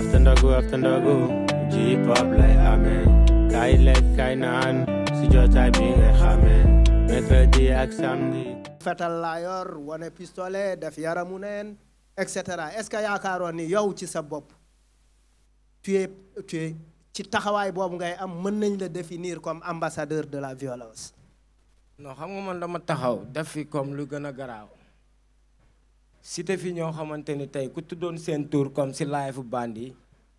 after ndogu after ndogu ji pop lay amee kaay lekk kaay naan si jotaay bi nga xamee mercredi ak samedi fetal laa yor wane pistolet def yaramu neen et cetera est-ce que yaakaaroon ni yow ci sa bopp tu es tu es ci taxawaay boobu ngay am mën nañ la définir comme ambassadeur de la violence non xam nga man dama taxaw def fi comme lu gën a garaaw cité fi ñoo xamante ni tey ku tuddoon seen tour comme si live bandi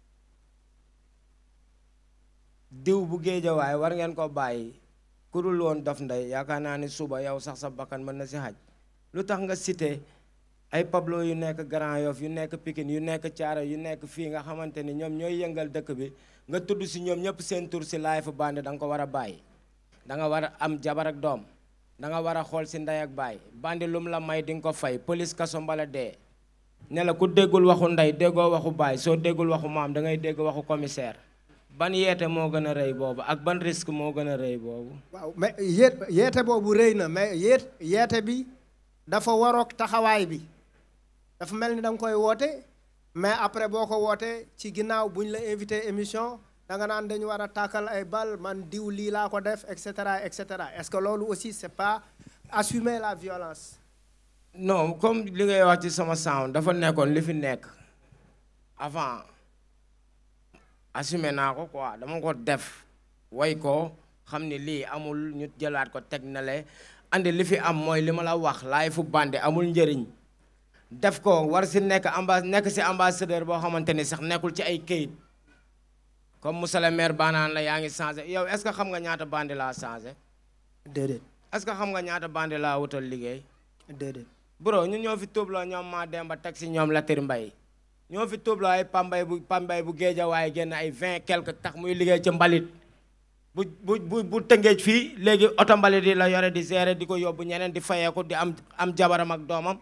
diw bu géejawaay war ngeen ko bàyyi ku dul woon Dof Ndeye yaakaar naa ni suba yow sax sa bakkan mën na si xaj lu tax nga cité ay Pablo yu nekk Grand Yoff yu nekk Pikine yu nekk Thiara yu nekk fii nga xamante ni ñoom ñooy yëngal dëkk bi nga tudd si ñoom ñëpp seen tur si live bandi da nga ko war a bàyyi da nga war a am jabar ak doom da nga war a xool si ndey ak baay bandi lum la may di nga ko fay police kaso mbala dee ne la ku déggul waxu ndey déggoo waxu baay soo déggul waxu maam da ngay dégg waxu commissaire ban yeete moo gën a rëy boobu ak ban risque moo gën a rëy boobu waaw mais yéet yeete boobu rëy na mais yéet yeete bi dafa waroog taxawaay bi dafa mel ni da nga koy woote mais après boo ko wootee ci ginnaaw bu ñu la invité émission da nga naan dañu war a tàkkal ay bal man diw lii laa ko def et cetera et cetera est-ce que loolu aussi c'est pas assumer la violence non comme li ngay wax ci sama sound dafa nekkoon li fi nekk avant assumé naa ko quoi dama ko def way ko xam ni lii amul ñu jëlaat ko teg na le andi li fi am mooy li ma la wax laay fu bandi amul njëriñ def ko war si nekk amba nekk si ambassadeur boo xamante ni sax nekkul ci ay këyit comme monsieur le maire baanaan la yaa ngi changé yow est-ce que xam nga ñaata bandi laa changé déedéet est-ce que xam nga ñaata bandi laa wutal liggéey déedéet bro ñun ñoo fi tuubloo ñoom maa demba teg si ñoom Latir Mbay ñoo fi tuubloo ay pambay bu pambay bu géej waaye génn ay vingt quelque tax muy liggéey ci mbalit bu bu bu bu tëngeej fii léegi oto mbalit yi la yore di gérer di ko yóbbu ñeneen di fayeeku di am am jabaram ak doomam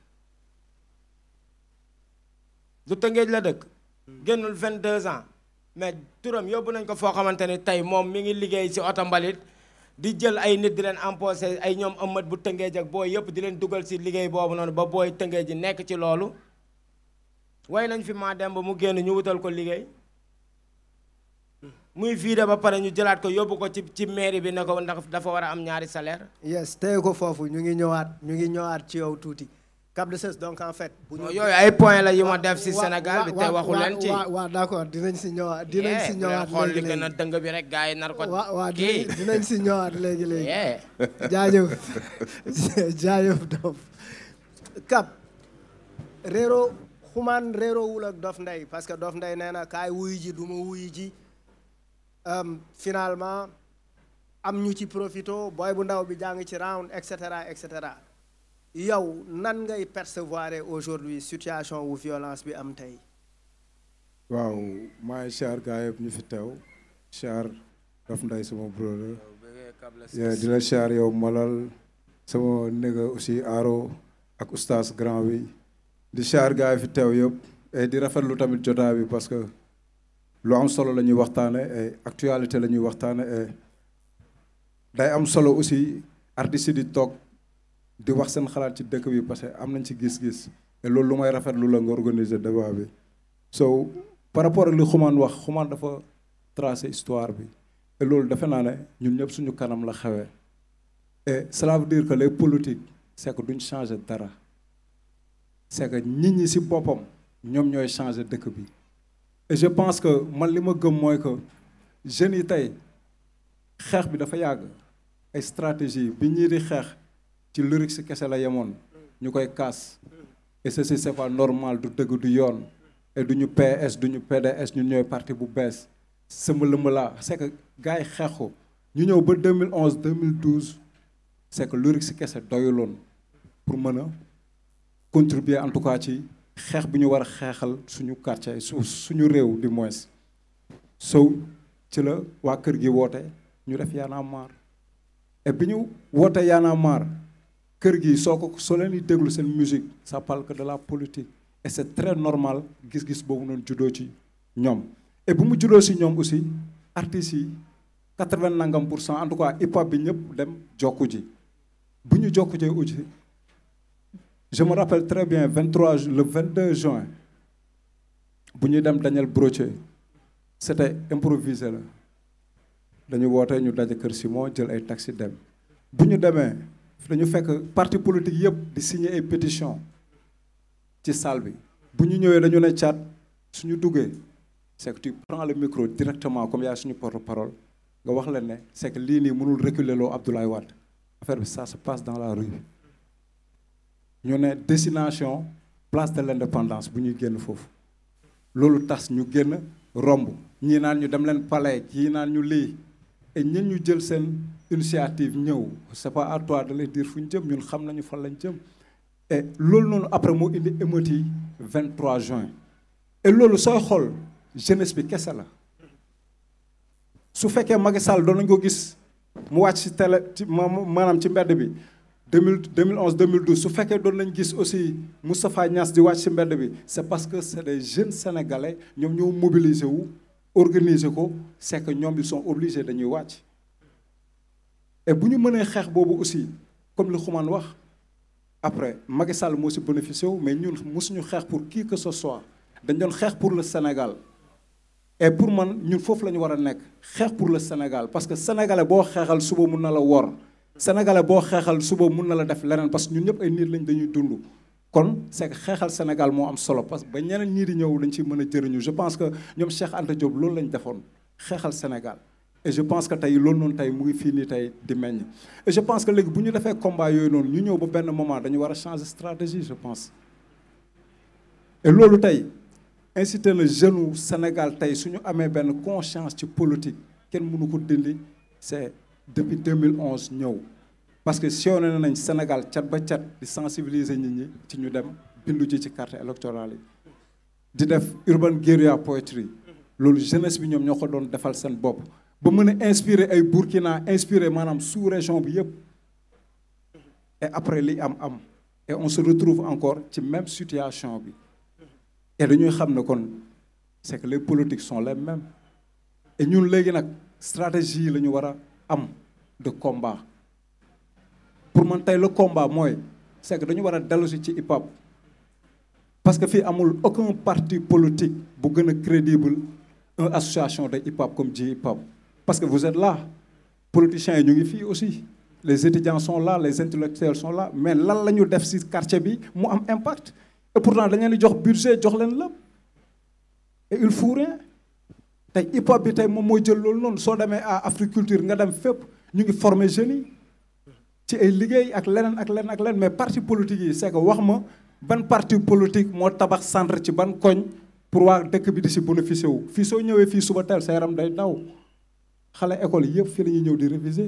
du tëngeej la dëkk génnul vingt deux ans mais turam yóbbu nañ ko foo xamante ni tey moom mi ngi liggéey si oto mbalit di jël ay nit di leen emposé ay ñoom ëmmat bu tëngeej ak booy yëpp di leen dugal si liggéey boobu noonu ba booy tëngeej ji nekk ci loolu way nañ fi maa dem ba mu génn ñu wutal ko liggéey muy vider ba pare ñu jëlaat ko yóbbu ko ci ci mairie bi ne ko ndax dafa war a am ñaari salaire yes tey ko foofu ñu ngi ñëwaat ñu ngi ñëwaat ci yow tuuti Cap de Cess donc en fait bu ñu yooyu ay point la yu ma def si wa- Sénégal bi wa- te waxu wa- leen ci wa- waaw d'accord dinañ si ñëwaat dinañ si Eh, ñëwaat xool li léegi gën a léegi dëng bi rek gars yi nar ko waa waa kii dinañ dinañ si ñëwaat léegi léegi Yeah. jaajëf jaajëf Dof Cap réero xumaan réeroowul ak Dof Ndeye parce que Dof Ndeye nee na kaay wuyu ji du ma wuyu ji Euh, finalement am ñu ci profito booy bu ndaw bi jàng ci round et cetera et cetera yow nan ngay percevoir aujourd'hui situation wu violence bi am tey waaw maa ngi char gaa yëpp ñu fi teew char Dof Ndeye sama brother yeah, di la char yow Malal sama néga aussi Aro ak oustaz grand bi di char gaa yi fi teew yëpp et di rafetlu tamit jotaa bi parce que lu am solo la ñuy waxtaane et actualité la ñuy waxtaane et day am solo aussi artistes yi di toog di wax seen xalaat ci dëkk bi parce que am nañ ci gis-gis et loolu lu may rafetlu la nga organiser débat bi so par rapport ak li xumaan wax xumaan dafa tracé histoire bi et loolu defe naa ne ñun ñëpp suñu kanam la xewee et cela veut dire que les politiques c'est que duñ changer dara c'est que nit ñi ci boppam ñoom ñooy changer dëkk bi et je pense que man li ma gëm mooy que jeunes yi tey xeex bi dafa yàgg ay stratégie bi ñii di xeex ci lyrics ci kese la yemoon ñu koy kaas et ceci c'est pas normal du dëgg du yoon et du ñu PS du ñu PDS ñun ñooy parti bu bees sama lëmb laa c'est que gars yi xeex ko ñu ñëw ba 2011 2012 c'est que lyrics ci kese doyuloon pour mën a contribuer en tout cas ci xeex bi ñu war a xeexal suñu quartier su suñu réew du moins sow ci la waa kër gi woote ñu def Y'en a marre et bi ñu woote Y'en a marre kër gi soo ko soo leen di déglu seen musique ça parle que de la politique et c'est très normal gis-gis boobu noonu juddoo ci ñoom et bu mu juddoo si ñoom aussi artistes yi quatre-vingt nangam pour cent en tout cas hip hop bi ñëpp dem jokku ji bu ñu jokku jee aussi je me rappelle très bien 23 ju- le 22 juin bu ñuy dem Daniel Brochet c'était improvisé la dañu woote ñu daje kër Simon jël ay taxi dem bu ñu demee dañu fekk parti politique yëpp di signer ay pétition ci salle bi bu ñu ñëwee dañu ne caat suñu duggee c'est que tu prends le micro directement comme yaay suñu porte-parole nga wax leen ne c'est que lii nii mënul reculer loo Abdoulaye Wade affaire bi ça se passe dans la rue ñu ne destination place de l'indépendance bu ñuy génn foofu loolu tas ñu génn romb ñii naan ñu dem leen palais ñii naan ñu lii et ñun ñu jël seen initiative ñëw c'est pas à toi de les dire fu ñu jëm ñun xam nañu fan lañ jëm et loolu noonu après moo indi émeute yi 23 juin et loolu sooy xool jeunesse bi kese la su fekkee Macky Sall doon nañu ko gis mu wàcc ci télé ci maanaam ci mbedd bi 2000 2011 2012 su fekkee doon nañ gis aussi Moustapha Niass di wàcc ci mbedd bi c'est parce que c'est des jeunes sénégalais ñoom ñoo mobiliser wu organiser ko c'est que ñoom ils sont obligés dañuy wàcc et bu ñu mënee xeex boobu aussi comme li Xuman wax après Macky Sall moo ci bénéficié wu mais ñun mosuñu xeex pour qui que ce soit dañ doon xeex pour le Sénégal et pour man ñun foofu la ñu war a nekk xeex pour le Sénégal parce que sénégalais boo xeexal suba mun na la wor sénégalais boo xeexal suba mun na la def leneen parce que ñun ñëpp ay nit lañ dañuy dund kon c'est que xeexal Sénégal moo am solo parce que ba ñeneen ñii di ñëw dañ ciy mën a jëriñu je pense que ñoom Cheikh Anta Diop loolu lañ defoon xeexal Sénégal et je pense que tey loolu noonu tey mu ngi fii nii tey di meññ et je pense que léegi bu ñu defee combat yooyu noonu ñu ñëw ba benn moment dañu war a changer stratégie je pense et loolu tey incité na jeune u Sénégal tey su ñu amee benn conscience ci politique kenn mënu ko dindi c'est depuis 2011 ñëw parce que sillonné nañ Sénégal cat ba cat di sensibiliser nit ñi ci ñu dem bindu ji ci carte électorale yi di def urban guérilla poetry loolu jeunesse bi ñoom ñoo ko doon defal seen bopp ba mën a inspirer ay Burkina inspirer maanaam sous région bi yëpp et après li am am et on se retrouve encore ci même situation bi et dañuy xam ne kon c'est que les politiques sont les mêmes et ñun léegi nag stratégie yi la ñu war a am de combat pour man tey le combat mooy c'est que dañu war a dellusi ci hip hop parce que fii amul aucun parti politique bu gën a crédible une association de hip hop comme J hip hop parce que vous êtes là politiciens yi ñu ngi fii aussi les étudiants sont là les intellectuels sont là mais lan la ñu def ci quartier bi mu am impact et pourtant dañ leen di jox budget jox leen lépp et il faut rien tey hip hop bi tey moom mooy jël loolu noonu soo demee à Africulture nga dem fépp ñu ngi former jeunes yi ci ay liggéey ak leneen ak leneen ak leneen mais parti politique yi c'est que wax ma ban parti politique moo tabax centre ci ban koñ pour waa dëkk bi di si bénéficier wu fii soo ñëwee fii suba teel sa yaram day daw xale école yëpp fii la ñuy ñëw di réviser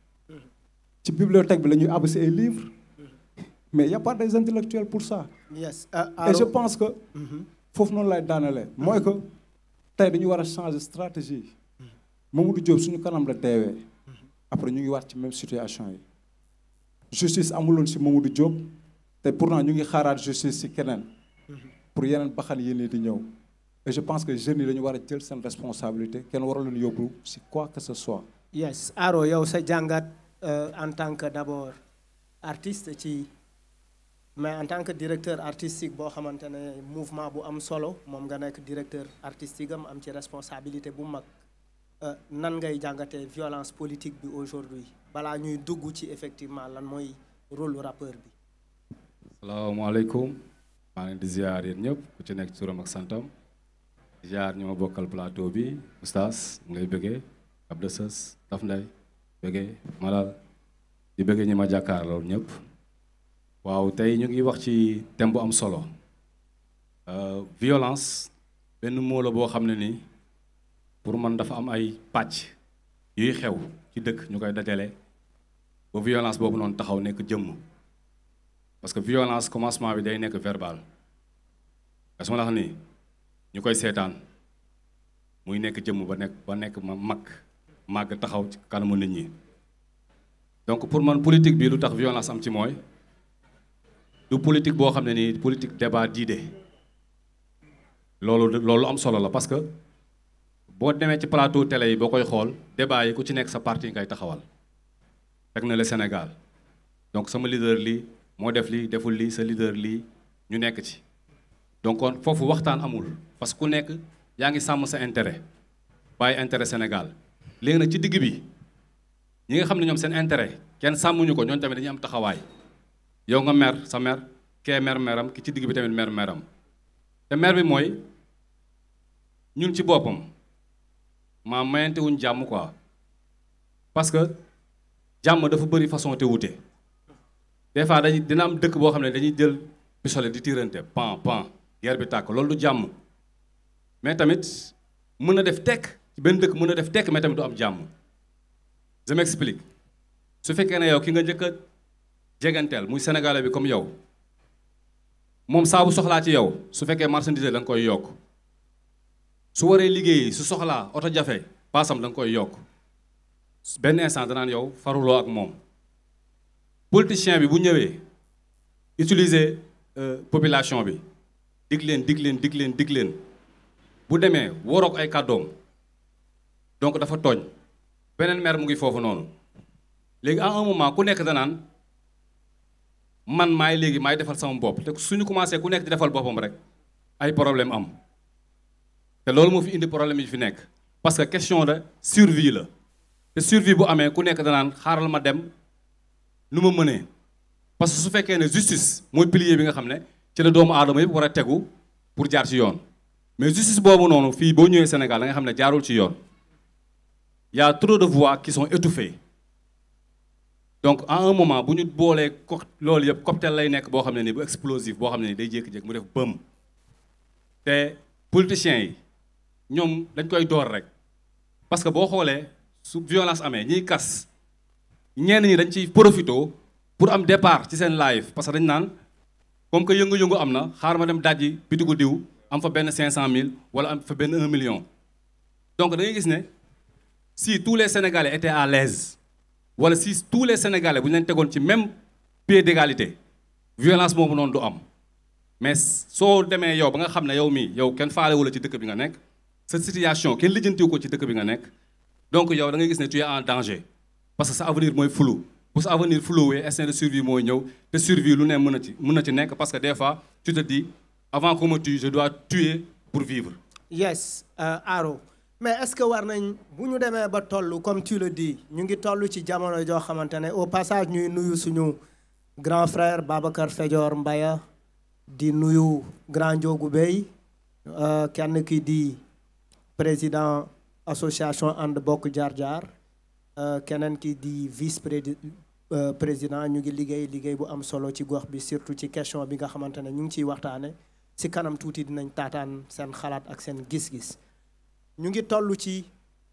ci bibliothèque bi la ñuy àbb si ay livres mais y a pas des intellectuels pour ça yes et je pense que foofu noonu lay daanalee mooy que tey dañu war a changer stratégie Mamadou Diop suñu kanam la deewee après ñu ngi waat ci même situation yi justice amuloon si Mamadou Diop te pourtant ñu ngi xaaraat justice si keneen pour yeneen baxan yi nii di ñëw et je pense que jeunes yi dañu war a jël seen responsabilité kenn waral leen yóbbu si quoi que ce soit yes Aro yow sa jàngat en tant que d'abord artiste ci mais en tant que directeur artistique boo xamante ne mouvement bu am solo moom nga nekk directeur artistique am am ci responsabilité bu mag nan ngay jàngatee violence politique bi aujourd'hui balaa ñuy dugg ci effectivement lan mooy rôle rappeur bi salaamaaleykum maa ngi di ziar yéen ñëpp ku ci nekk turam ak santam ziar ñu ma bokkal plateau bi oustaz mu ngay bëggee Abdou Sës Taf Ndey bëggee Malal di bëggee ñi ma jàkkaarloo ñëpp waaw tey ñu ngi wax ci thème bu am solo violence benn mot la boo xam ne ni pour man dafa am ay pàcc yuy xew ci dëkk ñu koy dajale ba violence boobu noonu taxaw nekk jëmm parce que violence commencement bi day nekk verbal parce que ma la wax nii ñu koy seetaan muy nekk jëmm ba nekk ba nekk ma mag màgg taxaw ci kanamu nit ñi donc pour man politique bi lu tax violence am ci mooy du politique boo xam ne nii politique débat d'idées loolu loolu am solo la parce que boo demee ci plateau télé yi boo koy xool débat yi ku ci nekk sa parti ngay taxawal teg na le Sénégal donc sama leader lii moo def lii deful lii sa leader lii ñu nekk ci donc kon foofu waxtaan amul parce que ku nekk yaa ngi sàmm sa intérêt bàyyi intérêt Sénégal léegi nag ci digg bi ñi nga xam ne ñoom seen intérêt kenn sàmmuñu ko ñooñu tamit dañuy am taxawaay yow nga mer sa mer kee mer meram ki ci digg bi tamit mer meram te mer bi mooy ñun ci boppam maa mayante wuñ jàmm quoi parce que jàmm dafa bëri façon te wute des fois dañuy dina am dëkk boo xam ne dañuy jël pistolet di tirante pan pan guerre bi tàkk loolu du jàmm mais tamit mën na def tekk ci benn dëkk mën na def tekk mais tamit du am jàmm je m'explique su fekkee ne yow ki nga njëkk a jeganteel muy sénégalais bi comme yow moom saa bu soxlaa ci yow su fekkee marchandise da nga koy yokk su waree liggéeyi su soxlaa oto jafe paasam da nga koy yokk benn instant danaan yow faruloo ak moom politicien bi bu ñëwee utiliser population bi dig leen dig leen dig leen dig leen bu demee waroog ay kàddoom donc dafa tooñ beneen maire mu ngi foofu noonu léegi à un moment ku nekk danaan man maay léegi maay defal sama bopp te suñu commencé ku nekk di defal boppam rek ay problème am te loolu moo fi indi problème yi fi nekk parce que question de survie la te survie bu amee ku nekk danaan xaaral ma dem nu ma mënee parce que su fekkee ne justice mooy pilier bi nga xam ne ci la doomu aadama yëpp war a tegu pour jaar ci yoon mais justice boobu noonu fii boo ñëwee Sénégal da nga xam ne jaarul ci yoon y a trop de voix qui sont étouffées donc à un moment bu ñu boolee co loolu yëpp cocktail lay nekk boo xam ne nii bu explosif boo xam ne nii day jékki-jékki mu def bëm te politiciens yi ñoom dañ koy door rek parce que boo xoolee su violence amee ñiy kas ñenn ñi dañ ciy profito pour am départ ci seen live parce que dañ naan comme que yëngu-yëngu am na xaar ma dem dajji bitigu diw am fa benn 500000 wala am fa benn 1 million donc da ngay gis ne si tous les sénégalais étaient à l'aise wala si tous les sénégalais bu ñu leen tegoon ci même pied d'égalité violence boobu noonu du am mais soo demee yow ba nga xam ne yow mii yow kenn faalewu la ci dëkk bi nga nekk sa situation kenn lijjantiwu ko ci dëkk bi nga nekk donc yow da ngay gis ne tu es en danger parce que sa avenir mooy flou bu sa avenir floué instinct de survie mooy ñëw te survie lu ne mën na ci mën na ci nekk parce que des fois tu te dis avant qu'on me tue je dois tuer pour vivre yes Aro mais est-ce que war nañ bu ñu demee ba toll comme tu le dis ñu ngi toll ci jamono joo xamante ne au passage ñuy nuyu suñu grand frère Babacar Fejoor Mbaya di nuyu grand Ndiogou Bey kenn ki di président association ànd bokk jaar jaar keneen ki di vice président ñu ngi liggéey liggéey bu am solo ci gox bi surtout ci question bi nga xamante ne ñu ngi ciy waxtaane si kanam tuuti dinañ taataan seen xalaat ak seen gis-gis ñu ngi toll ci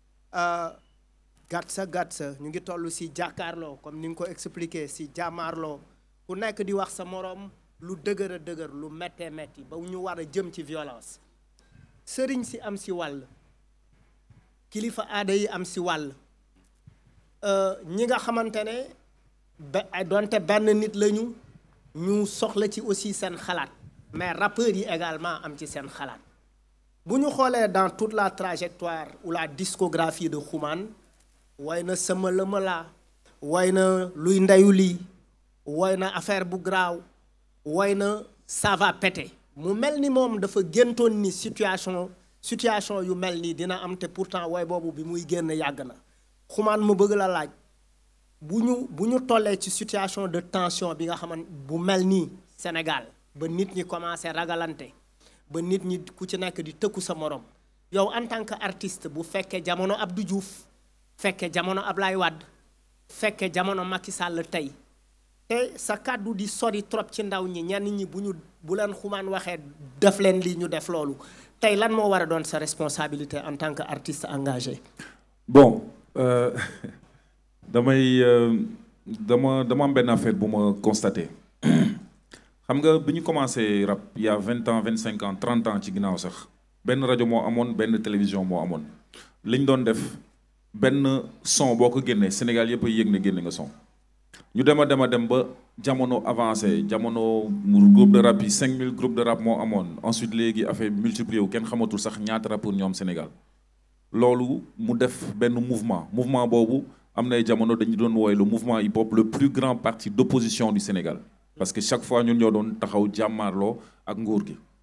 gàtt sa gàtt sa ñu ngi toll si jàkkaarloo comme ni nga ko expliqué si jàmmaarloo ku nekk di wax sa moroom lu dëgër a dëgër lu méttee métti ba ñu war a jëm ci violence sëriñ si am si wàll kilifa aada yi am si wàll ñi nga xamante ne ba donte benn nit lañu ñu soxla ci aussi seen xalaat mais rappeurs yi également am ci seen xalaat bu ñu xoolee dans toute la trajectoire ou la discographie de Xuman way na sama lëma laa way na luy ndeyu lii way na affaire bu graaw way na ça va péter mu mel ni moom dafa géntoon ni situation situation yu mel nii dina am te pourtant way boobu bi muy génn yàgg na Xuman mu bëgg la laaj bu ñu bu ñu tollee ci situation de tension bi nga xaman bu mel nii Sénégal ba nit ñi commencé ragalante ba nit ñi ku ci nekk di tëkku sa morom yow en tant que artiste bu fekkee jamono Abdou Diouf fekkee jamono Ablaye Wade fekkee jamono Macky Sall tey te sa kàddu di sori trop ci ndaw ñi ñenn ñi bu ñu bu leen xumaan waxee def leen lii ñu def loolu tey lan moo war a doon sa responsabilité en tant que artiste engagé. bon euh, damay dama dama am benn affaire bu ma constaté. xam nga bi ñu commencé rap il y a vingt ans vingt cinq ans trente ans ci ginnaaw sax benn rajo moo amoon benn télévision moo amoon li ñu doon def benn son boo ko génnee Sénégal yëpp a yëg ne génne nga son ñu dem a dem a dem ba jamono avancé jamono groupe de rap yi cinq mille groupe de rap moo amoon ensuite léegi affaire multiplié wu kenn xamatul sax ñaata rappeur ñoo am Sénégal loolu mu def benn mouvement mouvement boobu am na ay jamono dañu doon wooye le mouvement hip hop le plus grand parti d'opposition du Sénégal parce que chaque fois ñun ñoo doon taxaw jàmmaarloo ak nguur gi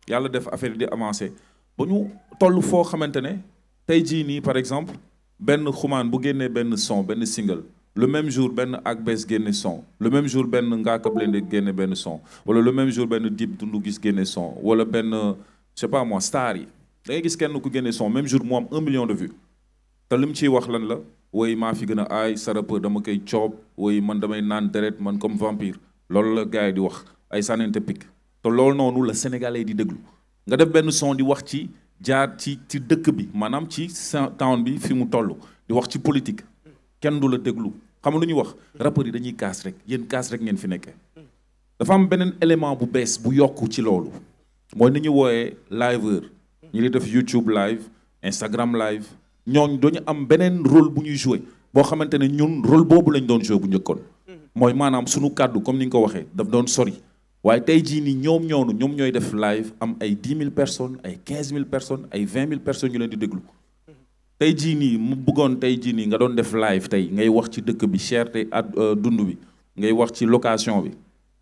yàlla def affaire yi di avancé ba ñu toll foo xamante ne tey jii nii par exemple benn xumaan bu génnee benn son benn single le même jour benn ak bees génne son le même jour benn Ngaaka Blindé génne benn son wala le même jour benn Dip Doundou Guiss génne son wala benn je sais pas moi star yi da ngay gis kenn ku génne son même jour mu am un million de vues te li mu ciy wax lan la woy maa fi gën a aay sa rappeur dama koy coob woy man damay naan deret man comme vampire loolu la gars yi di wax ay sànnente pik te loolu noonu la sénégalais di déglu nga def benn son di wax ci jaar ci ci dëkk bi maanaam ci town bi fi mu toll di wax ci politique kenn du la déglu xam nga lu ñuy wax rappeurs yi dañuy kaas rek yéen kaas rek ngeen fi nekkee dafa am beneen élément bu bees bu yokk ci loolu mooy ni ñu wooyee liveur ñu di def YouTube live Instagram live ñooñ dañu am beneen rôle bu ñuy joué boo xamante ne ñun rôle boobu lañ doon joué bu njëkkoon mooy maanaam sunu kàddu comme ni nga ko waxee daf doon sori waaye tey jii nii ñoom ñoonu ñoom ñooy def live am ay dix mille personnes ay quinze mille personnes ay vingt mille personnes ñu leen di déglu tey jii nii mu bëggoon tey jii nii nga doon def live tey ngay wax ci dëkk bi cherté ad dund bi ngay wax ci location bi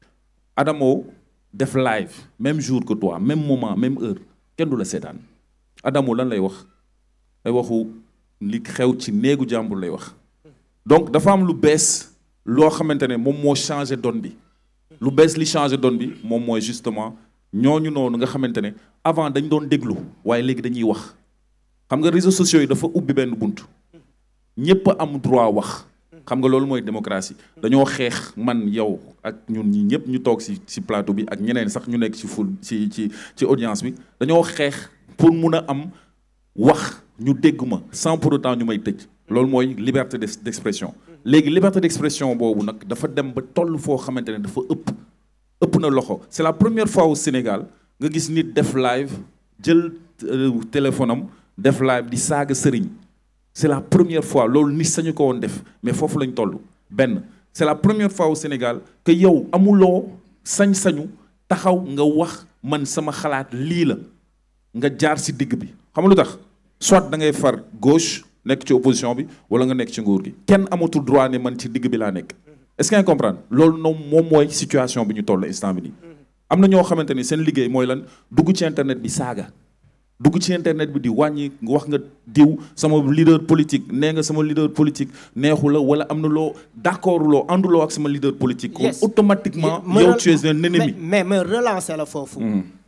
Adamo def live même jour que toi même moment même heure kenn du la seetaan Adamo lan lay wax ay waxu li xew ci néegu jàmbur lay wax donc dafa am lu bees loo xamante ne moom moo changé donne bi lu bees li changé donne bi moom mooy justement ñooñu noonu nga xamante ne avant dañ doon déglu waaye léegi dañuy wax xam nga réseaux sociaux yi dafa ubbi benn bunt ñépp am droit wax xam nga loolu mooy démocratie dañoo xeex man yow ak ñun ñi ñëpp ñu toog ci ci plateau bi ak ñeneen sax ñu nekk ci ful ci ci ci audience bi dañoo xeex pour mun a am wax ñu dégg ma sans pour autant ñu may tëj loolu mooy liberté d'expression léegi liberté d'expression boobu nag dafa dem ba toll foo xamante ne dafa ëpp ëpp na loxo c'est la première fois au Sénégal nga gis nit def live jël téléphone am def live di saaga sëriñ c'est la première fois loolu nit sañu ko woon def mais foofu lañ toll benn c'est la première fois au Sénégal que yow amuloo sañ-sañu taxaw nga wax man sama xalaat lii la nga jaar ci digg bi xam nga lu tax soit da ngay far gauche nekk ci opposition bi wala nga nekk ci nguur gi kenn amatul droit ne man ci digg bi laa nekk est-ce que nga comprendre loolu noonu moom mooy situation bi ñu toll instant bi nii am na ñoo xamante ni seen liggéey mooy lan dugg ci internet bi saaga dugg ci internet bi di wàññi wax nga diw sama leader politique nee nga sama leader politique neexu la wala am na loo d'accord loo ànduloo ak sama leader politique. kon automatiquement yow tu es un ennemi. mais mais relancer la foofu.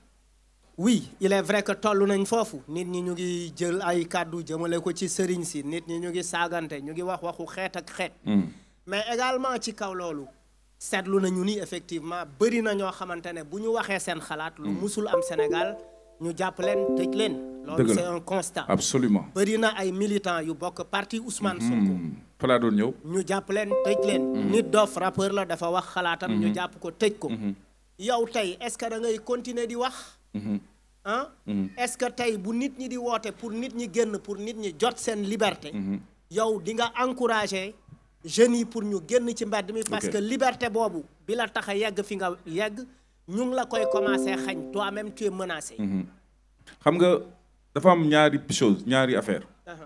oui il est vrai que toll nañ foofu nit ñi ñu ngi jël ay kàddu jëmale ko ci sëriñ si nit ñi ñu ngi saagante ñu ngi wax waxu xeet ak xeet. mais également ci kaw loolu. seetlu nañu ni effectivement bëri na ñoo xamante ne bu ñu waxee seen xalaat. lu musul am Sénégal. ñu jàpp leen tëj leen. loolu c'est un constat. absolument bëri na ay militants yu bokk parti Ousmane Sonko. fa laa doon ñëw. ñu jàpp leen tëj leen. nit dof rappeur la dafa wax xalaatam. ñu jàpp ko tëj ko. yow tey est-ce que da ngay continuer di wax. ah. est-ce que tey bu nit ñi di woote pour nit ñi génn pour nit ñi jot seen liberté. yow di nga encourager jeunes yi pour ñu génn ci mbedd mi. parce que liberté boobu bi la tax a yegg fi nga yegg. ñu ngi la koy commencer xañ toi-même tu es menacé. xam nga dafa am ñaari chose ñaari affaire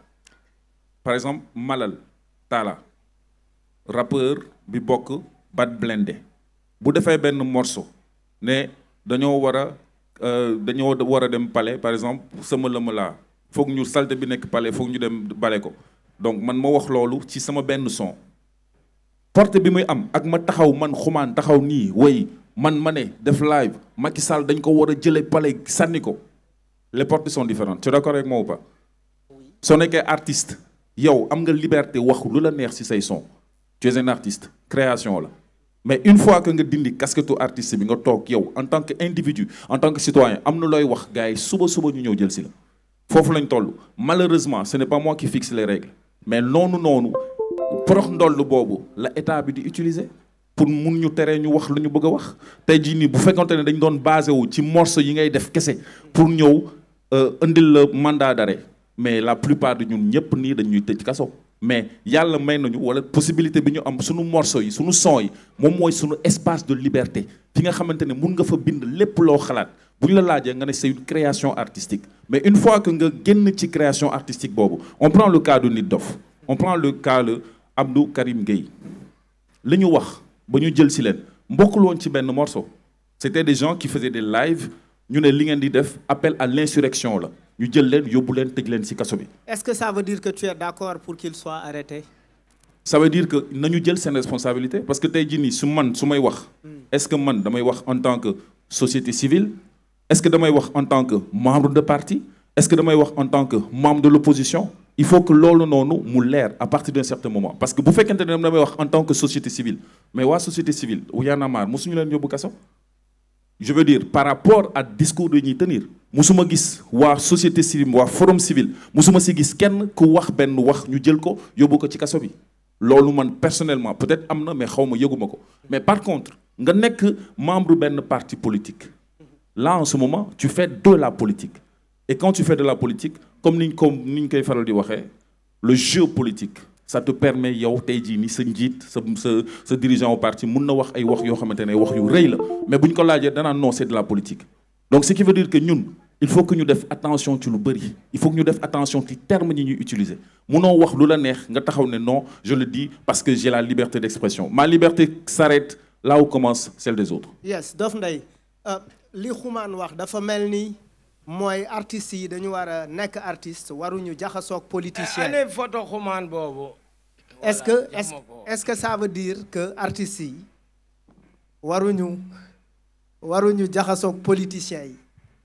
par exemple Malal Talla rappeur bi bokk Bad Blindé bu defee benn morceau ne dañoo war a dañoo war a dem palais par exemple sama lëma laa foog ñu salte bi nekk palais foog ñu dem bale ko donc man ma wax loolu ci sama benn son porte bi muy am ak ma taxaw man xumaan taxaw nii way man ma ne def live Macky Sall dañ ko war a jëlee palais sànni ko les portes sont différentes tu es d'accord avec moi ou pas soo nekkee artiste yow am nga liberté wax lu la neex ci say son tu es un artiste création la mais une fois que nga dindi casquette artiste bi nga toog yow en tant que individu en tant que citoyen am na looy wax gars yi suba suba ñu ñëw jël ci la foofu lañ toll malheureusement ce n'est pas moi qui fixe les règles mais noonu noonu porox ndoll boobu la état bi di utiliser pour mun ñu teree ñu wax lu ñu bëgg a wax tey jii nii bu fekkonte ne dañ doon basé wu ci morceau yi ngay def kese pour ñëw indil la mandat d'arrêt mais la plupart de ñun ñëpp nii dañuy tëj kaso mais yàlla may nañu wala possibilité bi ñu am suñu morceau yi suñu son yi moom mooy suñu espace de liberté fi nga xamante ne mun nga fa bind lépp loo xalaat bu ñu la laajee nga ne c'est une création artistique mais une fois que nga génn ci création artistique boobu on prend le cas de Nit Dof on prend le cas de Abdou Karim Gueye li ñu wax ba ñu jël si leen mbokkul woon ci benn morceau c'était des gens qui faisaient des lives ñu ne li ngeen di def appel à l'insurrection la ñu jël leen yóbbu leen tëj leen ci kaso bi est-ce que ça veut dire que tu es d'accord pour qu'il soit arrêté ça veut dire que nañu jël seen responsabilité parce que tey jii nii su man su may wax est-ce que man damay wax en tant que société civile est-ce que damay wax en tant que membre de parti est-ce que damay wax en tant que membre de l'opposition il faut que loolu noonu mu leer à partir d'un certain moment parce que bu fekkente ne damay wax en tant que société civile mais waa société civile wu Y'en a marre mosuñu leen yóbbu kaso je veux dire par rapport à discours de ñuy tenir musuma gis waa société civile waa forum civil musuma si gis kenn ku wax benn wax ñu jël ko yóbbu ko ci kaso bi loolu man personnellement peut-être am na mais xaw ma yëguma ko mais par contre nga nekk membre benn parti politique là en ce moment tu fais de la politique et quand tu fais de la politique comme niñ ko ni ñu koy faral di waxee le jeu politique ça te permet yow tey jii ni sa njiit sa sa sa dirigeant au parti mun na wax ay wax yoo xamante ne wax yu rëy la mais bu ñu ko laajee danaa non c'est de la politique donc ce qui veut dire que ñun il faut que ñu def attention ci lu bëri il faut que ñu def attention ci termes yi ñuy utiliser munoo wax lu la neex nga taxaw ne non je le dis parce que j'ai la liberté d'expression ma liberté s'arrête là où commence celle des autres yes Dof Ndeye li xumaan wax dafa mel ni mooy artistes yi dañu war a nekk artiste waruñu jaxasoog politicien ane photo xumaan boobu est-ce que Voilà, est-ce jox ma ko. est-ce que ça veut dire que artistes yi waruñu waruñu jaxasoog politiciens yi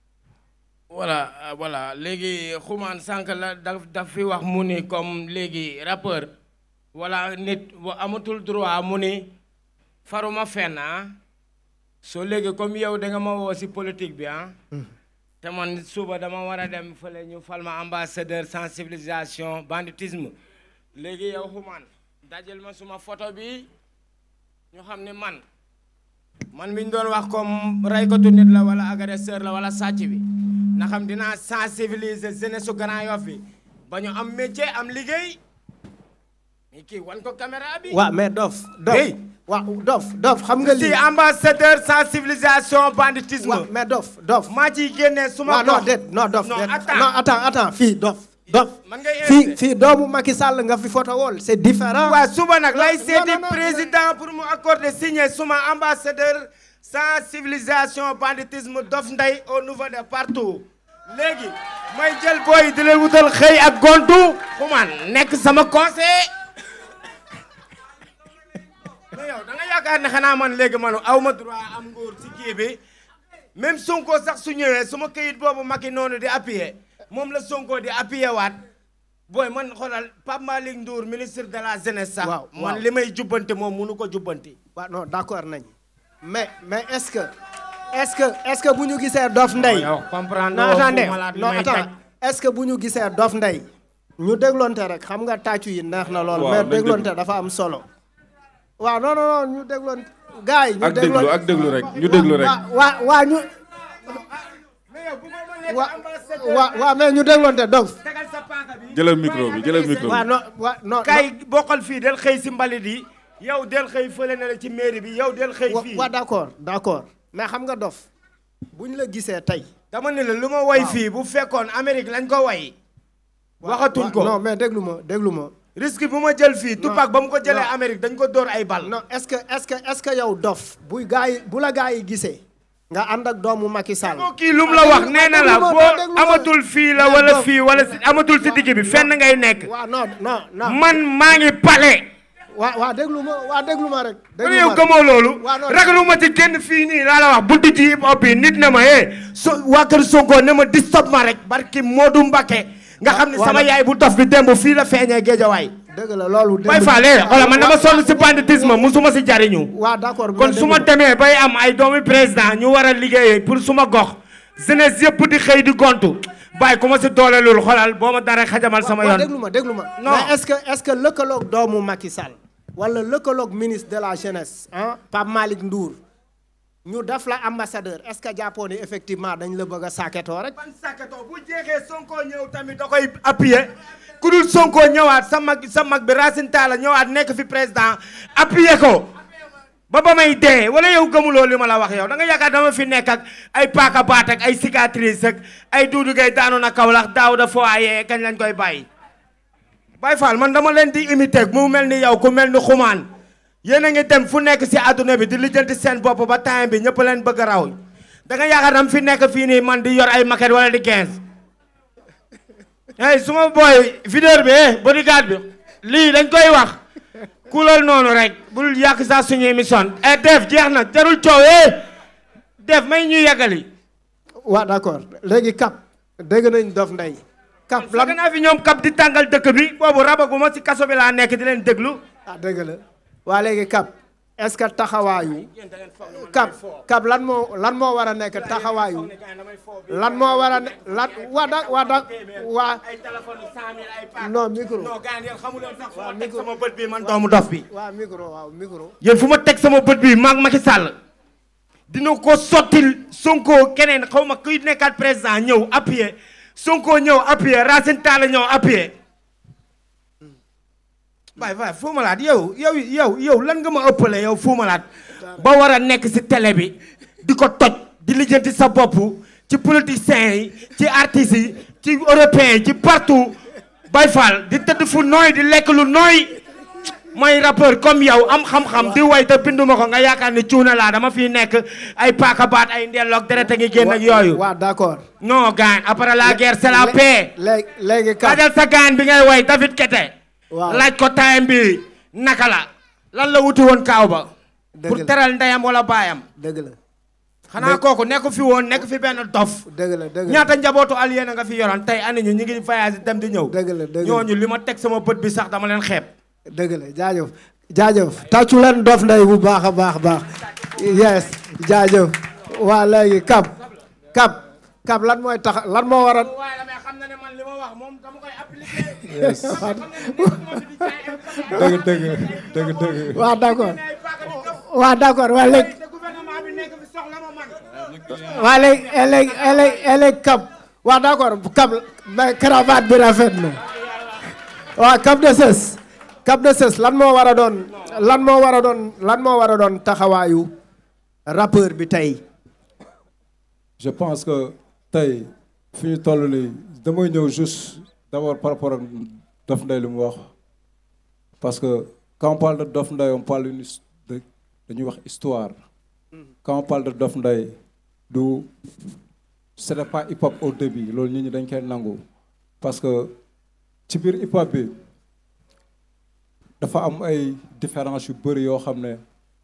voilà euh, voilà léegi xumaan sànq la daf daf fi wax mu ni comme léegi rappeur wala nit wa amatul droit mu ni faruma fenn ah soo léegi comme yow da nga ma woo si politique bi ah te man suba dama war a dem fële ñu fal ma ambassadeur sensibilisation banditisme léegi yow xumaan dajal ma suma photo bi ñu xam ne man man mi ñu doon wax comme raykatu nit la wala agresseur la wala sàcc bi na xam dinaa sensibiliser jeunesse su Grand Yoff bi ba ñu am métier am liggéey mais kii wan ko caméra bi. waaw mais Dof Dof Hey. waaw Dof Dof xam nga si lii ambassadeur sensibilisation banditisme. waaw mais Dof Dof maa ciy génnee suma waaw non gox. déet non Dof non déet. attends. non attends attends fii Dof Dof man ngay fii invité. fii doomu Macky Sall nga fi photo wool c'est différent waaw suba nag lay non, seeti non, non. président pour mu accorder signer suma ambassadeur sensibilisation banditisme Dof Ndeye au niveau de partout léegi may jël booy di leen wutal xëy ak gontu xumaan nekk sama conseil mais yow da nga yaakaar ne xanaa man léegi man aw ma droit am nguur ci kii bi même Sonko sax su ñëwee suma këyit boobu Macky noonu di appuyer moom la Sonko di appuyer waat booy man xoolal Pape Malick Ndour ministre de la jeunesse sax. Waaw, man waaw. li may jubbanti moom munu ko jubbanti. waaw non d'accord nañ mais mais est-ce que est-ce que est-ce que bu ñu gisee Dof Ndeye yow comprendre non woo fu attendez malaat li non may attends taj. est-ce que bu ñu gisee Dof Ndeye ñu dégloonte rek xam nga tàccu yi neex na lool Waaw, mais nañ dégloonte déglu. dafa am solo waaw non non non ñu dégloon gars yi ñu ak déglu dégloon ak déglu rek ñu déglu rek waa waa waa ñu mais yow bu ma mënee waa ambassadeur waa waa mais ñu dégloonte Dof tegal sa paaka bi. jëlal micro bi jëlal micro waa bi non waa non kay bokkal fii del xëy si mbalit yi yow del xëy fële na la ci mairie bi yow del xëy wa- fii. waa d'accord d'accord mais xam nga Dof bu ñu la gisee tey dama ne la lu ma woy fii bu fekkoon Amérique lañ ko woy waxatuñ ko non mais déglu ma déglu ma risque bu ma jël fii Tupac ba mu ko jëlee non. Amérique dañ ko dóor ay bal. non est-ce que est-ce que est-ce que yow dof buy gaa yi bu la gaa yi gisee nga ànd ak doomu Macky Sall boo kii lu mu la wax nee na la boo amatul fii la wala fii wala si amatul si digg bi fenn ngay nekk. waaw non non non man maa ngi pale. waa waa déglu ma waa déglu ma rek kon déglu yow ma rek. gëmoo loolu. waaw non ragaluma ci génn fii nii laa la wax buntu ci hip hop yi nit na ma eh so waa kër Sonko ne ma di stop ma rek barki Modou Mbakke nga xam ne waaw sama nag- yaay bu dof bi démb fii la feeñee géejawaay. dëgg la loolu bay faale xoolal man dama sonn si banditisme musuma si jariñu. waa d'accord kon su ma demee bay am ay doomi président ñu war a liggéeyee pour suma gox jeunesse yëpp di xëy di gontu bàyyi ku ma si dooleelul xoolal boo ma dara xajamal sama waa yoon. déglu ma déglu ma Non. mais est-ce que est-ce que lëkkaloog doomu Macky Sall wala lëkkaloog ministre de la jeunesse ah Pape Malick Ndour ñu def la ambassadeur est-ce que jàppoo ni effectivement dañ la bëgg a saaketoo rek ban sàkkatoo bu jeexee Sonko ñëw tamit da koy appuyer ku dul Sonko ñëwaat sa mag sa mag bi Racine Talla ñëwaat nekk fi président appuyer ko ba ba may dee wala yow gëmuloo li ma la wax yow da nga yaakaar dama fi nekk ak ay paaka baat ak ay cicatrice ak ay duudu gay daanu na Kaolack daaw da foyer kañ lañ koy bàyyi. Baye Fall man dama leen di imiter mu mel ni yow ku mel ni xumaan yéen a ngi dem fu nekk si àdduna bi di lijjanti seen bopp ba temps bi ñëpp leen bëgg a raw da nga yaakaar dam fi nekk fii nii man di yor ay maquette wala di 15 hey su ma booy videur bi eh bodyguard bi lii dañ koy wax kulal noonu rek bul yàq sa suñu émission eh def jeex na jarul coow eh def may ñu yàggali waa d'accord léegi Cap dégg nañ Dof Ndeye Cap lan lan naa fi ñoom kap di tàngal dëkk bi boobu rabaguma ci kaso bi laa nekk di leen déglu ah dëgg la waa léegi Cap est-ce que taxawaayu Cap Cap lan moo lan moo war a nekk taxawaayu lan moo war a ne lan waa da waa da waa ay téléphone cent mille ay paak non micro non gars yéen xamu leen sax fu ma teg micro. sama bët bi man doomu dof bi waa micro waaw micro yéen fu ma teg sama bët bi maag Macky Sall dina ko sottil Sonko keneen xaw ma kuy nekkaat président ñëw appuyer Sonko ñëw appuyer Racine Talla ñëw appuyer waay waay Fou Malade yow yow yow yow lan nga ma ëppale yow Fou Malade ba war a nekk ci télé bi di ko toj di lijjanti sa bopp ci politiciens yi ci artistes yi ci européens yi ci partout Baye Fall di tëdd fu nooy di lekk lu nooy mooy rappeur comme yow am xam-xam di way te binduma ko nga yaakaar ni cuuna laa dama fi nekk ay paaka baat ay ndelloog deret a ngi génn ak yooyu waa d'accord non gaan après la guerre c'est la paix léegi léegi Cap kaajal sa gaan bi ngay way David Kete Waaw. laaj ko time bi naka la lan la wuti woon kaaw ba Dëgg pour la. teral ndeyam wala baayam dëgg la xanaa kooku nekk fi woon nekk fi benn dof dëgg la dëgg la ñaata njabootu aliyéen a nga fi yoroon tey ani ñu ñu ngi voyage dem di ñëw dëgg la dëgg la ñooñu li ma teg sama bët bi sax dama leen xeeb dëgg la jaajëf jaajëf tàccu leen Dof Ndeye bu baax a baax baax yes jaajëf waa léegi Cap Cap Cap lan mooy tax lan moo war a waaye damay xam na ne man li ma wax moom dama koy appliquer yes dëgg dëgg dëgg dëgg waa d'accord waa d'accord waa léegi te gouvernement bi nekk fi soxla ma man waa léegi léegi léegi léegi Cap waa d'accord Cap mais cravate bi rafet na waa Cap de Cess Cap de Cess lan moo war a doon lan moo war a doon lan moo war a doon taxawaayu rappeur bi tey je pense que tey fi ñu toll nii damay ñëw juste d'abord par rapport ak Dof Ndeye li mu wax parce que quand on parle de Dof Ndeye on parle une his- de dañuy wax histoire quand on parle de Dof Ndeye du ce n'est pas hip hop au début loolu nit ñi dañ koy nangu parce que ci biir hip hop bi dafa am ay différences yu bëri yoo xam ne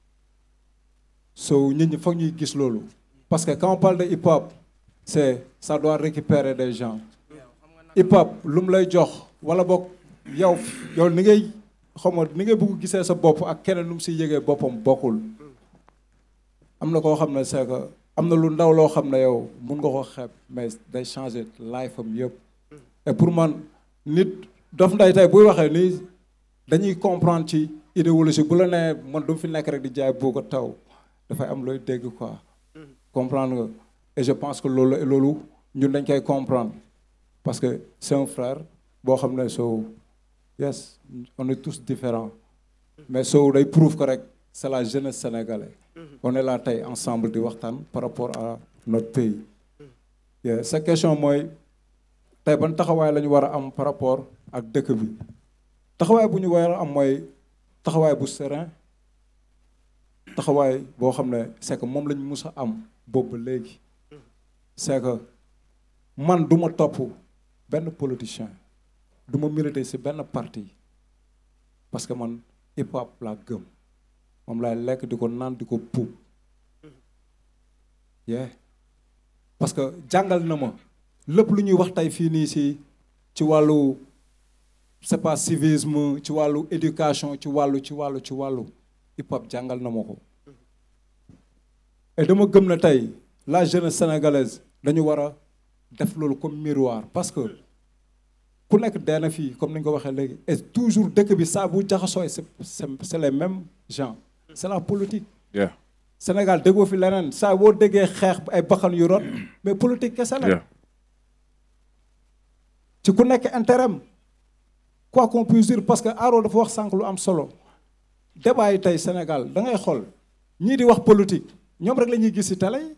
so nit ñi foog ñuy gis loolu parce que quand on parle de hip hop c'est ça doit récupérer des gens hip hop lu mu lay jox wala boog yow yow ni ngay xaw ma ni ngay bëgg gisee sa bopp ak keneen nu mu siy yëgee boppam bokkul am na koo xam ne c'est que am na lu ndaw loo xam ne yow mun nga ko xeeb mais day changer life am yëpp et pour man nit Dof Ndeye tey buy waxee nii dañuy comprendre ci idéologie bu la nee man du fi nekk rek di jaay boo ko taw dafay am looy dégg quoi comprendre nga et je pense que loolu loolu ñun dañ koy comprendre parce que c'est un frère boo xam ne so yes on est tous différents mais so day prouve que rek c'est la jeunesse sénégalaise on est là tey ensemble di waxtaan par rapport à notre pays yeah. sa question mooy tey ban taxawaay la ñu war a am par rapport ak dëkk bi taxawaay bu ñu war a am mooy taxawaay bu serein taxawaay boo xam ne c'est que moom lañ mus a am boobu ba léegi c'est que man du ma topp benn politicien du ma militer ci benn parti parce que man hip hop laa gëm moom laay lekk di ko naan di ko puub yeah parce que jàngal na ma lépp lu ñuy wax tey fii nii ci ci wàllu c'est pas civisme ci wàllu éducation ci wàllu ci wàllu ci wàllu hip hop jàngal na ma ko et dama gëm na tey la jeunesse sénégalaise dañu war a def loolu comme miroir parce que ku nekk dee na fii comme ni nga ko waxee léegi et toujours dëkk bi saa bu jaxasooy c'est c'est c'est les mêmes gens c'est la politique Yeah. Sénégal déggoo fi leneen saa boo déggee xeex ay baxan yu rot mais politique kese la Yeah. ci ku nekk intérêt am quoi qu'on puisse dire parce que Aro dafa wax sànq lu am solo débat yi tey Sénégal da ngay xool ñii di wax politique ñoom rek la ñuy gis ci télé yi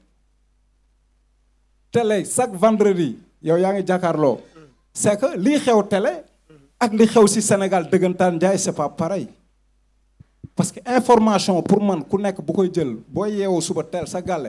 télé chaque vendredi yow yaa ngi jàkkaarloo c'est que lii xew télé ak li xew ci Sénégal dëggantaan njaay c'est pas pareil parce que information pour man ku nekk bu koy jël boo yeewoo suba teel sa gàlle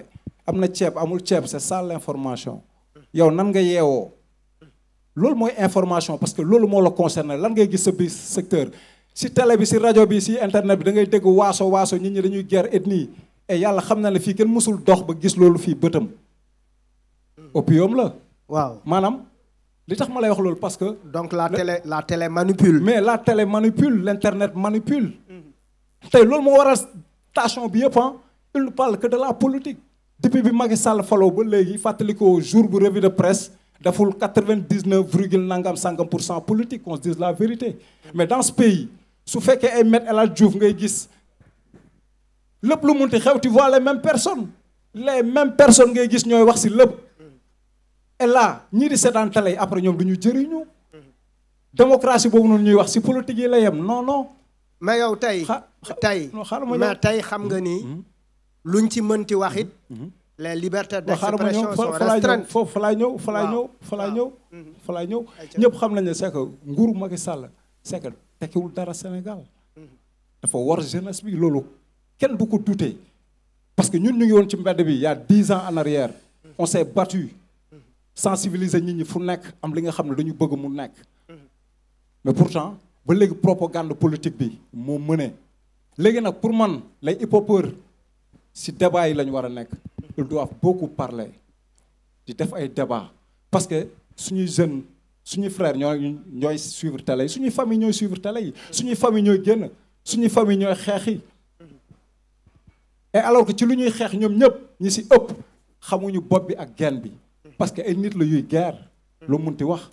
am na ceeb amul ceeb c'est ça l'information yow nan nga yeewoo loolu mooy information parce que loolu moo la concerné lan ngay gis sa biir secteur si télé bi si rajo bi si internet bi da ngay dégg waaso waaso nit ñi dañuy guerre ethnie et yàlla xam na ne fii kenn mësul dox ba gis loolu fii bëtam opium la waaw maanaam li tax ma lay wax loolu parce que donc la télé la télé manipule. mais la télé manipule l'internet manipule tey loolu moo waral station bi yëpp ah il ne parle que de la politique depuis bi Macky Sall faloo ba léegi fàttali ko jour bu revue de presse deful quatre-vingt-dix-neuf virgule nangam sangam pour cent politique qu'on se dise la vérité mais dans ce pays su fekkee ay Me El Hadji Diouf ngay gis lépp lu munti xew tu vois les mêmes personnes les mêmes personnes ngay gis ñooy wax si lépp et là ñii di seetaan télé yi après ñoom du ñu jëriñu démocratie boobu noonu ñuy wax si politique yi la yem non non mais yow tey xa- xa- tey non, xaaral ma mais ñëw. tey xam nga ni luñ ci mënti wax it les libertés waaw xaaral ma d'expression ñëw sont fa fa laay ñëw restreintes foofu fa laay ñëw fa laay Waaw. ñëw fa laay ñëw fa laay ñëw Ayca. ñëpp xam nañ ne c'est que nguuru Macky Sall c'est que tekkiwul dara Sénégal dafa war jeunesse bi loolu kenn du ko douter parce que ñun ñu ngi woon ci mbedd bi il y a dix ans en arrière on s'est battu sensibiliser nit ñi fu nekk am li nga xam ne dañu bëgg mu nekk mais pourtant ba léegi propagande politique bi moo mëne léegi nag pour man les hip-hopeurs si débat yi la ñu war a nekk ils doivent beaucoup parler di def ay débat parce que suñuy jeunes suñuy frères ñooy ñooy suivre télé yi suñuy famille ñooy suivre télé yi suñuy famille ñooy génn suñuy famille ñooy xeex yi et alors que ci lu ñuy xeex ñoom ñëpp ñi si ëpp xamuñu bopp bi ak genn bi parce que ay nit la yuy guerre lu munti wax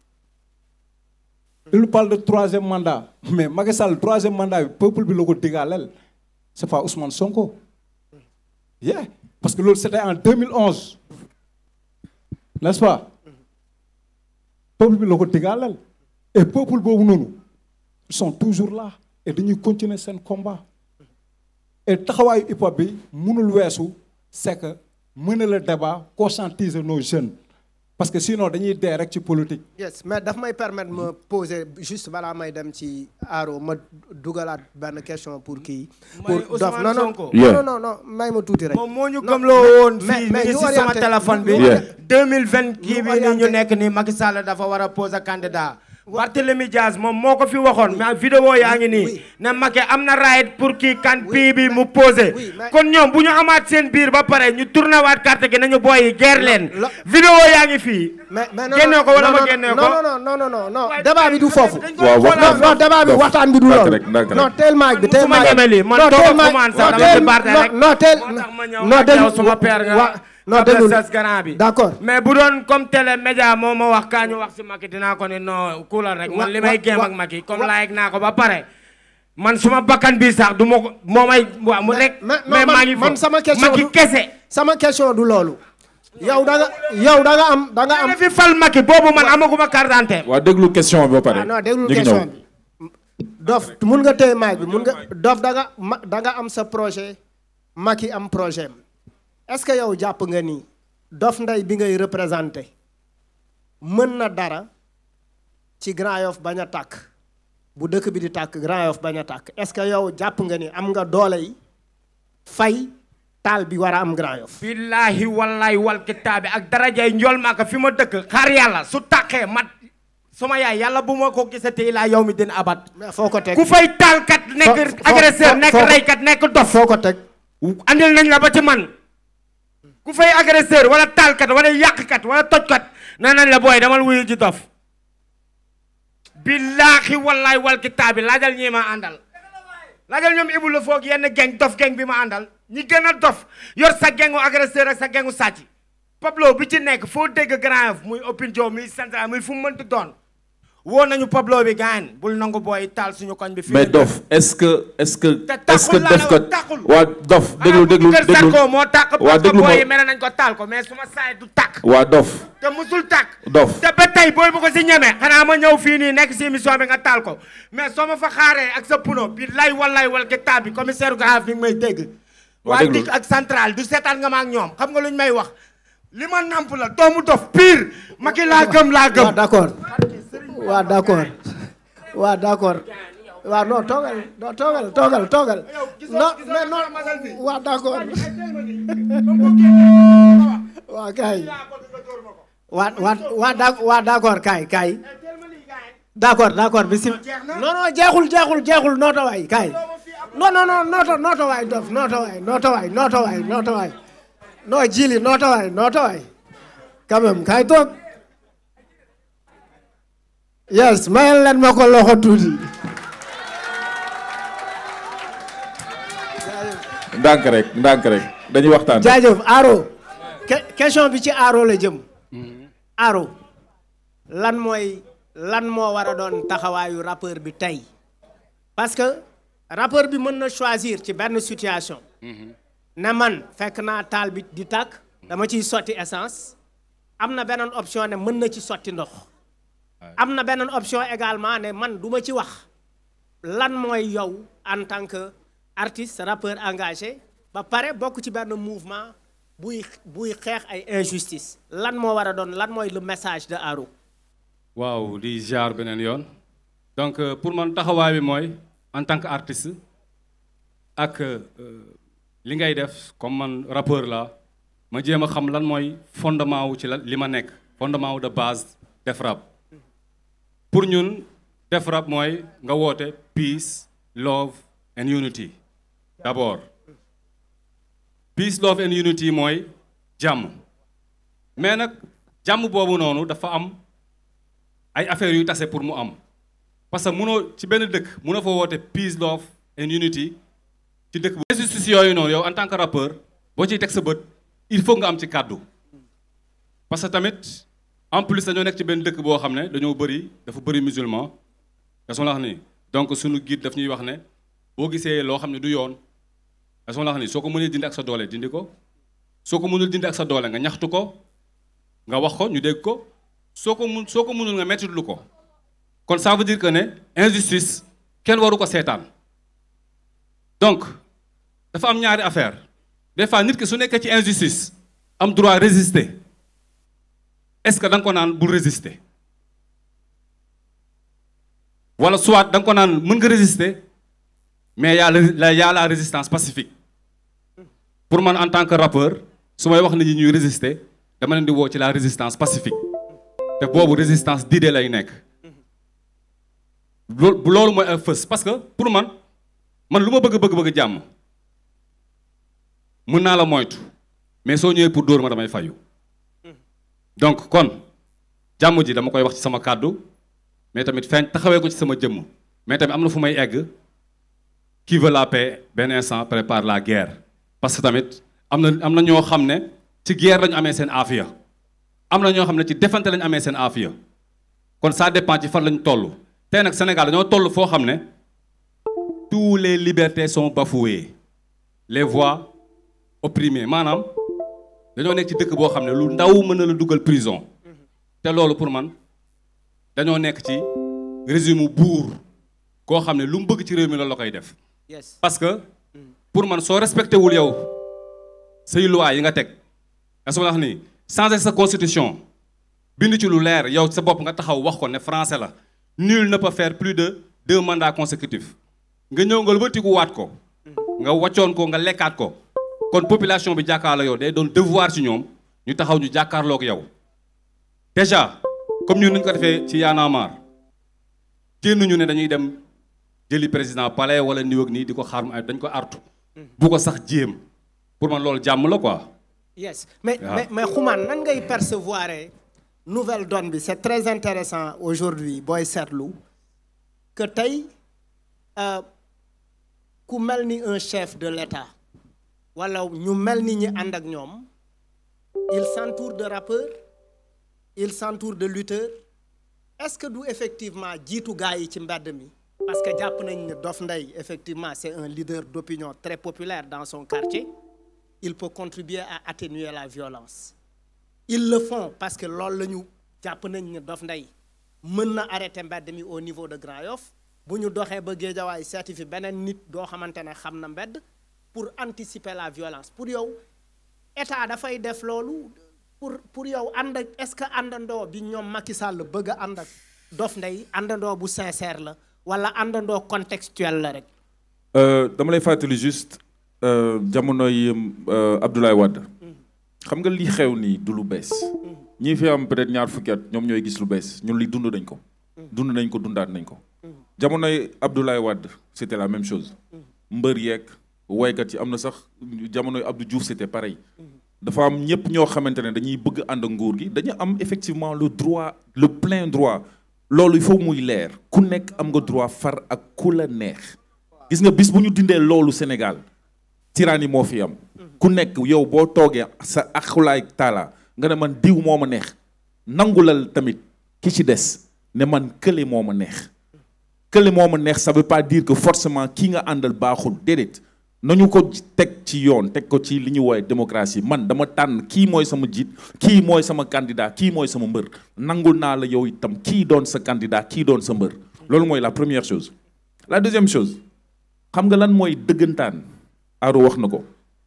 il parle de troisième mandat mais Macky Sall troisième mandat bi peuple bi la ko digaaleel c'est pas Ousmane Sonko yeah parce que loolu c'était en 2011 n'est-ce pas peuple bi la ko digaaleel et peuple boobu noonu ils sont toujours là et dañuy continuer seen combat et taxawaayu hip hop bi mënul weesu c'est que mener le débat conscientiser nos jeunes parce que sinon dañuy dee rek ci politique yes mais daf may permettre ma poser juste balaa may dem ci Aro ma dugalaat benn question pour kii. Mooy pour Dof Ousmane non non Sonko. non non non non may ma tuuti rek. moom moo ñu Non, gëmloo mais- woon mais- fii mais mi ngi ñu si sama orienté- téléphone bi ñu orienté- 2020 kii ñu bi ni ñu orienté- nekk nii Macky Sall dafa war a poser candidat Barthélémy Diaz moom moo ko fi waxoon mais vidéo yaa ngi nii oui. ne Macky am na right pour kii kan pii bi mu posé oui, mais- kon ñoom bu ñu amaat seen biir ba pare ñu tourné waat carte gi nañu booy yi guerre leen lo- vidéo yaa ngi fii mais mais non génnee ko wala non, ma non, génnee ko non non non non non non Waaye débat bi du foofu. dañ ko Waaw, wax xoolaat non non débat bi Dof, waxtaan bi du ndànk loolu. rek, ndànk rek. non teel maag bi teel su ma maag ñemee lii man non doo teel ko maag commencé non dama teel ci Barthé rek. non teel moo tax ma ñëw non ak déglu yow suma père nga wa non après déglu sas grand bi d'accord mais bu doon comme télé média moo ma wax kaa ñu wax si Macky dinaa ko ni non kuulal rek man Wa- li may wa- géem wa- ak Macky comme wa- laayeg naa ko ba pare man suma bakkan bi sax du ma ko moo may waaw mu rek mais- non, mais man- maa ngi man fo sama question Macky du- kese sama question du loolu. yow da nga yow da nga am da nga am. am fi fal Macky boobu man amaguma carte d'identité waa déglu question bi ba pare ah non déglu ñu ngi question ñëw. bi. Dof mun nga téye maag bi mun nga Dof da nga ma da nga am sa projet Macky am projet am est-ce que yow jàpp nga ni Dof Ndeye bi ngay représenté mën na dara ci Grand Yoff bañ a tàkk bu dëkk bi di tàkk Grand Yoff bañ a tàkk est-ce que yow jàpp nga ni am nga doole yi fay taal bi war a am Grand Yoff. billahi wallahi wal kitaabi ak darajay njool maaka fi ma dëkk xaar yàlla su tàqee mat sama yaay yàlla bu ma ko gisatee ilaa yow mi dina abat mais foo ko teg ku fay taalkat nekk fo- agresseur fo- nekk foo ko- reykat nekk dof foo ko teg. andil nañ la ba ci man ku fay agresseur wala taalkat wala yàqkat wala tojkat nee nañ la booy damal wuyu ji dof billaahi wallahi wal kitaabi laajal ñi ma àndal laajal ñoom ibu la foog yenn geng dof geng bi ma àndal ñi gën a dof yor sa gengu agresseur ak sa gengu sàcc Pablo bi ci nekk foo dégg Grand Yoff muy Open Dio muy central muy fu mu mënti doon woo nañu Pablo bi gaañ bul nangu booy taal suñu koñ bi fii mais dof est-ce que est-ce que Te est-ce que taxul laa la def ko wax, taxul. waa dof déglu déglu kër déglu Sarko moo tàkk waa parce que déglu booy yi ma mere nañ ko taal ko mais suma saay du tàkk waa dof te musul tàkk dof te ba tey booy bu ko si ñeme xanaa ma ñëw fii nii nekk si émission bi nga taal ko mais soo ma fa xaaree ak sa puno bi lay walay wal kitaab bi commissaire Gaaf mi ngi may dégg Waa waa déglu. dik ak central du seetaan nga ma ak ñoom xam nga lu ñu may wax li ma namp la doomu dof pire Macky laa gëm laa waaw gëm d'accord waaw d'accord waaw d'accord waaw non toogal non toogal toogal toogal non mais non waaw d'accord waaw kay waa waa waa da- waa d'accord kay kay d'accord d'accord bisi non non jeexul jeexul jeexul nooto waay kay non non non nooto nooto waay dof nooto waay nooto waay nooto waay nooto waay non jili nooto waay nooto waay quand même kay toog yes mayal leen ma ko loxo tuuti ndànk rek ndànk rek dañuy waxtaan. jaajëf Aro que- question bi ci Aro la jëm Aro lan mooy lan moo war a doon taxawaayu rappeur bi tey parce que rappeur bi mën na choisir ci benn situation ne man fekk naa taal bi di tàkk dama ciy sotti essence am na beneen option ne mën na ci sotti ndox am na beneen option également ne man du ma ci wax lan mooy yow en tant que artiste rappeur engagé ba pare bokk ci benn mouvement buy buy xeex ay injustice lan moo war a doon lan mooy le message de Aro waaw di jaar beneen yoon donc euh, pour man taxawaay bi mooy en tant que artiste ak euh, li ngay def comme man rappeur la ma jéem a xam lan mooy fondement wu ci la li ma nekk fondement wu de base def rap pour ñun def rap mooy nga woote peace love and unity d'abord peace love and unity mooy jàmm mais nag jàmm boobu noonu dafa am ay affaires yu tase pour mu am parce que munoo ci benn dëkk munoo fa woote peace love and unity ci dëkk bu injustice yooyu noonu yow en tant que rappeur boo ciy teg sa bët il faut nga am ci kàddu parce que tamit en plus dañoo nekk ci benn dëkk boo xam ne dañoo bëri dafa bëri musulman dañoo la wax ni donc suñu guide daf ñuy wax ne boo gisee loo xam ne du yoon dañoo la wax ni soo ko mënee dindi ak sa doole dindi ko soo ko mënul dindi ak sa doole nga ñaxtu ko nga wax ko ñu dégg ko soo ko mun soo ko mënul nga mettitlu ko kon ça veut dire que ne injustice kenn waru ko seetaan donc dafa am ñaari affaire des fois nit ki su nekkee ci injustice am droit résister est-ce que da nga ko naan bul résister wala soit da nga ko naan mën nga résister mais y a la y a la résistance pacifique pour man en tant que rappeur su may wax nit ñi ñuy résister dama leen di woo ci la résistance pacifique te boobu résistance d'idée lay nekk loolu loolu mooy ay fës parce que pour man man lu ma bëgg bëgg bëgg jàmm mën naa la moytu mais soo ñëwee pour dóor ma damay fayu donc kon jàmm ji dama koy wax ci sama kàddu mais tamit feeñ taxawee ko ci sama jëmm mais tamit am na fu may egg qui veut la paix benn instant prépare la guerre parce que tamit am na am na ñoo xam ne ci guerre lañu amee seen aafiya am na ñoo xam ne ci defante lañu amee seen aafiya kon ça dépend ci fan lañu toll tey nag Sénégal dañoo toll foo xam ne tous les libertés sont bafouées les voix opprimées maanaam dañoo nekk ci dëkk boo xam ne lu ndaw mën na la dugal prison te loolu pour man dañoo nekk ci régime buur koo xam ne lu mu bëgg ci réew mi loolu la koy def yes parce que pour man soo respecté wul yow say loi yi nga teg nga soo wax ni changer sa constitution bind ci lu leer yow sa bopp nga taxaw wax ko ne français la nul ne peut faire plus de deux mandats consécutifs nga ñëw nga wëtiku waat ko nga wàccoon ko nga lekkaat ko kon population bi jàkkaarloo yow day doon devoir ci ñoom ñu taxaw ñu jàkkaarloog yow déjà comme ñun ñu ko defee ci Y'en a marre génnuñu ne dañuy dem jëli président palais wala niw ak nii di ko xaar mu ay dañ ko artu bu ko sax jéem pour man loolu jàmm la quoi yes mais Ah. mais mais xumaan nan ngay percevoir nouvelle donne bi c'est très intéressant aujourd'hui booy seetlu que tey euh, ku mel ni un chef de l'État wala ñu mel ni ñi ànd ak ñoom il s'entoure de rappeurs il s'entoure de lutteurs est-ce que du effectivement jiitu gaa yi ci mbedd mi parce que jàpp nañ ne Dof Ndeye effectivement c'est un leader d'opinion très populaire dans son quartier il peut contribuer à atténuer la violence ils le font parce que loolu la ñu jàpp nañ ne Dof Ndeye mën na arrêter mbedd mi au niveau de Grand Yoff bu ñu doxee ba Géejawaay seeti fi beneen nit doo xamante ne xam na mbedd pour anticiper la violence pour yow état dafay def loolu pour pour yow ànd ak est-ce que àndandoo bi ñoom Macky Sall bëgg a ànd ak Dof Ndeye àndandoo bu sincère la wala àndandoo contextuel la rek Euh, dama lay fàttali juste euh, jamonoy euh, Abdoulaye Wade xam nga li xew nii du lu bees ñii fi am peut-être ñaar fukki at ñoom ñooy gis lu bees ñun li dund nañ ko dund nañ ko dundaat nañ ko jamonoy Abdoulaye Wade c'était la même chose mbër yeeg woykat yi am na sax jamonoy Abdou Diouf c'était pareil dafa am ñëpp ñoo xamante ne dañuy bëgg ànd ak nguur gi dañu am effectivement le droit le plein droit loolu il faut muy leer ku nekk am nga droit far ak ku la neex gis nga bis bu ñu dindee loolu Sénégal tyrannie moo fi am ku nekk yow boo toogee sa axulaay taala nga ne man diw moo ma neex nangulal tamit ki ci des ne man kële moo ma neex kële moo ma neex ça veut pas dire que forcément kii nga àndal baaxul déedéet nañu ko teg ci yoon teg ko ci li ñu woowee démocratie man dama tànn kii mooy sama jiit kii mooy sama candidat kii mooy sama mbër nangul naa la yow itam kii doon sa candidat kii doon sa mbër loolu mooy la première chose la deuxième chose xam nga lan mooy dëggantaan Aro wax na ko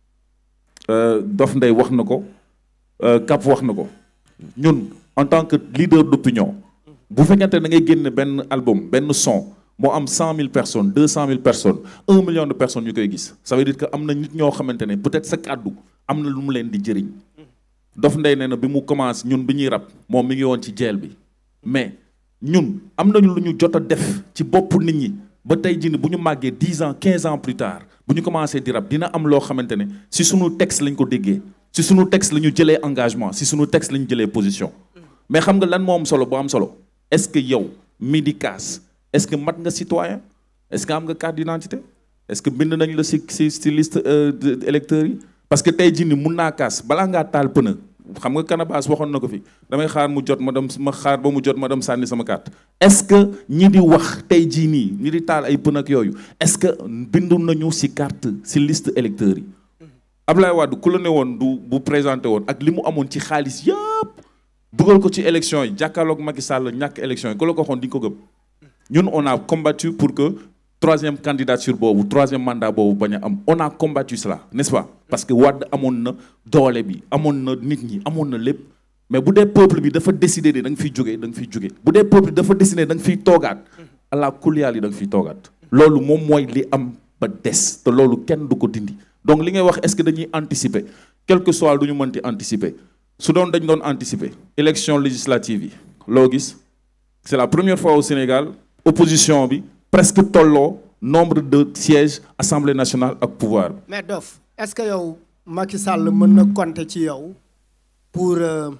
Dof Ndeye wax na ko Cap wax na ko ñun en tant que leader d'opinion bu fekkente da ngay génne benn album benn son moo am cent mille personnes deux cent mille personnes un million de personnes ñu koy gis ça veut dire que am na nit ñoo xamante ne peut-être sa kàddu am na lu mu leen di jëriñ Dof Ndeye nee na bi mu commencé ñun bi ñuy rap moom mi ngi woon ci jeel bi mais ñun am nañu lu ñu jot a def ci bopp nit ñi ba tey jii bu ñu màggee dix ans quinze ans plus tard bu ñu commencé di rap dina am loo xamante ne si sunu texte lañ ko déggee si sunu texte la ñu jëlee engagement si sunu texte la ñu jëlee position mais xam nga lan moo am solo bu am solo est-ce que yow mi di kaas est-ce que mat nga citoyen est-ce que am nga carte d'identité est-ce que bind nañ la si si si liste électeurs yi parce que tey jii nii mun naa kaas balaa ngaa taal pëna xam nga Canabasse waxoon na ko fi damay xaar mu jot ma dem ma xaar ba mu jot ma dem sànni sama carte est-ce que ñi di wax tey jii nii ñi di taal ay pën ak yooyu est-ce que bindu nañu ci carte ci liste électeurs yi Ablaye Wade ku la ne woon du bu présenté woon ak li mu amoon ci xaalis yëpp dugal ko ci élection yi jàkkaarloog Macky Sall ñàkk élection yi ku la ko waxoon di nga ko gëm ñun on a combattu pour que troisième candidature boobu troisième mandat boobu bañ a am on a combattu cela n'est-ce pas parce que Wade amoon na doole bi amoon na nit ñi amoon na lépp mais bu dee peuple bi dafa décider ne da nga fiy jógee da nga fiy jógee bu dee peuple bi dafa décider da nga fiy toogaat ala kuliyaal yi da nga fiy toogaat loolu moom mooy li am ba des te loolu kenn du ko dindi donc li ngay wax est-ce que dañuy anticiper quel que soit lu ñu mënti anticiper su doon dañ doon anticiper élection législative yi loo gis c'est la première fois au Sénégal opposition bi presque tolloo nombre de sièges assemblée nationale ak pouvoir bi mais Dof est-ce que yow Macky Sall mën na compter ci yow pour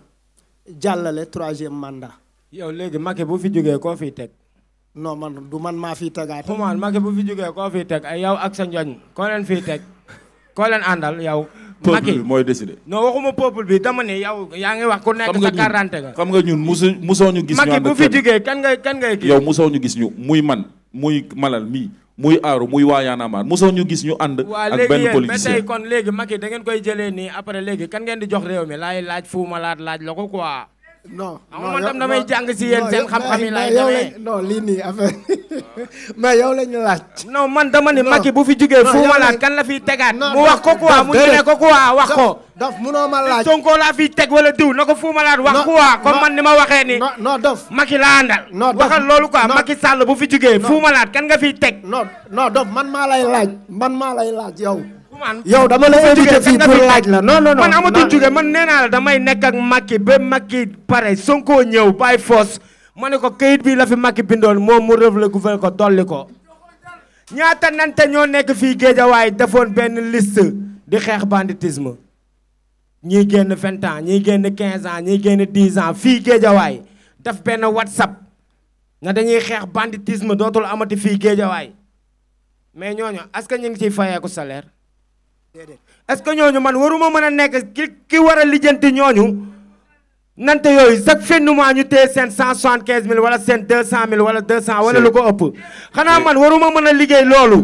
jàllale troisième mandat yow léegi Macky bu fi jógee koo fiy teg non man du man maa fiy tegaat xumaan Macky bu fi jógee koo fiy teg ay yow ak sa njoñ koo leen fiy teg koo leen àndal yow peuple bi mooy décider non waxuma peuple bi dama ne yow yaa ngi wax ku nekk sa quarante nga xam nga ñun musu musoo ñu gis ñu Macky ànd bu ak fi kenn. jógee kan ngay kan ngay kii yow musoo ñu gis ñu muy man muy malal mii muy aaru muy waa yaanamaar musoo ñu gis ñu ànd waa ak léegi benn yéen ba tey politicien kon léegi Macky da ngeen koy jëlee nii après léegi kan ngeen di jox réew mi laay laaj fu ma laat laaj la ko quoi non xam nga man tam damay jàng si yéen seen xam-xam yi laay yow demee. lañ non lii nii affaire mais yow lañu laaj non man dama ni Non. Macky bu fi jógee Non, fu yow ma lañ- laat kan la fiy tegaat Non, mu wax ko quoi Dof, mu ñu ne déedéet. ko quoi wax ko Dof munoo ma laaj Sonko laa fiy teg wala diw na ko fu ma laat wax Non, quoi comme non, man ni ma waxee ni non non Dof Macky laa àndal Non, Dof. waxal loolu quoi Non. Macky Sall bu fi jógee fu ma laat kan nga fiy teg non non Dof man maa lay laaj man maa lay laaj yow man yow dama la invité fii pour laaj la non non non man amatul non. jóge man nee naa la damay nekk ak Macky ba Macky pare Sonko ñëw bàyyi foos ma ne ko kayit bi la fi Macky bindoon moom mu rëvle gouverner ko dolli ko ñaata nante ñoo nekk fii Géejawaay defoon benn liste di xeex banditisme ñii génn vingt ans ñii génn quinze ans ñii génn dix ans fii Géejawaay def benn WhatsApp na dañuy xeex banditisme dootul amati fii Géejawaay mais ñooñu est-ce que ñu ngi ciy fayeeku salaire est-ce que ñooñu man waruma mën a nekk ki ki war a lijjanti ñooñu nante yooyu chaque fin du mois ñu téye seen cent soixante quinze mille wala seen deux cent mille wala deux cent wala lu ko ëpp xanaa man waruma mën a liggéey loolu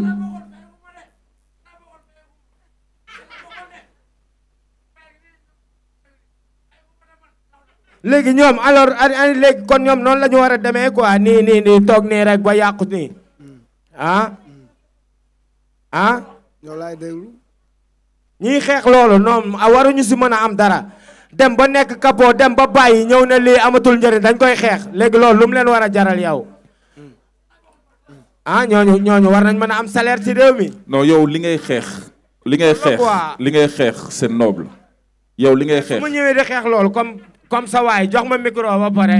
léegi ñoom alors a léegi kon ñoom noonu la ñu war a demee quoi nii nii nii toog nii rek ba yàqu nii ah ah yow laay déglu ñiy xeex loolu noonu a waruñu si mën a am dara dem ba nekk capot dem ba bàyyi ñëw ne lii amatul njëriñ dañ koy xeex léegi loolu lu mu leen war a jaral yow ah ñooñu ñooñu war nañ mën a am salaire ci réew mi non yow li ngay xeex li ngay xeex quoi. li ngay xeex c'est noble yow li ngay su xeex ma ñëwee di xeex loolu comme comme sa waay jox ma micro ba pare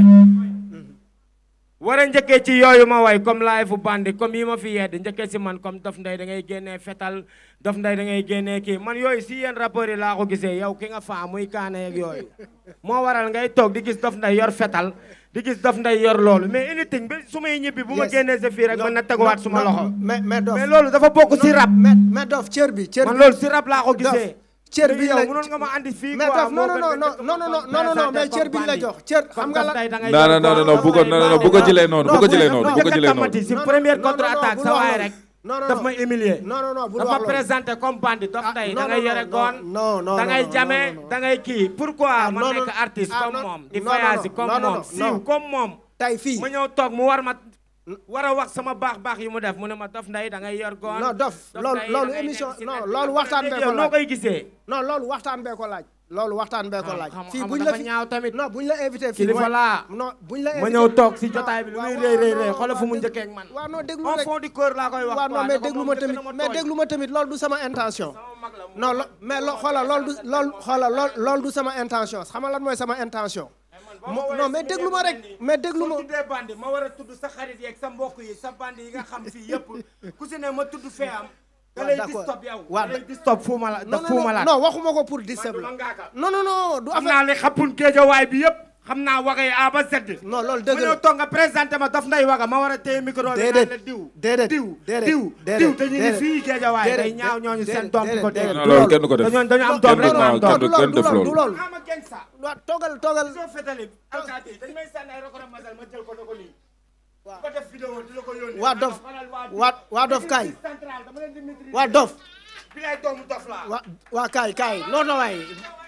war a njëkkee ci yooyu ma way comme laay fu bandi comme yi ma fi yedd njëkkee si man comme Dof Ndeye da ngay génnee fetal Dof Ndeye da ngay génnee kii man yooyu si yéen rappeurs yi laa ko gisee yow ki nga faa muy kaane ak yooyu moo waral ngay toog di gis Dof Ndeye yor fetal di gis Dof Ndeye yor loolu mais anything ba su may ñibbi bu ma Yes. génnee sa fii rek mën na teguwaat suma loxo mais mais dof mais loolu dafa bokk si rap mais mais dof cër bi cër man bi loolu si rap laa ko gisee cër bi yow la mënoon nga ma andi fii mais quoi dof non non non non non non non non non mais cër bi la jox cër xam nga la non non non non bu ko non non bu ko jëlee noonu bu ko jëlee noonu bu ko jëlee noonu si Non, première non, non, contre attaque non, sa bul wax waay loolu. rek non non daf non. ma humilier non non non bul dafa wax loolu. présenté comme bandi Dof Ah, Ndeye non, da ngay non, yore non, goon non, non, da ngay non, jame non, non. da ngay kii pourquoi Ah, ma non, nekk non. artiste Ah, comme non, moom di non, non, voyage non, comme non, non, moom non. siiw comme moom tey fii ma ñëw toog mu war ma war a wax sama baax baax yi mu def mu ne ma Dof Ndeye da ngay yor goon non dof loolu Ndeye loolu da ngay émission nekk si non net bi. loolu waxtaan bee ko yow noo laaj koy gisee non loolu waxtaan bee ko laaj loolu waxtaan bee ko laaj xam- fii xam buñ dafa la fi ñaaw tamit. non buñ la invité fii Kilifa mooy- laa. non buñ la ma invité ñëw toog si jotaay bi lu muy waaw, rëy rëy waaw, rëy waaw, xoolal fu mu waaw, njëkkee ak man waaw non déglu au rek fond du cœur laa koy wax waaw quoi, non mais ne ko déglu moom ma njëkk tamit na ma mais tooñ. déglu ma tamit loolu du sama intention Sama mag la mu non lo mais lo xoolal loolu du loolu xoolal lool loolu du sama intention xam nga lan mooy sama intention mo- non mais déglu ma rek mais déglu ma soo tuddee bandi ma war a tudd sa xarit yeeg sa mbokk yi sa bandi yi nga xam fii yëpp ku si ne ma tudd fee am da waaw, lay d'accord. distop yow waaw, da lay distop fu ma la non daf non fu ma non la non waxuma ko pour disturb la man ngaaka non non non du xam affaire naa li xappun géejawaay bi yëpp xam naa waxee A ba Z non loolu ma dëgg ñëw la toog nga présenté ma Dof Ndeye Waga ma war a téye micro bi Déedéet. naan la diw Déedéet. diw Déedéet. diw Déedéet. diw te ñu ngi Déedéet. fii géejawaay day Déedéet. ñaaw ñooñu seen Déedéet. doom di ko Déedéet. dégg non loolu kenn du ko def dañoo dañu am doom rek non, ma am kenn doom du- kenn def loolu. du loolu ama gangsta waaw toogal toogal soo fetali alkaati yi dañ may sànni ay record masal ma jël ko ne ko nii Waaw. ko def vidéo di la ko yónnee waa dof waa waa dof kaay central dama leen di maîtriser waa dof bi lay doomu dof laa waa waa kaay kaay non non waay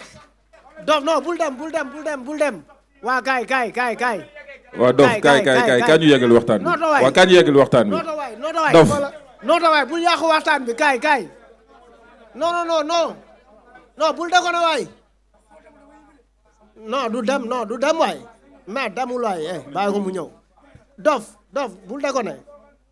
dof non bul dem bul dem bul dem bul dem waa kaay kaay kaay kaay waaw dof Kaay, kaay kaay, kaay kaay kaay. kaa ñu yeggal waxtaan bi Non, non, waay. waaw kaa ñu yeggal waxtaan bi nooto waay nooto waay Dof. xoola nooto waay bul yàqu waxtaan bi kaay kaay non non non non non bul deko ne waay non du dem non du dem waay mais demul waay eh bàyyi ko mu ñëw dof dof bul deko ne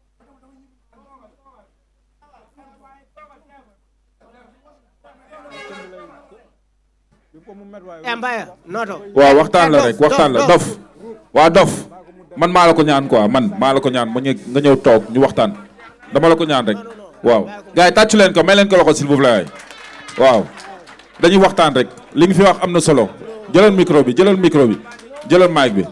eh Mbaye nooto waaw waxtaan la Eh, rek waxtaan la dof waa dof man maa la ko ñaan quoi man maa la ko ñaan mu ñë nga ñëw toog ñu waxtaan dama la ko ñaan rek waaw gars yi tàccu leen ko may leen ko loxo s'il vous plaît waaw dañuy waxtaan rek li nga fi wax am na solo jëlal micro bi jëlal micro bi jëlal mic bi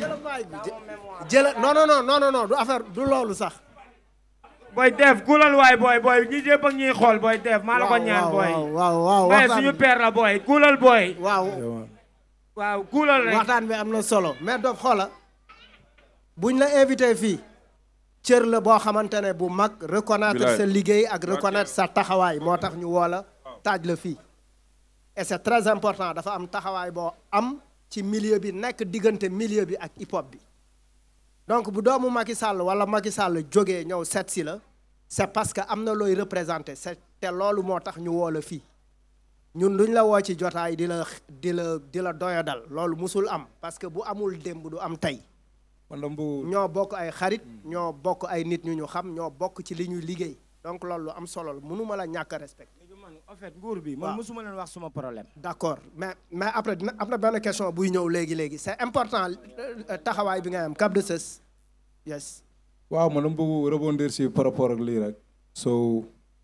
jëla non non non non non du affaire du loolu sax booy def gulal waay booy booy ñi jépp ak ñuy xool booy def maa la ko ñaan booy waaw waaw waaw mais waxtaan suñu bi- père la booy gulal booy waaw waaw gulal rek waxtaan bi am na solo mais dof xoola buñ la invité fii cër la boo xamante ne bu mag reconnaître Bilaay. sa liggéey ak reconnaître sa taxawaay moo tax ñu woo la taaj la fii et c'est très important dafa am taxawaay boo am ci milieu bi nekk diggante milieu bi ak hip hop bi donc bu doomu Macky Sall wala Macky Sall jógee ñëw seet si la c'est parce que am na looy représenté c'est te loolu moo tax ñu woo la fii ñun duñ la woo ci jotaay di la di la di la doyadal loolu musul am parce que bu amul démb du am tey man dama bëgg ñoo bokk ay xarit ñoo bokk ay nit ñu ñu xam ñoo bokk ci li ñuy liggéey donc loolu lu am solo la mënuma la ñàkk a respecté léegi man en fait nguur bi man Waaw. mosuma leen wax suma problème d'accord mais mais après dina am na benn question buy ñëw léegi léegi c'est important euh, taxawaay bi nga am Cap de Sës yes waaw man dama bëgg rebondir si par rapport ak lii rek so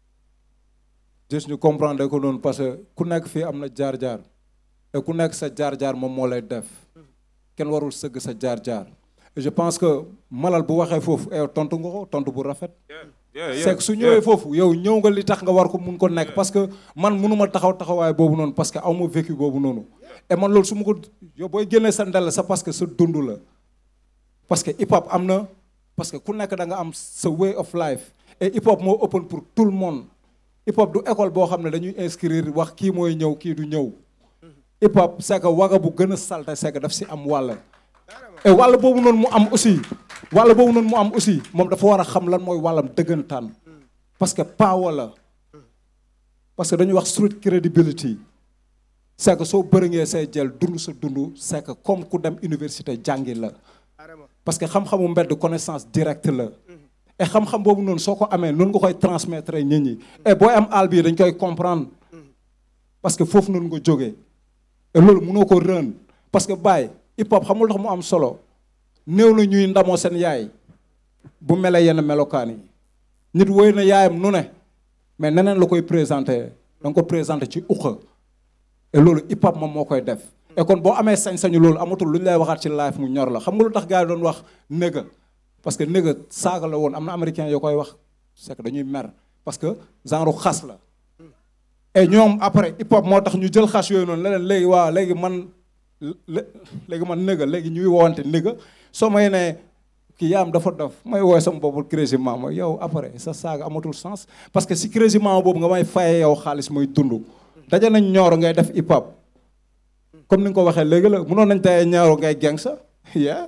juste ñu comprendre ko noonu parce que ku nekk fii am na jaar-jaar te ku nekk sa jaar-jaar moom moo lay def kenn warul sëgg sa jaar-jaar et je pense que malal bu waxee foofu eh tontu nga ko tontu bu rafet c'est que su ñëwee foofu yow ñëw nga li tax nga war ko mun ko nekk parce que man mënuma taxaw taxawaay boobu noonu parce que aw ma vécu boobu noonu et man loolu su ma ko yow booy génnee sa ndel c'est parce que sa dund la parce que hip hop am na parce que ku nekk da nga am sa way of life et hip hop moo open pour tout le monde hip hop du école boo xam ne dañuy inscrire wax kii mooy ñëw kii du ñëw hip hop c'est que waga bu gën a salte c'est que daf si am wàll et wàll boobu noonu mu am aussi wàll boobu noonu mu am aussi moom dafa war a xam lan mooy wàllam dëggantaan parce que power la parce que dañuy wax street credibility c'est que soo bërëngee say jël dund sa dund c'est que comme ku dem université jàngi la parce que xam-xamu mbedd connaissance directe la et xam-xam boobu noonu soo ko amee noonu nga koy transmettre nit ñi et booy am àll bii dañ koy comprendre parce que foofu noonu nga jógee et loolu mënoo ko rën parce que Baye hip hop xamul tax mu am solo néew na ñuy ndamoo seen yaay bu mele yenn melokaan yi nit woy na yaayam nu ne mais neneen la koy présenté da nga ko présenté ci uqa et loolu hip hop moom moo koy def et kon boo amee sañ-sañu loolu amatul lu ñu lay waxaat ci live mu ñor la xam nga lu tax gars yi doon wax néga parce que néga saaga la woon am na américain yoo koy wax c'est que dañuy mer parce que genre xas la et ñoom après hip hop moo tax ñu jël xas yooyu noonu leneen léegi waaw léegi man léegi man néga léegi ñuy woowante néga soo may ne kii yaam dafa dof may woowee sama boppul Crazy Mama yow après sa saaga amatul sens parce que si Crazy Mama boobu nga may faye yow xaalis muy dund daje nañ ñooro ngay def hip hop comme ni nga ko waxee léegi la mënoon nañ tey ñaaro ngay geng sa yeah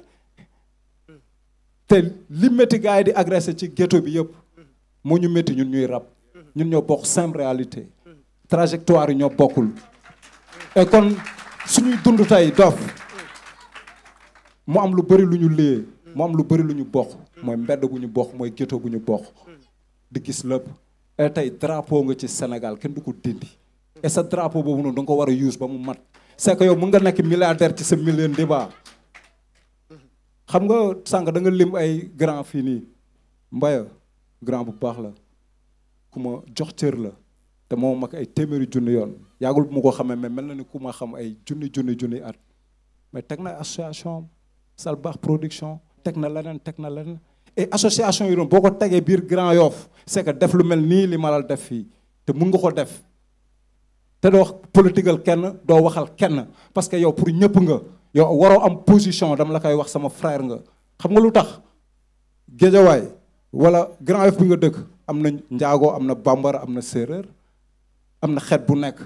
te li métti gars yi di agressé ci ghetto bi yëpp moo ñu métti ñun ñuy rap ñun ñoo bokk simple réalité trajectoire yi ñoo bokkul et kon suñuy dund tey dof mu am lu bëri lu ñu liyee mu am lu bëri lu ñu bokk mooy mbedd bu ñu bokk mooy ghetto bu ñu bokk di gis lépp et tey drapeau nga ci Sénégal kenn du ko dindi et sa drapeau boobu noonu da nga ko war a use ba mu mat c'est que yow mun nga nekk milliardaire ci sa million débat xam nga sànq da nga lim ay grand fii nii mbaya grand bu baax la ku ma jox cër la te moom mag ay téeméeri junni yoon yàggul bu ma ko xamee mais mel na ni ku ma xam ay junni junni junni at mais teg na association sal baax production teg na leneen teg na leneen et association yi doon boo ko tegee biir Grand Yoff c'est que def lu mel nii li malal def fii te mun nga ko def te doo politigal kenn doo waxal kenn parce que yow pour ñëpp nga yow waroo am position dama la koy wax sama frère nga xam nga lu tax géejawaay wala Grand Yoff bi nga dëkk am na njaago am na bambara am na séeréer am na xeet bu nekk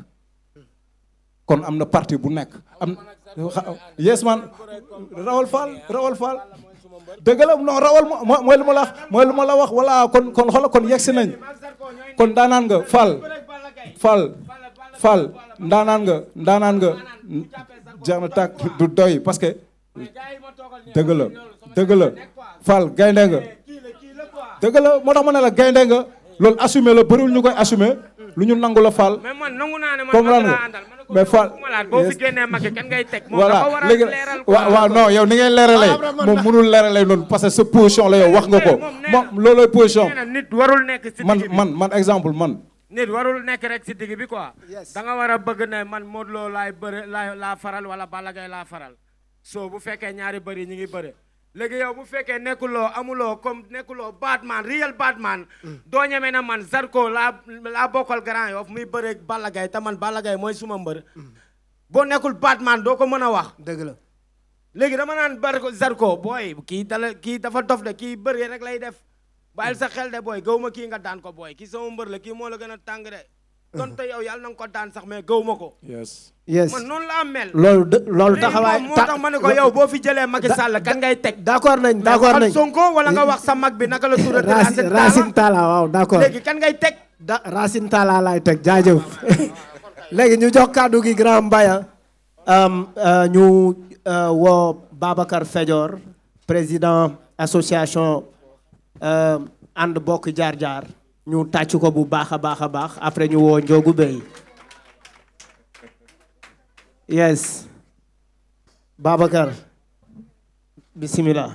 kon am na parti bu nekk am yes man rawal faal rawal faal dëgg la non rawal mo mooy lu ma la wax mooy lu ma la wax voilà kon kon xoola kon yegsi nañ kon daanaan nga faal faal faal ndaanaan nga ndaanaan nga jeex na tàkk du doy parce que dëgg la dëgg la faal gaynde nga dëgg la moo tax ma ne la gaynde nga loolu assumé la bëriwul ñu koy assumé lu ñu nangu la faal mais man nangu naa ne man comprendre Macky nga laa àndal ma ne ko mais faal malaat boo fi génnee Macky kan ngay teg moom voilà dafa war a léegi leeral waaw waaw non yow ni ngay leeralee moom mënul leeralee noonu parce que sa position la yow wax nga ko moom nee na- moom loolooy position nee na nit warul nekk si man digg bi man man exemple man nit warul nekk rek si digg bi quoi Yes. da nga war a bëgg ne man Modou Lo laay bëre laa laa faral wala Balla Gaye laa faral soo bu fekkee ñaari bëri ñi ngi bëre léegi yow bu fekkee nekkuloo amuloo comme nekkuloo Batman real Batman doo ñeme na man Zarko laa laa bokkal Grand Yoff muy bëre Balla Gaye te man Balla Gaye mooy suma mbër boo nekkul Batman doo ko mën a wax dëgg la léegi dama naan bar Zarko booy kii dala kii dafa dof de kii bëri rek lay def bàyyil sa xel de booy gaw ma kii nga daan ko booy kii sama mbër la kii moo la gën a tàng de donte yow yàlla na nga ko daan sax mais gaw ma ko yes yes man noonu laa mel loolu dë- loolu léegi taxawaay moom moo tax ma ne ko yow boo fi jëlee Macky Sall kan ngay teg d'accord nañ d'accord waxal nañ Sonko wala nga wax sa mag bi naka la tuddati Racine Racine Talla waaw d'accord léegi kan ngay teg da Racine Talla laay teg jaajëf léegi ñu jox kàddu gi grand Mbaya um, euh, ñu euh, woo Babacar Fedior président association euh, ànd bokk jaar jaar ñu tàcc ko bu baax a baax a baax après ñu woo Ndiogu Bey yes Babacar bismillah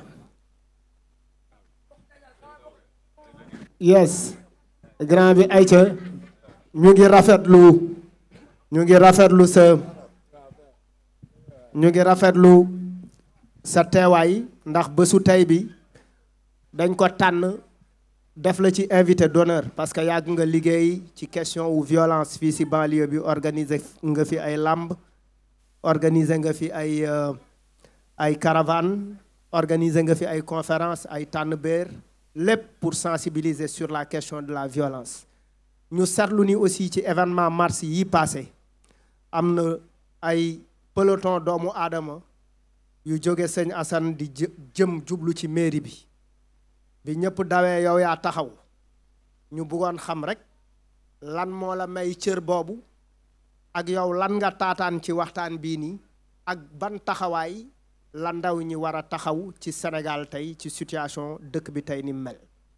yes grand bi ayca ñu ngi rafetlu ñu ngi rafetlu sa ñu ngi rafetlu sa teewaay ndax bésu tey bi dañ ko tànn def la ci invité d'honneur parce que yàgg nga liggéey ci question wu violence fii ci banlieue bi organiser nga fi ay làmb organiser nga fi ay euh, ay caravane organiser nga fi ay conférence ay tànn béer lépp pour sensibiliser sur la question de la violence ñu seetlu ni aussi ci événement mars yi passé am na ay peloton doomu aadama yu jóge sëñ Assane di jë- jëm jublu ci mairie bi bi ñëpp dawee yow yaa taxaw ñu bëggoon xam rek lan moo la may cër boobu ak yow lan nga taataan ci waxtaan bii nii ak ban taxawaay la ndaw ñi war a taxaw ci Sénégal tey ci situation dëkk bi tey ni mu mel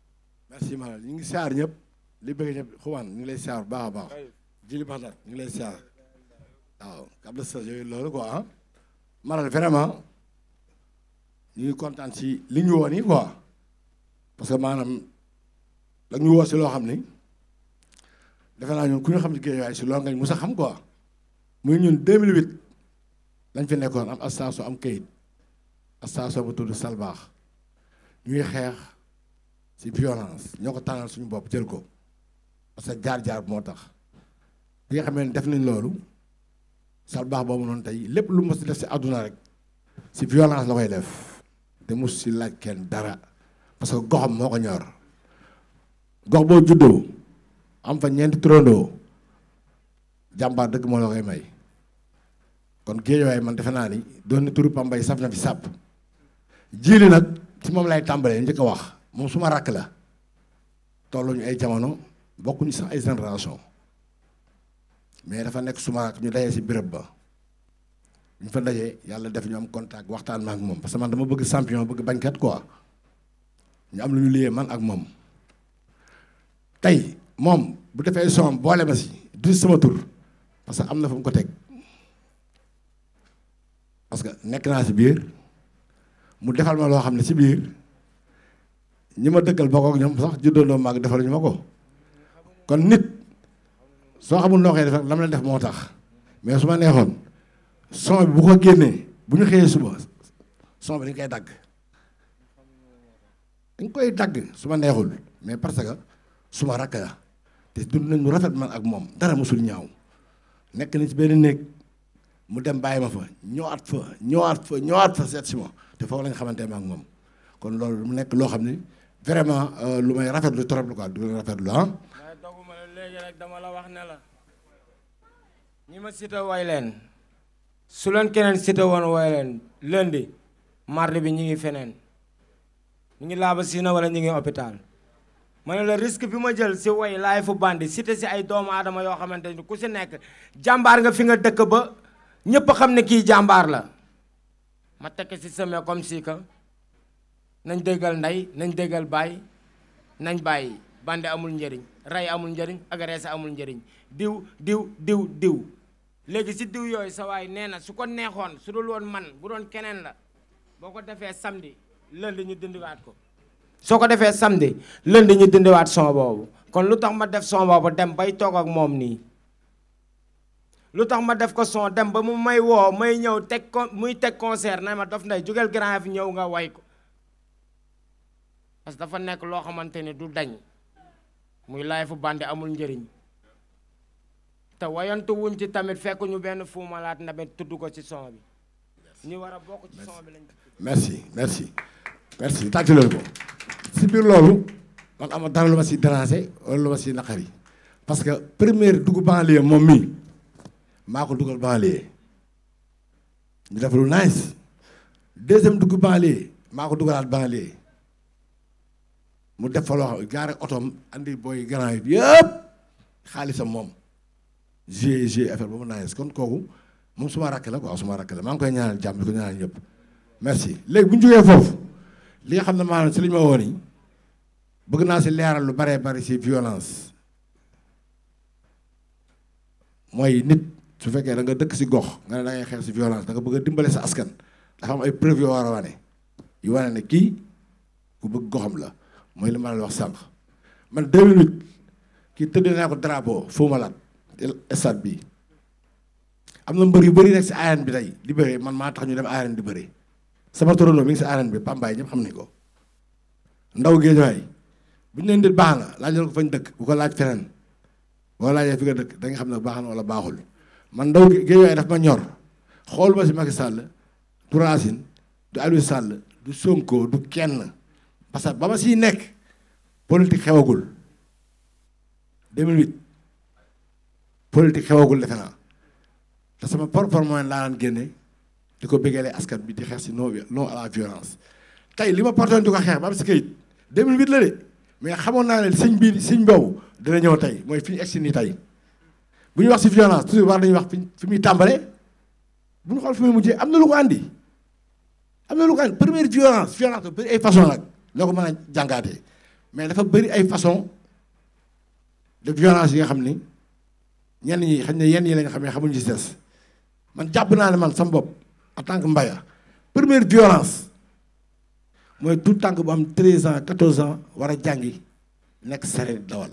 merci Malal ñu ngi siyaar ñëpp li bëgg ñëpp xumaan ñu ngi lay siyaar bu baax a baax jili bax nag ñu ngi lay siyaar waaw kab la sa yooyu loolu quoi ah Malal vraiment ñu ngi kontaan si li ñu woon yi quoi parce que maanaam da ñu woo si loo xam ni defe naa ñun ku ñu xam si géej waaye si loolu nga ñu mus a xam quoi muy ñun 2008 lañ fi nekkoon am association am kayit association bu tudd Salbaax ñuy xeex si violence ñoo ko tànnal suñu bopp jël ko parce que jaar-jaar moo tax bi nga xam ne def nañ loolu Salbaax boobu noonu tey lépp lu mos def si àdduna rek si violence la koy def te mus si laaj kenn dara parce que goxam moo ko ñor gox boo juddoo am fa ñeenti turandoo jàmbaar dëgg moo la koy may kon géejawaay man defe naa ni doon na turu Pambay saf na fi sàpp jiili nag ci moom lay tàmbalee njëkk a wax moom suma rakk la tolluñu ay jamono bokkuñu sax ay génération mais dafa nekk suma rakk ñu dajee si béréb ba ñu fa dajee yàlla def ñu am contact waxtaan ma ak moom parce que man dama bëgg champion bëgg bañkat quoi ñu am lu ñu liyee man ak moom tey moom bu defee son boole ma si du sama tur parce que am na fu mu ko teg parce que nekk naa si biir mu defal ma loo xam ne si biir ñi ma dëkkal bokk ak ñoom sax juddoondoo maag defal ñu ma ko kon nit soo xamul noo koy def lam la def moo tax mais su ma neexoon son bi bu ko génnee bu ñu xëyee suba son bi dañ koy dagg dañ koy dagg su ma neexul mais parce que su ma rakk la te dund nañ mu rafet man ak moom dara mosul ñaaw nekk na ci benn néeg mu dem bàyyi ma fa ñëwaat fa ñëwaat fa ñëwaat fa seet si ma te foofu la nga xamante ma ak moom kon loolu mu nekk loo xam ni vraiment lu may rafetlu trop lu quoi du rafetlu ah. waaye doguma la léegi rek dama la wax ne la ñi ma cité way leen su leen keneen cité woon way leen lundi mardi bi ñu ngi feneen ñu ngi laaba siina wala ñu ngi hôpital ma ne la risque bi ma jël si way laay fu bandi cité si ay doomu aadama yoo xamante ni ku si nekk jàmbaar nga fi nga dëkk ba ñëpp xam ne kii jàmbaar la ma tekk si semé comme si que nañ déggal ndey nañ déggal baay nañ bàyyi bandi amul njëriñ rey amul njëriñ agressé amul njëriñ diw diw diw diw léegi si diw yooyu sa waay nee na su ko neexoon su dul woon man bu doon keneen la boo ko defee samedi lundi ñu dindiwaat ko soo ko defee samedi lundi ñu dindiwaat son boobu kon lu tax ma def son boobu dem bay toog ak moom nii lu tax ma def ko son dem ba mu may woo may ñëw teg ko muy teg concert na ma Dof Ndeye jógeel Grand fi ñëw nga way ko parce que dafa nekk loo xamante ni du dañ muy laay fu bandi amul njëriñ te wayantu wuñ ci tamit fekk ñu benn Fou Malade ndamit tudd ko ci son bi ñu war a bokk ci son bi lañ merci merci merci tàccu leen ko si biir loolu man ama dara lu ma si déranger wala lu ma si naqari parce que première dugg banlieue moom mii maa ko dugal banlieue ñu def lu nice deuxième dugg banlieue maa ko dugalaat banlieue mu def fa loo xam gaare otoom andi booy grand yi yëpp xaalisam moom g g affaire ba mu nice kon kooku moom suma rakk la quoi suma rakk la maa ngi koy ñaanal jàmm di ko ñaanal ñëpp merci léegi bu ñu jógee foofu li nga xam ne maanaam si li ñu ma woon yi bëgg naa si leeral lu baree bari si violence mooy nit su fekkee da nga dëkk si gox nga ne da ngay xeex si violence da nga bëgg a dimbale sa askan dafa am ay preuve yoo war a wane yu wane ne kii ku bëgg goxam la mooy li ma la wax sànq man 2008 kii tëdd naa ko drapeau Fou Malade stade bi am na mbër yu bëri nekk si arène bi tey di bëre man maa tax ñu dem arène di bëre sama torondoo mi ngi si arène bi Pambaay ñëpp xam nañ ko ndaw géejawaay bu ñu leen di baax na laajal ko fañ dëkk bu ko laaj feneen boo laajee fi nga dëkk da nga xam ne baax na wala baaxul man ndaw géejawaay daf ma ñor xool ma si Macky Sall du Racine du Aliou Sall du Sonko du kenn parce que ba ma siy nekk politique xewagul 2008 politique xewagul defe naa te sama propre moyen laa daan génne di ko bëggalee askan bi di xeex si non non à la violence tey li ma portoon di ko xeex ba am si kayit 2008 la de mais xamoon naa ne siñ bii siñ boobu dina ñëw tey mooy fi ñu egsi nii tey bu ñu wax si violence toujours war nañu wax fi fi muy tàmbalee bu ñu xool fi muy mujjee am na lu ko andi am na lu ko andi première violence violence ba bëri ay façon nag loo ko mën a jàngaatee mais dafa bëri ay façon de violence yi nga xam ni ñenn ñi xañ ne yenn yi lañ xam ne xamuñ ci des man jàpp naa ne man sama bopp en tant que mbaya première violence mooy tout tànk bu am 13 ans 14 ans war a jàngi nekk sareet dawal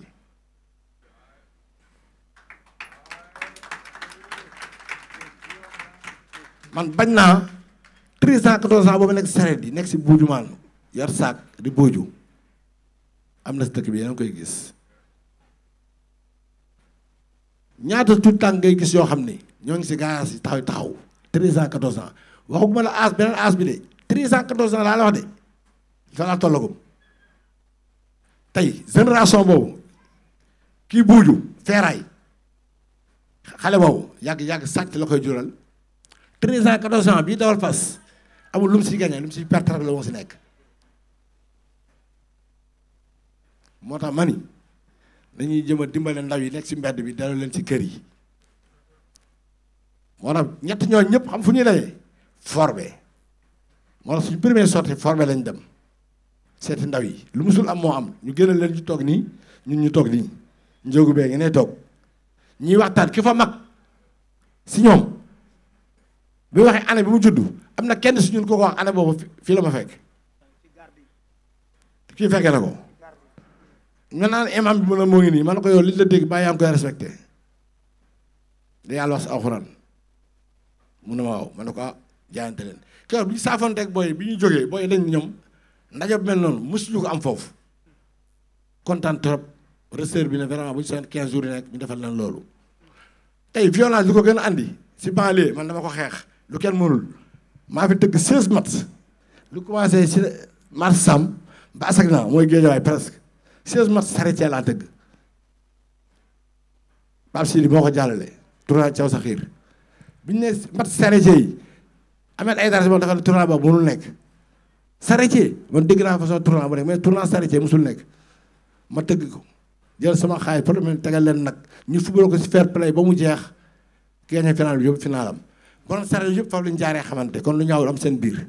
man bañ naa 13 ans 14 ans boobu nekk sareet yi nekk si buuju maan yor saak di booju am na si dëkk bi yéen a koy gis ñaata tout tànk ngay gis yoo xam ne ñoo ngi si garage yi taxaw taxaw 13 ans 14 ans waxuma la âge beneen âge bi de 13 ans 14 ans laa la wax de fa laa tollagum tey génération boobu kii buuju feeraay xale boobu yàgg yàgg sàcc la koy jural 13 ans 14 ans bii dawal fas amul lu mu si gagné lu mu si perte rek la moo si nekk moo tax ma ni dañuy jëm a dimbale ndaw yi nekk si mbedd bi delloo leen si kër yi moo tax ñett ñooñu ñëpp xam fu ñuy lay forbe moo tax suñu premier sortie forbe lañ dem seeti ndaw yi lu musul am moo am ñu gënal leen ñu toog nii ñun ñu toog nii njóogu bee ngi ne toog ñuy waxtaan ki fa mag si ñoom bi waxee année bi mu judd am na kenn si ñun ko ko wax année boobu fii la ma fekk kii fekkee na ko nga naan imam bi mu ne moo ngi nii man na ko yow li la dégg bàyyi yaa ngi koy respecté da yàlla wax si alxuraan mu ne ma waaw man ne ko ah jaayante leen keroog bi ñu saafoonteeg booy bi ñu jógee booy dañ ñoom ndaje bu mel noonu mosuñu ko am foofu kontaan trop recteur bi ne vraiment bu ñu seen 15 jours yi nekk ñu defal leen loolu. tey violence li ko gën a andi si banlieue man dama ko xeex lu kenn mënul maa fi tëgg 16 matchs lu commencé si mars sam ba asag na mooy géejawaay presque 16 matchs saretier laa tëgg Pape Sidi moo ko jàllale tournoi Thiaw sa xiir bi ñu ne match saretier yi Ahmed Aïdara moom dafa ne tournoi boobu mënul nekk saretier man dégg naa façon tournoi bu nekk mais tournoi saretier musul nekk ma tëgg ko jël sama xaay problème tegal leen nag ñu football ko si fair play ba mu jeex gagné final bi yëpp finalam kon saret yëpp foofu lañu jaaree xamante kon lu ñaawul am seen biir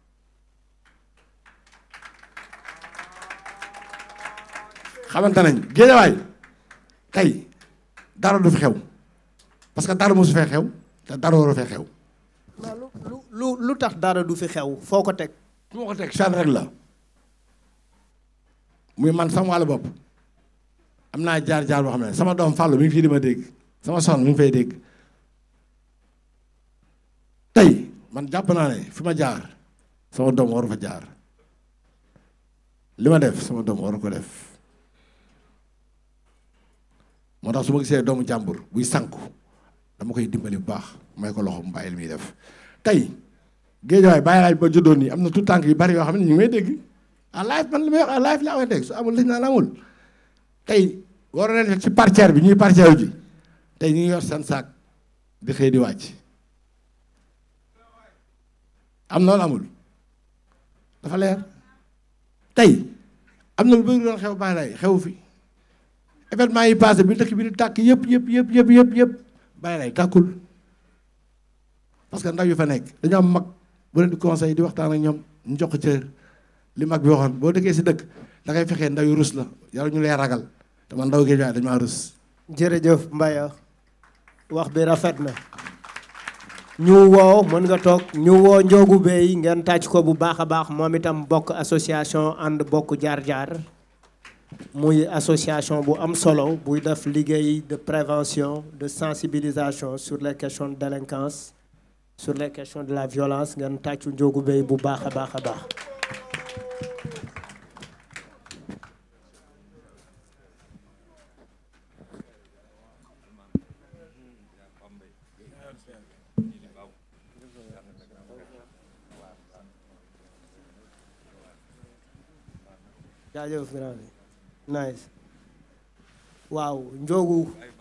xamante nañ géejawaay tey dara du fi xew parce que dara mosu fee xew te dara waru fee xew lu lu lu lu tax dara du fi xew foo ko teg su ma ko teg fenn rek la muy man sama wàllu bopp am naa jaar-jaar boo xam ne sama doom Fallou mi ngi fii di ma dégg sama son mi ngi fay dégg tey man jàpp naa ne fi ma jaar sama doom waru fa jaar li ma def sama doom waru ko def moo tax su ma gisee doomu jàmbur buy sànku dama koy dimbali bu baax may ko loxo mu bàyyi li muy def tey géejawaay bàyyi laaj ba juddoon nii am na tout tànk yu bari yoo xam ne ñu ngi may dégg à live man li may wax à live laa koy dégg su amul liñ naan amul tey waroon nañ ci parterre bi ñuy parterre ji tey ñu ngi yor seen saak di xëy di wàcc am na wala amul dafa leer tey am na lu bëri doon xew bàyyi lay xew fi événement yi passé bi dëkk bi di tàkk yëpp yëpp yëpp yëpp yëpp yëpp bàyyi lay tàkkul parce que ndaw yu fa nekk dañoo am mag bu leen di conseil di waxtaan ak ñoom ñu jox ko cër li mag bi waxoon boo dëkkee si dëkk da ngay fexee ndaw yu rus la yàlla ñu lay ragal te man ndaw géej waaye dañu maa rus jërëjëf Mbaye wax bi rafet na ñu woo mën nga toog ñu woo Njoogu Bey ngeen tàcc ko bu baax a baax moom itam bokk association ànd bokk jaar-jaar muy association bu am solo buy def liggéey de prévention de sensibilisation sur les questions de délinquance sur les questions de la violence ngeen tàccu Njoogu Bey bu baax a baax a baax jaajëf grand bi nice waaw njoogu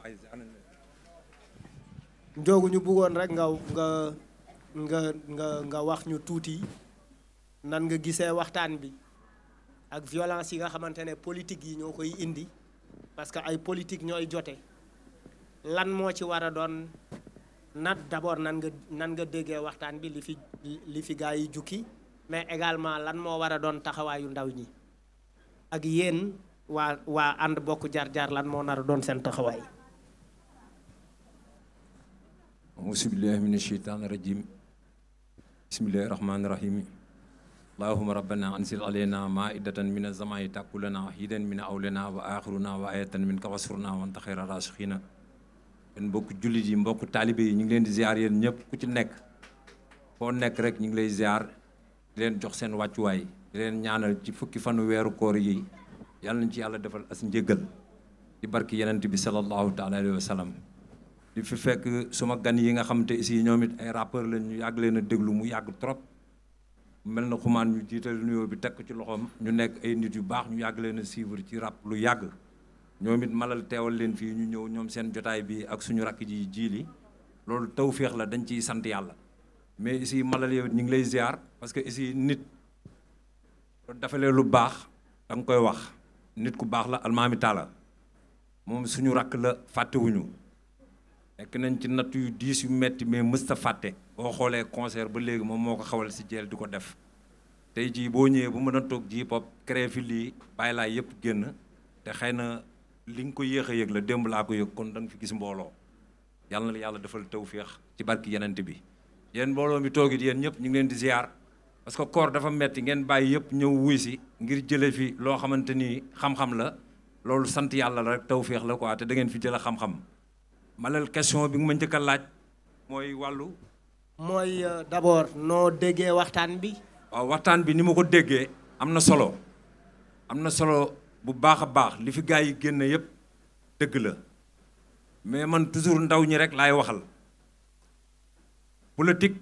njoogu ñu bëggoon rek nga nga nga nga nga wax ñu tuuti nan nga gisee waxtaan bi ak violence yi nga xamante ne politique yi ñoo koy indi parce que ay politique ñooy jote lan moo ci war a doon nat d'abord nan nga nan nga déggee waxtaan bi li fi li fi gaa yi jukki mais également lan moo war a doon taxawaayu ndaw ñi ak yéen waa waa ànd bokk jaar-jaar lan moo nar a doon seen taxawaay auzu billahi min asheytaan rajim bismillahi rahmaani rahim allahuma rabbana anzil alayna maidatan min azamai takulana hidan min awlana wa axiruna wa ayatan min ka wasurna wanta xayra rasikhina yéen mbokk jullit yi mbokk taalibe yi ñu ngi leen di ziar yéen ñëpp ku ci nekk foo nekk rek ñu ngi lay ziar di leen jox seen wàccuwaay di leen ñaanal ci fukki fanu weeru koor yi yàlla nañ ci yàlla defal as njëggal di barki yenent bi sallallahu taala alayhi wa sallam di fi fekk suma gan yi nga xam te ici ñoom it ay rappeur lañ ñu yàgg leen a déglu mu yàgg trop mel na xumaan ñu jiital nuyoo bi teg ko ci loxoom ñu nekk ay nit yu baax ñu yàgg leen a suivre ci rap lu yàgg ñoom it malal teewal leen fii ñu ñëw ñoom seen jotaay bi ak suñu rakk ji jiili loolu tawféex la dañ ciy sant yàlla mais ici malal yow ñu ngi lay ziar parce que ici nit dafalee lu baax da nga koy wax nit ku baax la almaami taala moom suñu rakk la fàttewuñu nekk nañ ci natt yu diis yu metti mais mësta fàtte boo xoolee concert ba léegi moom moo ko xawal si jeel di ko def tey jii boo ñëwee bu mën a toog ji pop créé fi lii bàyyi laa yëpp génn te xëy na li nga ko yéex a yëg la démb laa ko yëg kon da nga fi gis mbooloo yàlla na la yàlla defal tawféex ci barki yenent bi yéen mbooloo mi toogit yéen ñëpp ñu ngi leen di ziar parce que koor dafa metti ngeen bàyyi yëpp ñëw wuy si ngir jële fi loo xamante ni xam-xam la loolu sant yàlla la rek tawféex la quoi te da ngeen fi jële xam-xam malal question bi nga ma njëkk a laaj mooy wàllu mooy d'abord noo déggee waxtaan bi waaw waxtaan bi ni ma ko déggee am na solo am na solo bu baax a baax li fi gaa yi génn yëpp dëgg la mais man toujours ndaw ñi rek laay waxal politique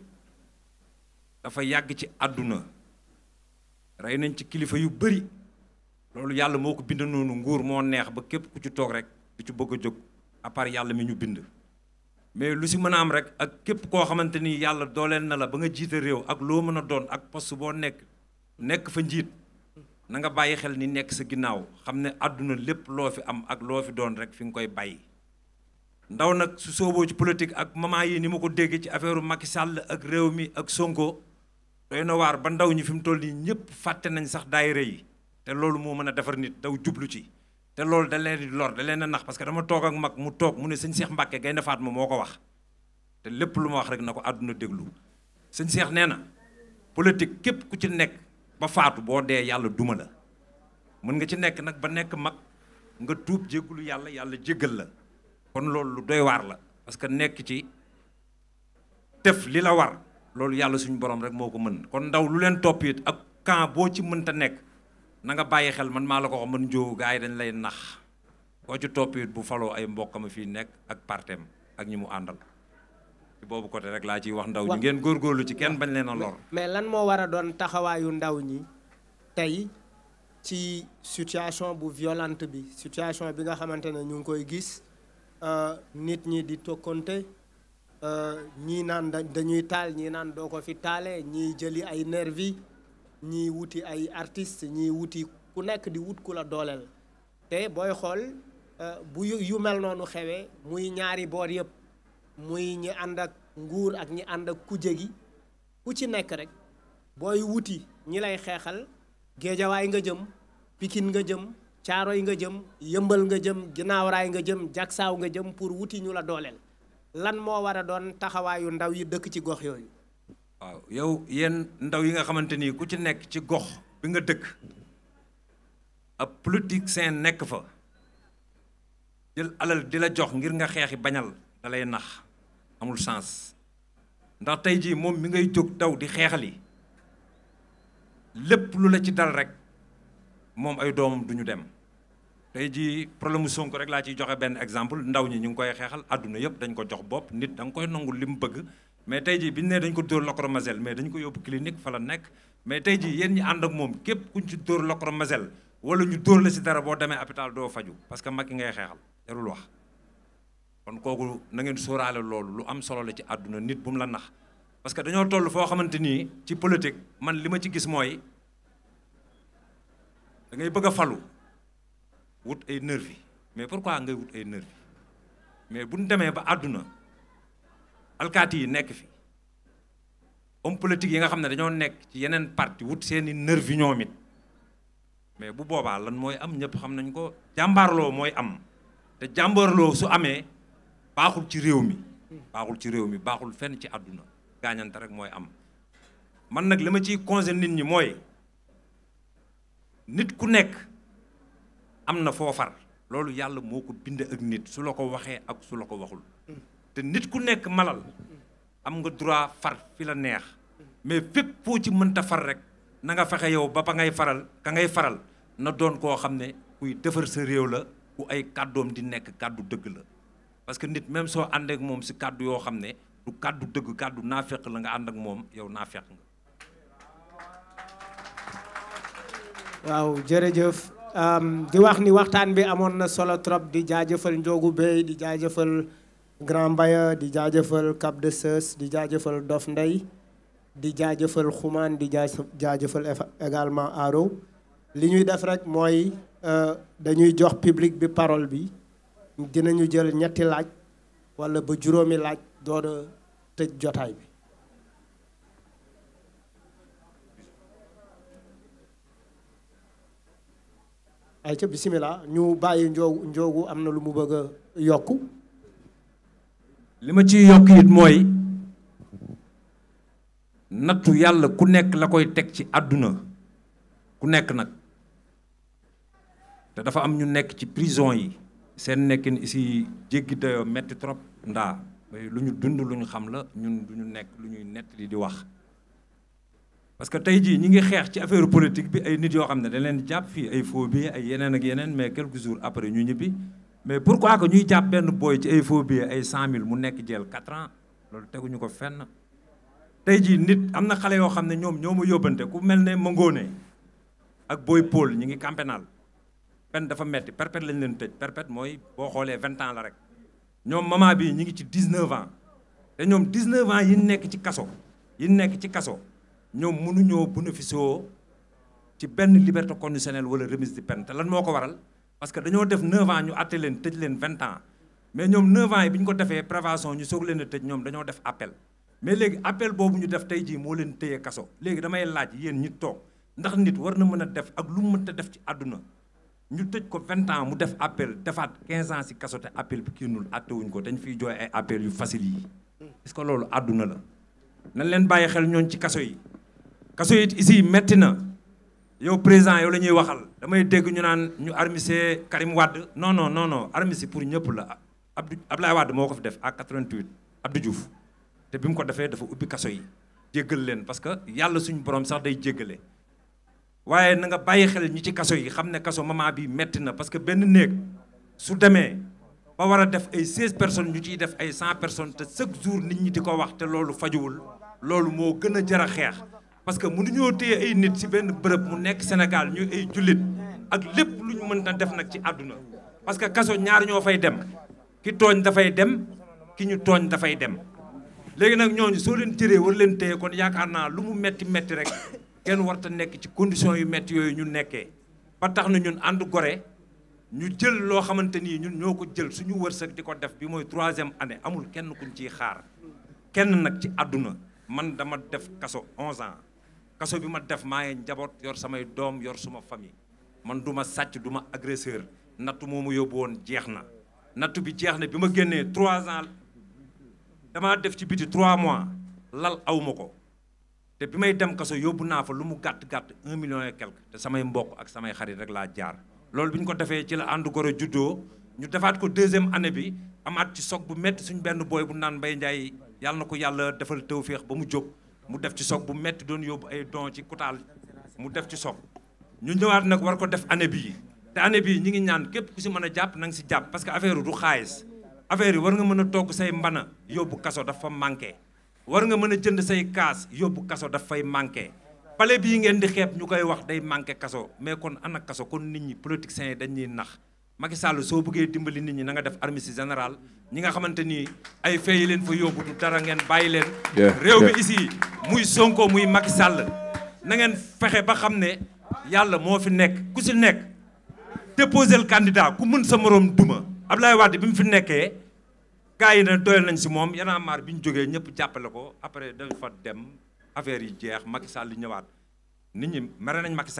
dafa yàgg ci àdduna rey nañ ci kilifa yu bëri loolu yàlla moo ko bind noonu nguur moo neex ba képp ku ci toog rek du ci bëgg a jóg à part yàlla mi ñu bind mais lu si mën a am rek ak képp koo xamante ni yàlla dooleel na la ba nga jiite réew ak loo mën a doon ak poste boo nekk nekk fa njiit na nga bàyyi xel ni nekk sa ginnaaw xam ne àdduna lépp loo fi am ak loo fi doon rek fi nga koy bàyyi ndaw nag su sooboo ci politique ak maman yi ni ma ko déggee ci affaire Macky Sall ak réew mi ak Sonko doy na waar ba ndaw ñi fi mu toll nii ñëpp fàtte nañ sax daayira yi te loolu moo mën a defar nit daw jublu ci te loolu da leen di lor da leen a nax parce que dama toog ak mag mu toog mu ne sëñ Cheikh Mbacke Gaynde Fatma moo ko wax te lépp lu ma wax rek na ko àdduna déglu sëñ Cheikh nee na politique képp ku ci nekk ba faatu boo dee yàlla duma la mën nga ci nekk nag ba nekk mag nga tuub jéggulu yàlla yàlla jéggal la kon loolu lu doy waar la parce que nekk ci def li la war loolu yàlla suñu borom rek moo ko mën kon ndaw lu leen topp it ak camp boo ci mënta nekk na nga bàyyi xel man maa la ko wax man njóowu gars yi dañ lay nax boo ci topp it bu faloo ay mbokkam fii nekk ak partem ak ñi mu àndal ci boobu côté rek laa ciy wax ndaw ñi ngeen góorgóorlu ci kenn bañ leen a lor mais lan moo war a doon taxawaayu ndaw ñi tey ci situation bu violente bi situation bi nga xamante ne ñu ngi koy gis nit ñi di tokkonte ñii naan dañuy taal ñii naan doo ko fi taale ñii jëli ay nervi ñii wuti ay artistes ñii wuti ku nekk di wut ku la dooleel te booy xool bu yu mel noonu xewee muy ñaari boor yëpp muy ñi ànd ak nguur ak ñi ànd ak kuje gi ku ci nekk rek booy wuti ñi lay xeexal géejawaay nga jëm pikin nga jëm caaroy nga jëm yëmbal nga jëm ginnaaw raay nga jëm jagsaaw nga jëm pour wuti ñu la dooleel lan moo war a doon taxawaayu ndaw yi dëkk ci gox yooyu waaw yow yéen ndaw yi nga xamante ni ku ci nekk ci gox bi nga dëkk ab politicien nekk fa jël alal di la jox ngir nga xeexi bañal da lay nax amul sens ndax tey jii moom mi ngay jóg daw di xeexali lépp lu la ci dal rek moom ay doomam du ñu dem tey jii problème mu Sonko rek laa ciy joxe benn exemple ndaw ñi ñu ngi koy xeexal àdduna yëpp dañ ko jox bopp nit da nga koy nangul li mu bëgg mais tey jii bi ñu nee dañ ko dóor lacrymogène mais dañ ko yóbbu clinique fa la nekk mais tey jii yéen ñi ànd ak moom képp kuñ ci dóor lacrymogène wala ñu dóor la si dara boo demee hôpital doo faju parce que Macky ngay xeexal jarul wax kon kooku na ngeen sóoraale loolu lu am solo la ci àdduna nit bu mu la nax parce que dañoo toll foo xamante nii ci politique man li ma ci gis mooy da ngay bëgg a falu wut ay nervi mais pourquoi ngay wut ay nervi mais bu ñu demee ba àdduna alkaati yi nekk fi homme politique yi nga xam ne dañoo nekk ci yeneen parti wut seeni nervi ñoom it mais bu boobaa lan mooy am ñëpp xam nañ ko jàmbaarloo mooy am te jàmbaarloo su amee baaxul ci réew mi baaxul ci réew mi baaxul fenn ci àdduna gaañante rek mooy am man nag li ma ciy conseil nit ñi mooy nit ku nekk am na foo far loolu yàlla moo ko bind ak nit su la ko waxee ak su la ko waxul te nit ku nekk malal am nga droit far fi la neex mais fépp foo ci mënta far rek na nga fexe yow ba ba ngay faral ka ngay faral na doon koo xam ne kuy defar sa réew la ku ay kàddoom di nekk kàddu dëgg la parce que nit même soo ànd ak moom si kàddu yoo xam ne du kàddu dëgg kàddu naafeq la nga ànd ak moom yow naafeq nga waaw jërëjëf di wax ni waxtaan bi amoon na solo trop di jaajëfal Ndiogu Bey di jaajëfal Grand Mbaya di jaajëfal Cap de Seus di jaajëfal Dof Ndey di jaajëfal Xumaan di jaajëfal également Aro li ñuy def rek mooy dañuy jox public bi parole bi dinañu jël ñetti laaj walla ba juróomi laaj door a tëj jotaay bi ay ca bisimilah ñu bàyyi njoogu njoogu am na lu mu bëgg a yokku li ma ciy yokk it mooy nattu yàlla ku nekk la koy teg ci àdduna ku nekk nag te dafa am ñu nekk ci prison yi seen nekkin ici jéggi dayoo metti trop ndaa lu ñu dund lu ñu xam la ñun du ñu nekk lu ñuy nettali di wax parce que tey jii ñi ngi xeex ci affaire politique bi ay nit yoo xam ne dañ leen jàpp fii ay faux billets ay yeneen ak yeneen mais quelques jours après ñu ñibbi mais pourquoi que ñuy jàpp benn booy ci ay faux billets ay cent mille mu nekk jël quatre ans loolu teguñu ko fenn tey jii nit am na xale yoo xam ne ñoom ñoo ma yóbbante ku mel ne Mangone ak Boy Paul ñi ngi campénal pen dafa metti perpète lañ leen tëj perpète mooy boo xoolee vingt ans la rek ñoom maman bi ñi ngi ci dix-neuf ans te ñoom dix-neuf ans yi nekk ci kaso yi nekk ci kaso ñoom mënuñoo bénéficier ci benn liberté conditionnelle wala remise de peine te lan moo ko waral parce que dañoo def 9 ans ñu àtte leen tëj leen 20 ans mais ñoom 9 ans yi bi ñu ko defee prévention ñu soog leen a tëj ñoom dañoo def appel mais léegi appel boobu ñu def tey jii moo leen téye kaso léegi damay laaj yéen ñi toog ndax nit war na mën a def ak lu mu mënta def ci àdduna ñu tëj ko 20 ans mu def appel defaat 15 ans si kaso te appel bi kiinul àtte wuñ ko dañ fiy jooy ay appel yu facile yi est-ce que loolu àdduna la nañ leen bàyyi xel ñooñ ci kaso yi kaso yi ici metti na yow président yow la ñuy waxal damay dégg ñu naan ñu armisé Karim Wade non non non non armisé pour ñëpp la Abdou Abdoulaye Wade moo ko fi def à 88 Abdou Diouf te bi mu ko defee dafa ubbi kaso yi jéggal leen parce que yàlla suñu borom sax day jéggale waaye na nga bàyyi xel ñi ci kaso yi xam ne kaso moment bi metti na parce que benn néeg su demee ba war a def ay 16 personnes ñu ciy def ay 100 personnes te chaque jour nit ñi di ko wax te loolu fajuwul loolu moo gën a jar a xeex parce que mënuñoo téye ay nit ci benn bërëb mu nekk Sénégal ñu ay jullit ak lépp lu ñu mën na def nag ci àdduna parce que kaso ñaar ñoo fay dem ki tooñ dafay dem ki ñu tooñ dafay dem léegi nag ñooñu soo leen tëree war leen téye kon yaakaar naa lu mu metti metti rek kenn warta nekk ci condition yu metti yooyu ñu nekkee ba tax na ñun ànd gore ñu jël loo xamante nii ñun ñoo ko jël suñu wërsëg di ko def bi mooy troisième année amul kenn kuñ ciy xaar kenn nag ci àdduna man dama def kaso 11 ans kaso bi ma def maa ngi njaboot yor samay doom yor suma famille man du ma sàcc du ma agresseur nattu moo ma yóbbu woon jeex na nattu bi jeex na bi ma génnee 3 ans damaa def ci biti 3 mois lal awma ko te bi may dem kaso yóbbu naa fa lu mu gàtt gàtt un million et quelque te samay mbokk ak samay xarit rek laa jaar loolu bi ñu ko defee ci la ànd goro juddoo ñu defaat ko deuxième année bi amaat ci soog bu métti suñ benn booy bu naan Mbaye Ndiaye yàlla na ko yàlla defal tawféex ba mu jóg mu def ci soog bu métti doon yóbbu ay don ci kutaal mu def ci soog ñu ñëwaat nag war ko def année bii te année bii ñi ngi ñaan képp ku si mën a jàpp na nga si jàpp parce que affaire du xaalis affaire yi war nga mën a togg say mbana yóbbu kaso dafa manqué war nga mën a jënd say kaas yóbbu kaso daf fay manqué pale bii ngeen di xeeb ñu koy wax day manqué kaso mais kon ana kaso kon nit ñi politiciens yi dañuy nax Macky Sall soo bëggee dimbali nit ñi na nga def armistice général ñi nga xamante ni ay fee yi leen fa yóbbu du dara ngeen bàyyi leen réew mi ici muy Sonko muy Macky Sall na ngeen fexe ba xam ne yàlla moo fi nekk ku si nekk déposer le candidat ku mën sa morom duma Abdoulaye Wade bi mu fi nekkee gars yi ne doyal nañ si moom yanaa maar bi ñu jógee ñëpp jàppale ko après dañ fa dem affaire yi jeex Macky Sall ñëwaat nit ñi mere nañ Macky Sall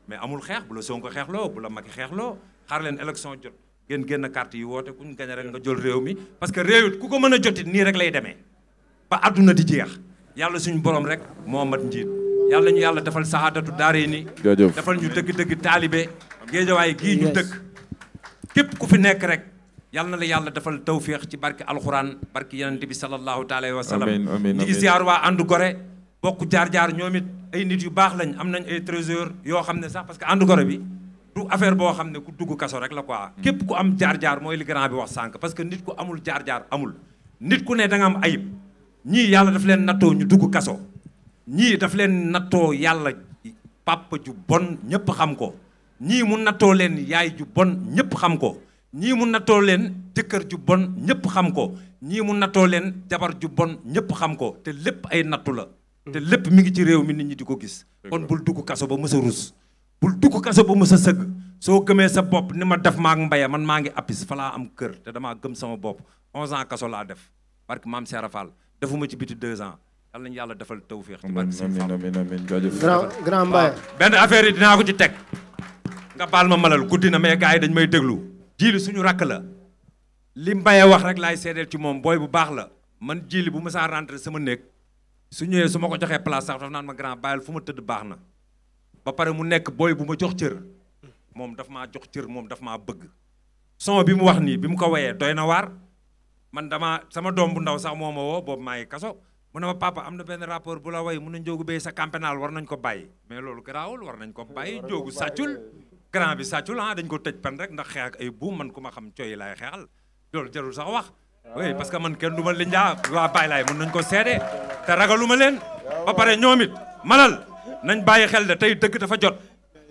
mais amul xeex bu la Sonko xeexloo bu la Macky xeexloo xaar leen élection jot ngeen génn carte yi woote kuñ gañ rek nga jël réew mi parce que réew it ku ko mën a jotit nii rek lay demee ba àdduna di jeex yàlla suñu borom rek moo mat njiit yàlla ñu yàlla defal saxaadatu daare ni jaajëf defal ñu dëgg-dëgg taalibe géejawaay gii ñu dëkk képp ku fi nekk rek yàlla na la yàlla defal tawféex ci barke alxuraan barke yenente bi sallallahu taala wa sallam Amiin, amiin, ñi ngi amiin. ziar waa ànd gore bokk jaar-jaar ñoom it ay nit yu baax lañ am nañ ay trésor yoo xam ne sax parce que ànd gore bi du affaire boo xam ne ku dugg kaso rek la quoi képp ku am jaar-jaar mooy li grand bi wax sànq parce que nit ku amul jaar-jaar amul nit ku ne da nga am ayib ñii yàlla daf leen nattoo ñu dugg kaso ñii daf leen nattoo yàlla papa ju bon ñëpp xam ko ñii mu nattoo leen yaay ju bon ñëpp xam ko ñii mu nattoo leen jëkkër ju bon ñëpp xam ko ñii mu nattoo leen jabar ju bon ñëpp xam ko te lépp ay nattu la te lépp mi ngi ci réew mi nit ñi di ko gis kon bul dugg kaso ba mës a rus bul dugg kaso ba mës a sëgg soo gëmee sa bopp ni ma def maa ak mbaya man maa ngi appis fa laa am kër te damaa gëm sama bopp 11 ans kaso laa def barke maam Seera Fall defuma ci biti 2 ans yàlla nañu yàlla defal tawféex ci barke Sëñ amiin Fall amiin amiin jaajëf grand grand Mbaye benn affaire yi dinaa ko ci teg nga baal ma malal guddi na mais gars yi dañ may déglu jiili suñu rakk la li Mbaye wax rek laay seedeel ci moom booy bu baax la man jiili bu ma saa rentré sama néeg su ñëwee su ma ko joxee place sax daf naan ma grand bàyyil fu ma tëdd baax na ba pare mu nekk booy bu ma jox cër moom daf maa jox cër moom daf maa bëgg son bi mu wax nii bi mu ko wayee doy na waar man dama sama doom bu ndaw sax moo ma woo boobu maa ngi kaso mu ne ma papa am na benn rapport bu la way mun na njóogu béy sa campénal war nañ ko bàyyi mais loolu garaawul war nañ ko bàyyi njóogu sàccul grand bi sàccul ah dañ ko tëj pen rek ndax xeex ak ay buum man ku ma xam coy laay xeexal loolu jarul sax wax oui parce que man kenn du ma linjaa waa bàyyi laay mun nañ ko seede te ragalu ma leen ba pare ñoom it malal nañ bàyyi xel de tey dëgg dafa jot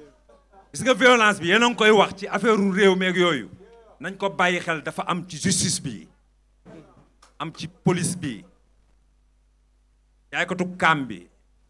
gis nga violence bi yéen a ngi koy wax ci affaire u réew meeg yooyu nañ ko bàyyi xel dafa am ci justice bi am ci police bi yaaykatu kaam bi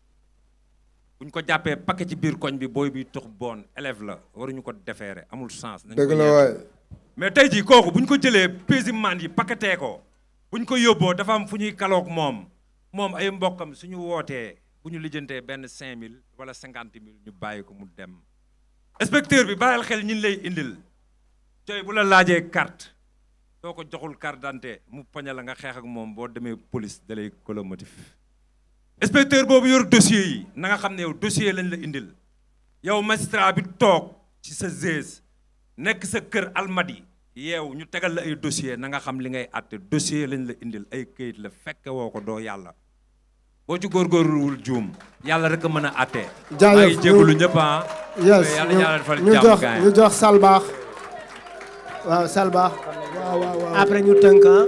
buñ ko jàppee paquet ci biir koñ bi booy bi tox bon élève la waruñu ko defeere amul sens nañ ko dëgg la yeete. waay mais tey jii kooku bu ñu ko jëlee pésiman yi paquetee ko bu ñu ko yóbboo dafa am fu ñuy kaloog moom moom ay mbokkam suñu wootee bu ñu lijjantee benn 5000 wala 50 000 ñu bàyyi ko mu dem. inspecteur bi bàyyil xel ñin lay indil tey bu la laajee carte soo ko joxul carte d'identité mu poñe la nga xeex ak moom boo demee police da lay colomotif inspecteur boobu yor dossier yi na nga xam ne yow dossier lañ la indil yow magistrat bi toog ci sa zèse nekk sa kër almadi yeew ñu tegal la ay dossier na nga xam li ngay àtte dossier lañ la indil ay këyit la fekke woo ko doo yàlla boo ci góorgóorluwul juum yàlla rek a mën a àtte maa ngi jaajëf jégalu ñëpp ah yes yàlla ñu yàlla defal ñu jàmm jox gaay ñu jox salbaax waaw salbaax waaw waaw waaw après ñu tënk ah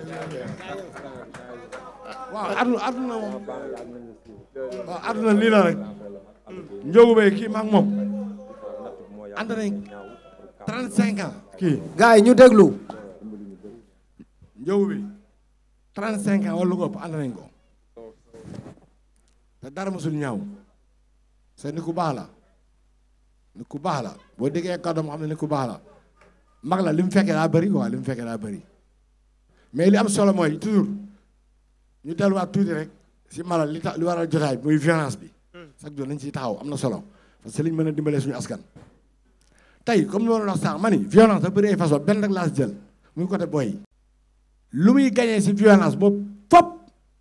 waaw aduna aduna moom waaw aduna lii la rek njóobu bay kii maag moom ànd nañ 35 ans kii gars yi ñu déglu njóobu bi 35 ans wala lu ko ëpp ànd nañ ko te dara mosul ñaaw c'est ni ku baax la ni ku baax la boo déggee kàddoom xam ne ni ku baax la mag la li mu fekkee daa bëri quoi li mu fekkee daa bëri mais li am solo mooy toujours ñu delluwaat tuuti rek si malal li tax li waral jotaay bi muy violence bi chaque jour nañ ciy taxaw am na solo parce que liñ mën a dimbalee suñu askan tey comme ni ma doon wax sànq ma ni violence da bëri ay façon benn rek laa si jël muy côté boy yi lu muy gañee si violence boobu fop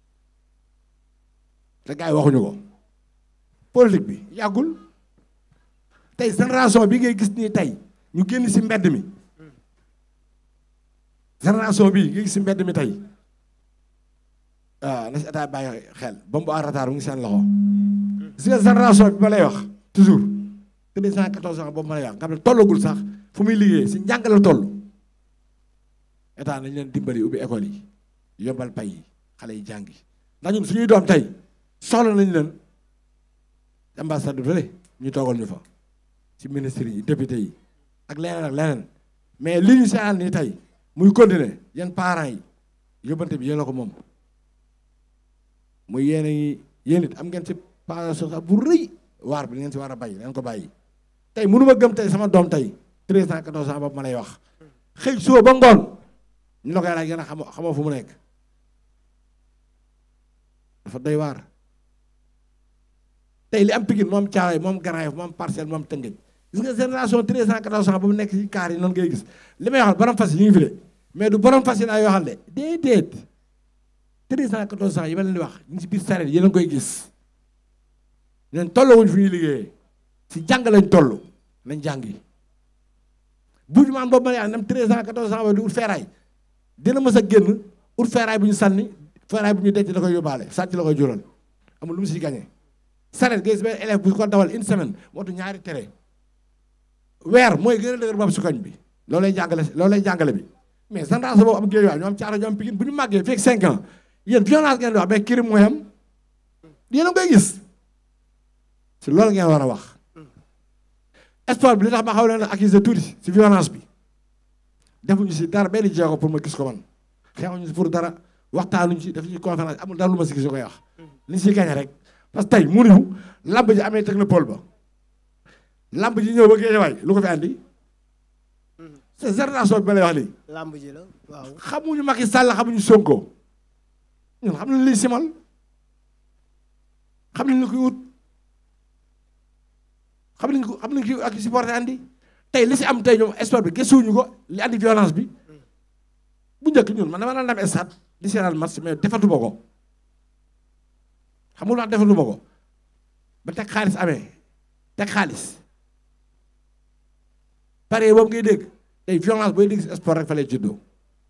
te gars yi waxuñu ko politique bi yàggul tey génération bi ngay gis nii tey ñu génn si mbedd mi génération bi nga gis si mbedd mi tey waaw na si état bàyyi xel ba mu à retard mu ngi seen loxo gis nga génération bi ma lay wax toujours deux cent quatorze ans boobu ma lay wax nga xam ne tollagul sax fu muy liggéey si njàng la toll état nañ leen dimbali ubbi école yi yombal pay yi xale yi jàngi ndax ñun suñuy doom tey soxla nañ leen ambassade fële ñu toogal ñu fa ci ministre yi député yi ak leneen ak leneen mais li ñu seetaan nii tey muy continuer yéen parents yi yóbbante bi yéen a ko moom muy yéen a ngi yéen it am ngeen ci part social bu rëy waar bi ngeen ci war a bay leen ko bàyyi tey mënu ma gëm tey sama doom tey treize ans quatorze ans boobu ma lay wax xëy suba ba ngoon ñu la koy laaj gën a xamoo xamoo fu mu nekk dafa doy waar tey li am Pikine moom Thiaroye moom Grand Yoff moom Parcelles moom Tëngéej gis nga génération 13 ans 14 ans ba mu nekk ci kaar yi noonu ngay gis li may waxal borom fas yi ñu ngi fi de mais du borom fas yi laa yoo xam de déedéet 13 ans 14 ans yi ma leen di wax ñu ngi si biir sareet yéen a ngi koy gis ñun tolluwuñ fu ñuy liggéeyee si jàng lañ toll nañ jàngi buuju maan boobu ma yaa nam 13 ans 14 ans ba di ut feeraay dina mës a génn ut feeraay bu ñu sànni feeraay bu ñu denc la koy yóbbaale sàcc la koy jural amul lu mu si gagné sareet gis benn élève bu ko dawal une semaine mootu ñaari tere weer mooy gën a dëgër boobu si koñ bi loolu lay jàngale loolu lay jàngale bi mais génération boobu am géej waay ñoo am caaro ñoo am Pikine bu ñu màggee fekk 5 ans yéen violence ngeen di wax mais crime mooy am yéen a ngi koy gis si loolu ngeen war a wax sport bi li tax ma xaw leen a accuser tuuti si violence bi defuñu si dara benn jéego pour ma gis ko man xeexuñu si pour dara waxtaanuñu si defuñu conférence amul dara lu ma si gis koy wax li si gañe rek parce que tey mënuñu lamb ji amee technopole ba lamb ji ñëw ba Géejawaay lu ko fi andi c'est génération bi ma lay wax nii lamb ji la waaw xamuñu Macky Sall xamuñu Sonko ñun xam nañ liy simal xam nañ li koy wut xam nañ ko xam nañ ki ak supporté andi tey li si am tey ñoom sport bi gëstuwuñu ko li andi violence bi bu njëkk ñun man dama daan dem stade di seetaan match mais defatuma ko xam nga lu tax defatuma ko ba teg xaalis amee teg xaalis pare boobu ngay dégg tey violence booy dégg si sport rek fa lay juddoo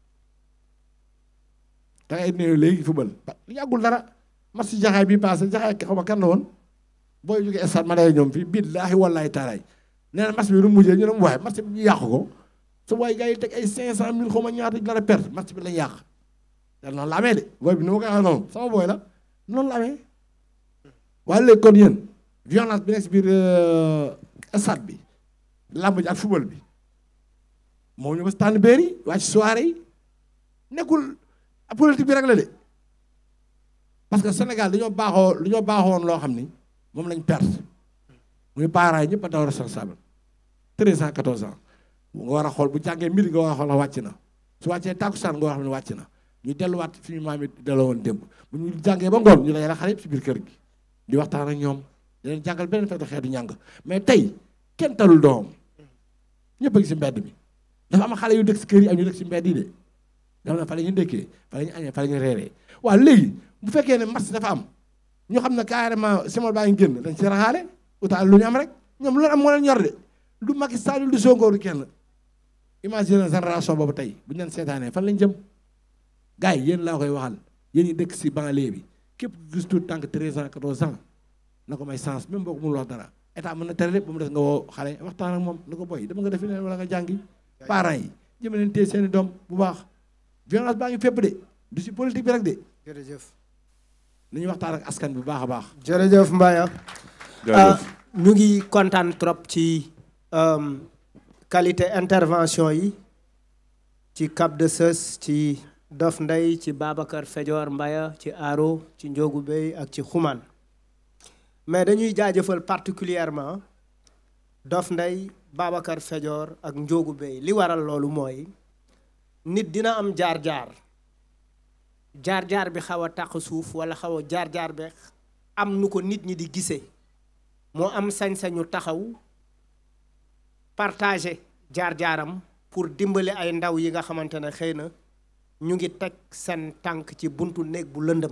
da ngay néew léegi football yàggul dara match si jaxaay bi passé jaxaay xaw ma kan la woon booy jógee stade ma day ñoom fii billaahi wallaahi taalaay nee na match bi nu mujjee ñu ne mu waaye match bi ñu yàq ko su waaye gars yi teg ay cinq cent mille xaw ma ñaata dara perte match bi lañ yàq te noonu la amee de booy bi ni ma koy waxee noonu sama booy la noonu la amee waaye léegi kon yéen violence bi nekk si biir stade bi làmb ji ak football bi moo ñu ba si tànn béer yi waa ci soirée yi nekkul politique bi rek la de parce que Sénégal dañoo baaxoo dañoo baaxoon loo xam ni moom lañ perte muy parents yi ñëpp a daw responsable treize ans quatorze ans nga war a xool bu jàngee mbir nga war a xool wàcc na su wàccee tàkkusaan nga war a xam ne wàcc na ñu delluwaat fi ñu maam yi delloo woon démb bu ñu jàngee ba ngoon ñu lay xale yëpp si biir kër gi di waxtaan ak ñoom di leen jàngal beneen fekk xeetu ñàng mais tey kenn talul doom ñëpp a ngi si mbedd mi dafa am xale yu dëkk si kër yi ak ñu dëkk si mbedd yi de dafa ne fa la ñu ndékkee fa la ñu añee fa la ñu reeree waaw léegi bu fekkee ne match dafa am ñu xam ne carrément Simon baa ngi génn dañ si raxaale utaal lu ñu am rek ñoom loolu am moo leen ñor de du Macky Sall du Sonko du kenn imagine génération boobu tey bu ñu leen seetaanee fan lañ jëm gars yi yéen laa koy waxal yéen ñi dëkk si banlieue bi képp gis tout tant que 13 ans 14 ans na ko may sens même boo ko mënul wax dara état mën na tere lépp ba mu des nga woo xale waxtaan ak moom na ko boy dama nga defi leen wala nga jàngi parents yi jëme leen téye seeni doom bu baax violence baa ngi fépp de du si politique bi rek de jërëjëf nañu waxtaan ak askan bi bu baax a baax jërëjëf Mbaye ñu ngi kontaan trop ci qualité intervention yi ci Cap de Seus ci Dof Ndeye ci Babacar Fejoor Mbaya ci Aro ci Njogu Bey ak ci Xuman mais dañuy jaajëfal particulièrement Dof Ndeye Babacar Fejoor ak Njogu Bey li waral loolu mooy nit dina am jaar-jaar jaar-jaar bi xaw a taq suuf wala xaw a jaar-jaar bi am nu ko nit ñi di gisee moo am sañ-sañu taxaw partager jaar-jaaram pour dimbali ay ndaw yi nga xamante ne xëy na ñu ngi teg seen tànk ci buntu néeg bu lëndëm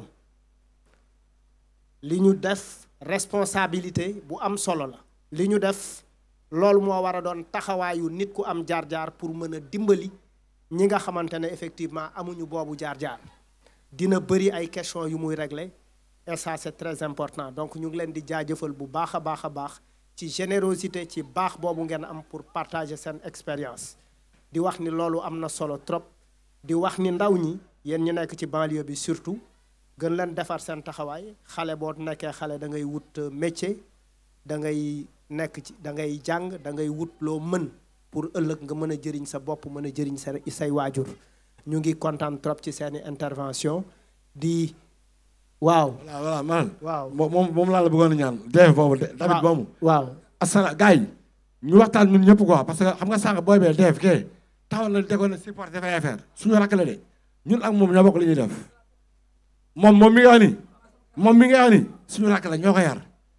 li ñu def responsabilité bu am solo la li ñu def loolu moo war a doon taxawaayu nit ku am jaar-jaar pour mën a dimbali ñi nga xamante ne effectivement amuñu boobu jaar-jaar dina bëri ay questions yu muy régler et ça c'est très important donc ñu ngi leen di jaajëfal bu baax a baax a baax ci générosité ci baax boobu ngeen am pour partager seen expérience di wax ni loolu am na solo trop di wax ni ndaw ñi yéen ñu nekk ci banlieue bi surtout gën leen defar seen taxawaay xale boo nekkee xale da ngay wut métier da ngay nekk ci da ngay jàng da ngay wut loo mën pour ëllëg nga mën a jëriñ sa bopp mën a jëriñ sa say waajur ñu ngi kontaan trop ci seeni intervention di waaw. voilà voilà man. waaw moom moom laa la bëggoon a ñaan. def boobu de tamit boobu. waaw asala gars yi ñu waxtaan ñun ñëpp quoi parce que xam nga sànq booy bee def kee taxaw na tegoon na support dafay affaire suñu rakk la de ñun ak moom ñoo bokk li ñuy def moom moom mi nga wax ni moom mi nga wax ni suñu rakk la ñoo ko yar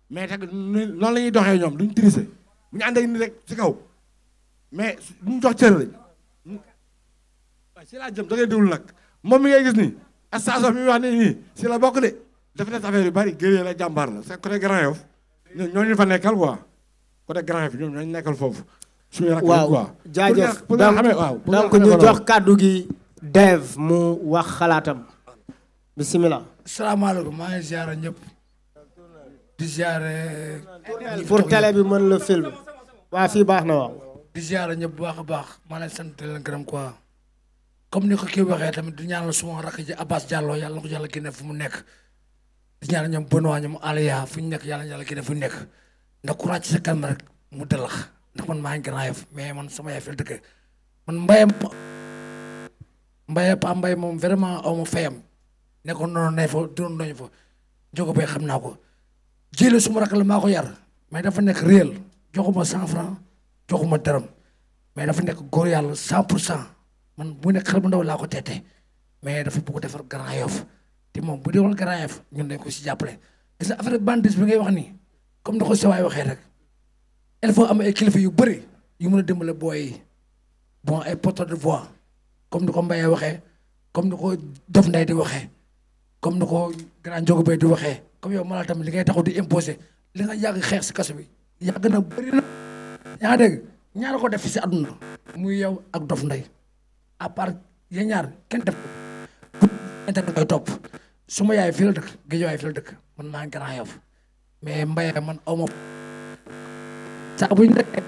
mais teg noonu la ñuy doxee ñoom duñ triser bu ñu ànd ak ni rek ci kaw mais ñu jox cër lañ waaye si laa jëm da ngay déglu nag moom mi ngay gis nii station mi wax nii nii si la bokk de def na affaire yu bari gëree la jàmbaar la c'est côté Grand Yoff ñoo ñoo ñu fa nekkal quoi côté Grand Yoff ñoom ñooñu nekkal foofu suñu rakk waaw quoi jaajëf pour nga xamee waaw pour nga donc xamee ñu ko jox noonu. kàddu gi Dev mu wax xalaatam bisimilah. salaamaaleykum maa ngi ziare ñëpp di ziare. pour télé bi mën la film waa fii baax na waaw. di ziare ñëpp bu baax a baax maa leen sant di leen gërëm quoi comme ni ko kii waxee tamit di ñaanal suma rakk ji Abbas Diallo yàlla na ko yàlla génne fu mu nekk di ñaanal ñoom Benoît ñoom Aliya fu ñu nekk yàlla na yàlla génne fu ñu nekk ndax courage ci sa kanam rek mu dalax ndax man maa ngi Grand Yoff mais man sama yaay fi la dëkk man mbayam mbaye pa mbay moom vraiment aw ma fayam nekkoon noonu ne fa doon nañu fa jógo bay xam naa ko jële suma rakk la maa ko yar mais dafa nekk réel joxuma cent franc joxuma dërëm mais dafa nekk góor yàlla cent pour cent man bu nekk xel bu ndaw laa ko teete mais dafa bëgg defar Grand Yoff te moom bu defal Grand Yoff ñun dañ ko si jàppale gis nga affaire bandit bi ngay wax nii comme ni ko sewaay waxee rek il faut am ay kilifa yu bëri yu mën a dimbale booy yi bon ay porte de voix comme ni ko Mbaye waxee comme ni ko Dof Ndeye di waxee comme ni ko grand Njogo Bay di waxee comme yow malal tamit li ngay taxaw di imposer li nga yàgg xeex si kaso bi yàgg na bëri na yaa ngi dégg ñaar ko def fi si àdduna muy yow ak Dof Ndeye à part yéen ñaar kenn def ko internet koy topp su ma yaay fii la dëkk Géejawaay fii la dëkk man maa ngi Grand Yoff mais Mbaye man aw ma saa bu ñu nekkee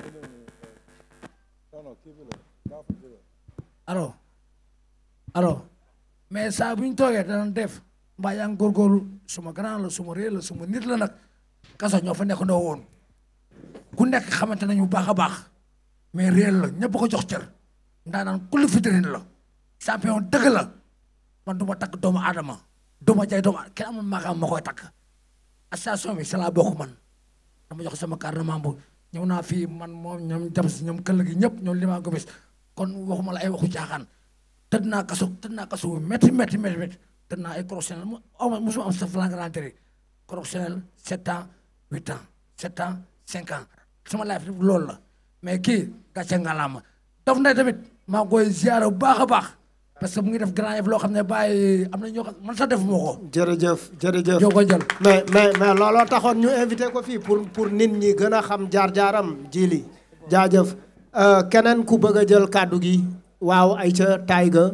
alors alors mais saa bu ñu toogee danañ def mbaa yaa ngi góorgóorlu suma grand la suma réel la suma nit la nag kaso ñoo fa nekk ndoo woon ku nekk xamante nañu bu baax a baax mais réel la ñëpp ko jox cër ndaa naan kulli fitrine la champion dëgg la man du ma takk doomu aadama du ma jaay doomu kenn amul maakaam ma koy takk association bi c'est la bokk man dama jox sama carte de membre ñëw naa fii man moom ñoom jam si ñoom këll gi ñëpp ñoom limaa ko bis kon waxuma la ay waxu caaxaan tëdd naa kaso tëdd naa kaso bu métti métti métti métti tëdd naa ay correctionnel mu aw ma mosuma am sa flagrant délit correctionnel sept ans huit ans sept ans cinq ans sama life loolu la mais kii gàcce ngalaama Dof Ndeye tamit maa ngi koy ziare bu baax a baax parce que mu ngi def Grand Yoff loo xam ne bàyyi am na ñoo xam man sax defuma ko. jërëjëf jërëjëf joo ko jël. mais mais mais looloo taxoon ñu invité ko fii pour pour nit ñi gën a xam jaar-jaaram jili jaajëf keneen ku bëgg a jël kàddu gi waaw Aïcha Taïga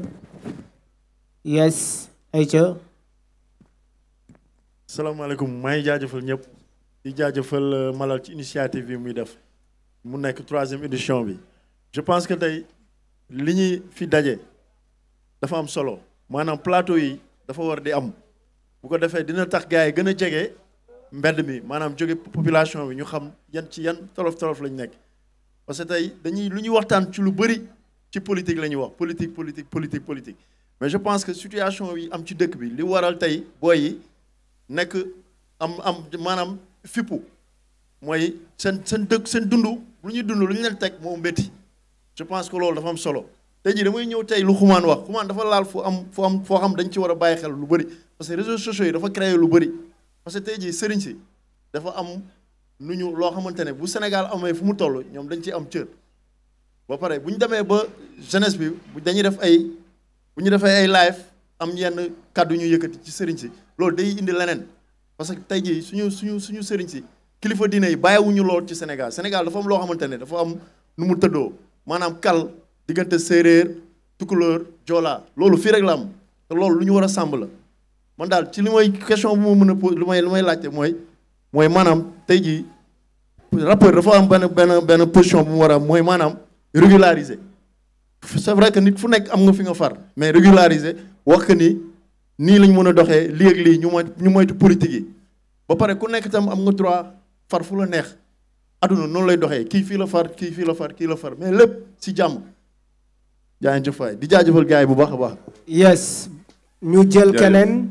yes Aïcha salaamaaleykum maa ngi jaajëfal ñëpp di jaajëfal Malal ci initiative bi muy def mu nekk troisième édition bi je pense que tey li ñuy fi daje dafa am solo maanaam plateau yi dafa war di am bu ko defee dina tax gars yi gën a jege mbedd mi maanaam jóge population bi ñu xam yan ci yan tolof tolof lañ nekk parce que tey dañuy lu ñuy waxtaan ci lu bëri ci politique la ñuy wax politique politique politique politique mais je pense que situation yi am ci dëkk bi li waral tey booy yi nekk am am maanaam fippu mooy seen seen dëkk seen dund lu ñuy dund lu ñu leen teg moo métti je pense que loolu dafa am solo tey jii damay ñëw tey lu xumaan wax xumaan dafa laal fu am fu am foo xam dañ ci war a bàyyi xel lu bëri parce que réseaux sociaux yi dafa créer lu bëri parce que tey jii sëriñ si dafa am nu ñu loo xamante ne bu Sénégal amee fu mu toll ñoom dañ ciy am cër ba pare bu ñu demee ba jeunesse bi bu dañuy def ay bu ñu defee ay live am yenn kàddu ñu yëkkati ci sëriñ si loolu day indi leneen parce que tey jii suñu suñu suñu sëriñ si kilifa diine yi bàyyiwuñu lool ci Sénégal Sénégal dafa am loo xamante ne dafa am nu mu tëddoo maanaam kal diggante séeréer tukulóor joolaa loolu fii rek la am te loolu lu ñu war a sàmb la man daal ci li may question bu ma mën a po lu may lu may laajte mooy mooy maanaam tey jii rappeur dafa am benn benn benn position bu mu war a am mooy maanaam régulariser c'est vrai que nit fu nekk am nga fi nga far mais régulariser wax que ni nii lañ mën a doxee lii ak lii ñu moy ñu moytu politique yi ba pare ku nekk itam am nga droit far fu la neex aduna noonu lay doxee kii fii la far kii fii la far kii la far mais lépp si jàmm jaajëf faay di jaajëfal gars yi bu baax a baax. yes ñu jël keneen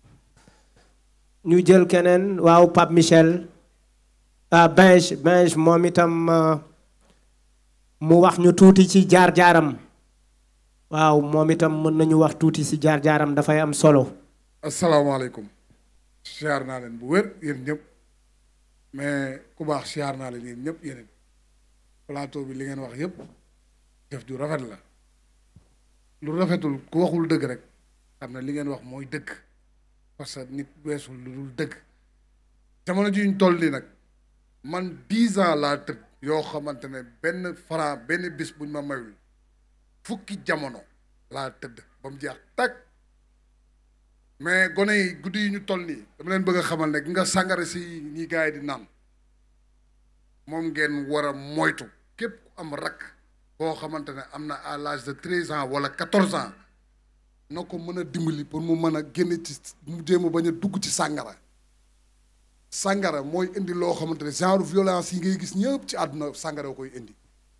ñu jël keneen waaw Pape Michel ah Benj Benj moom itam mu wax ñu tuuti ci jaar-jaaram waaw moom itam mën nañu wax tuuti ci jaar-jaaram dafay am solo. asalaamaaleykum. siyaar naa leen bu wér yéen ñëpp mais ku baax siyaar naa leen yéen ñëpp yéen plateau bi li ngeen wax yëpp def ju rafet la lu rafetul ku waxul dëgg rek xam ne li ngeen wax mooy dëgg parce que nit weesul lu dul dëgg jamono ji ñu toll nii nag man dix ans laa tëdd yoo xamante ne benn franc benn bis buñ ma mayul fukki jamono laa tëdd ba mu jeex tag mais gone yi guddi yi ñu toll nii dama leen bëgg a xamal ne nga sàngara si ñi gars yi di naan moom ngeen war a moytu képp ku am rakk boo xamante ne am na à l'âge de treize ans wala quatorze ans na ko mën a dimbali pour mu mën a génn ci mu jéem a bañ a dugg ci sàngara sàngara mooy indi loo xamante ne genre violence yi ngay gis ñëpp ci àdduna sàngara koy indi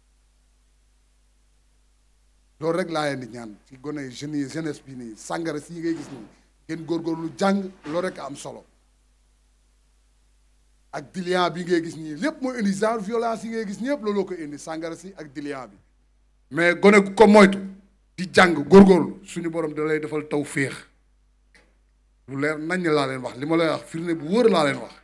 loolu rek laa leen di ñaan ci gone yi jeunes yi jeunesse bi nii sàngara si yi ngay gis nii ngeen góorgóorlu jàng loolu rek am solo ak dilian bi ngay gis nii lépp mooy indi genre violence yi ngay gis ñëpp looloo ko indi sàngara si ak dilian bi mais gone gu ko moytu di jàng góorgóorlu suñu borom da lay defal taw féex lu leer nañ laa leen wax li ma lay wax firnde bu wóor laa leen wax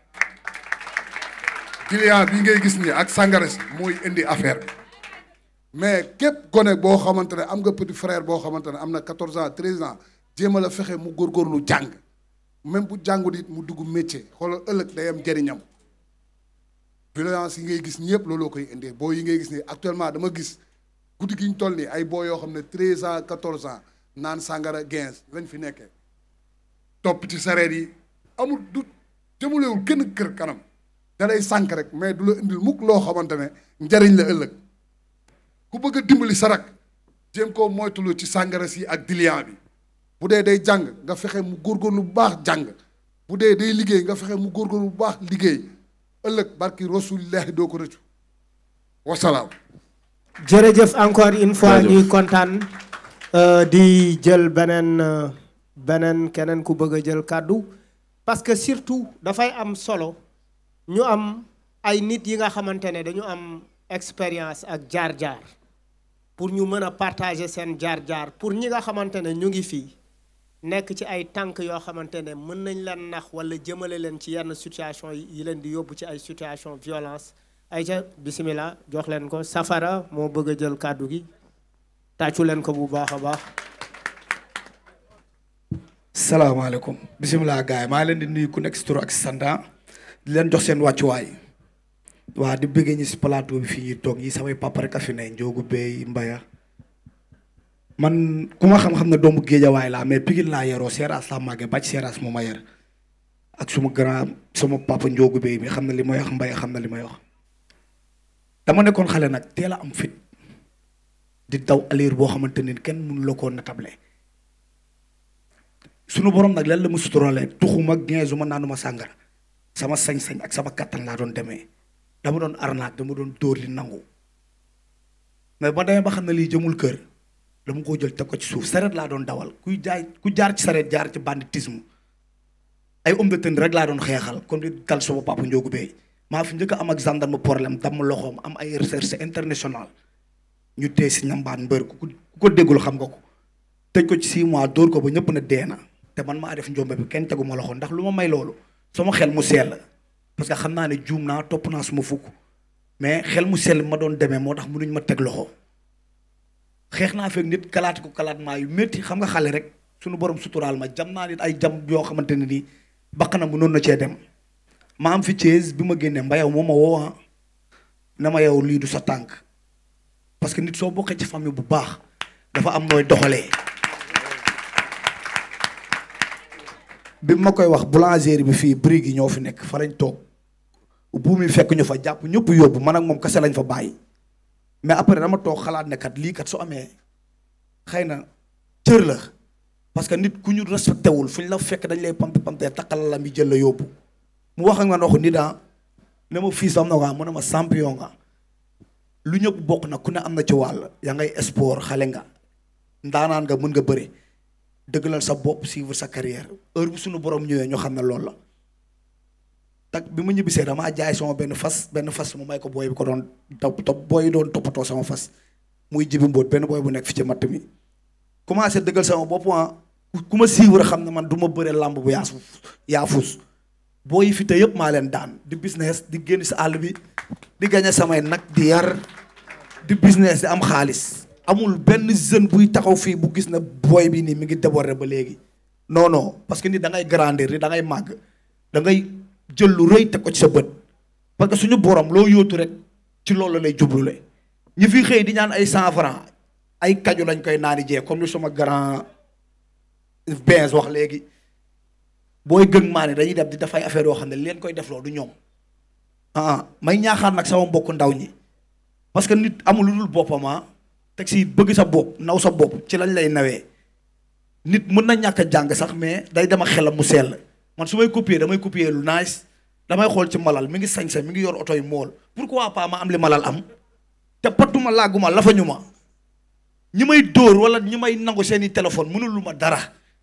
dilian bi ngay gis nii ak sàngara si mooy indi affaire bi mais képp gone boo xamante ne am nga petit frère boo xamante ne am na quatorze ans treize ans jéem a la fexe mu góorgóorlu jàng même bu jàngut it mu dugg métier xoolal ëllëg day am njëriñam violence yi ngay gis ñëpp looloo koy indi boo yi ngay gis nii actuellement dama gis guddi gi ñu toll nii ay boo yoo xam ne treize ans quatorze ans naan sàngara quinze lañ fi nekkee topp ci sareet yi amul du jëmulewul kenn kër kanam da lay sànk rek mais du la indil mukk loo xamante ne njariñ la ëllëg ku bëgg a dimbali sarak jéem koo moytulu ci sàngara si ak dilian bi bu dee day jàng nga fexe mu góorgóorlu bu baax jàng bu dee day liggéey nga fexe mu góorgóorlu bu baax liggéey ëllëg barki rasulillahi doo ko rëccu wasalaam jërëjëf encore une fois ñuy kontaan di jël beneen beneen keneen ku bëgg a jël kàddu parce que surtout dafay am solo ñu am ay nit yi nga xamante ne dañu am expérience ak jaar-jaar pour ñu mën a partager seen jaar-jaar pour ñi nga xamante ne ñu ngi fii nekk ci ay tànk yoo xamante ne mën nañ leen nax wala jëmale leen ci yenn situation yi leen di yóbbu ci ay situation violence ay ca bisimilah jox leen ko safara moo bëgg a jël kàddu gi tàccu leen ko bu baax a baax salaamaaleykum bisimilah gars yi maa leen di nuyu ku nekk si tur ak sanda di leen jox seen wàccuwaay waa di bëggee ñi si plateau bi fii ñuy toog yi samay papa rek a fi ne Njoogu Bey Mbaya man ku ma xam-xam ne doomu géejawaay laa mais Pikine laa yaroo Seeraas laa màggee bàcc Seeraas moo ma yar ak suma grand sama papa Njoogu Bey mi xam na li may wax Mbaya xam na li may wax dama nekkoon xale nag teel a am fit di daw alir boo xamante ni kenn mënu la koo natable sunu borom nag lan la ma suturalee tuxuma geesuma naanuma sàngara sama sañ-sañ ak sama kattan laa doon demee dama doon arnaque dama doon dóor li nangu mais ba demee ba xam ne lii jëmul kër dama koo jël teg ko ci suuf sareet laa doon dawal kuy jaay ku jaar ci sareet jaar ci banditisme ay homme de tenue rek laa doon xeexal comme di dal sama papa Ndiogu Bey maa fi njëkk a am ak gendarme problème damm loxoom am ay recherche international ñu tee si ñambaan mbër ku ko déggul xam nga ko tëj ko ci six mois dóor ko ba ñëpp na dee na te man maa def njombe bi kenn teguma loxo ndax lu ma may loolu sama xel mu sell parce que xam naa ne juum naa topp naa suma fukk mais xel mu sell ma doon demee moo tax mënuñ ma teg loxo xeex naa fekk nit kalaat ko kalaat maa yu métti xam nga xale rek suñu borom suturaal ma jam naa nit ay jam yoo xamante ne nii bakkanam mu noonu na cee dem ma am fi Thiès bi ma génnee mbayaw moo ma woo na ma yow lii du sa tànk parce que nit soo bokkee ci famille bu baax dafa am nooy doxalee bi ma koy wax boulangerie bi fii brique yi ñoo fi nekk fa lañ toog buum yi fekk ñu fa jàpp ñëpp yóbbu man ak moom kese lañ fa bàyyi mais après dama toog xalaat ne kat lii kat su amee xëy na cër la parce que nit ku ñu respecté wul fu ñu la fekk dañ lay pamte pamte takkal la mi jël la yóbbu mu wax ak man waxu nit ah ne ma fii am na waa mu ne ma champion nga lu ñëpp bokk na ku ne am na ci wàll yaa ngay sport xale nga ndaanaan nga mën nga bëre dëggalal sa bopp suivre sa carrière heure bu suñu borom ñëwee ñu xam ne loolu la tak bi ma ñibbisee damaa jaay sama benn fas benn fas mu may ko booy bi ko doon topp topp booy doon toppatoo sama fas muy jibi mbóot benn booy bu nekk fi ci matt mi commencé dëggal sama bopp ah ku ma suivre xam ne man du ma bëre làmb bu yaas yaa fuus boo yi fi te yëpp maa leen daan di business di génn si àll bi di gañe samay nag di yar di business di am xaalis amul benn jeune buy taxaw fii bu gis na booy bi nii mi ngi déborder ba léegi non non parce que nit da ngay grandir da ngay màgg da ngay jël lu rëy teg ko ci sa bët parce que suñu borom loo yóotu rek ci loolu lay jublule ñi fi xëy di ñaan ay cent franc ay kaju lañ koy naani jee comme lu sama grand Benz wax léegi booy gën maa ne dañuy def di dafay affaire yoo xam ne leen koy def loolu du ñoom ah may ñaaxaar nag sama mbokku ndaw ñi parce que nit amul lu dul boppam ah teg si bëgg sa bopp naw sa bopp ci lañ lay nawee nit mën na ñàkk a jàng sax mais day dem ak xelam mu sell man su may copier damay copier lu nice damay xool ci malal mi ngi sañse mi ngi yor oto yi mool pourquoi pas ma am li malal am te patuma laaguma lafañu ma ñi may dóor wala ñi may nangu seeni téléphone mënul lu ma dara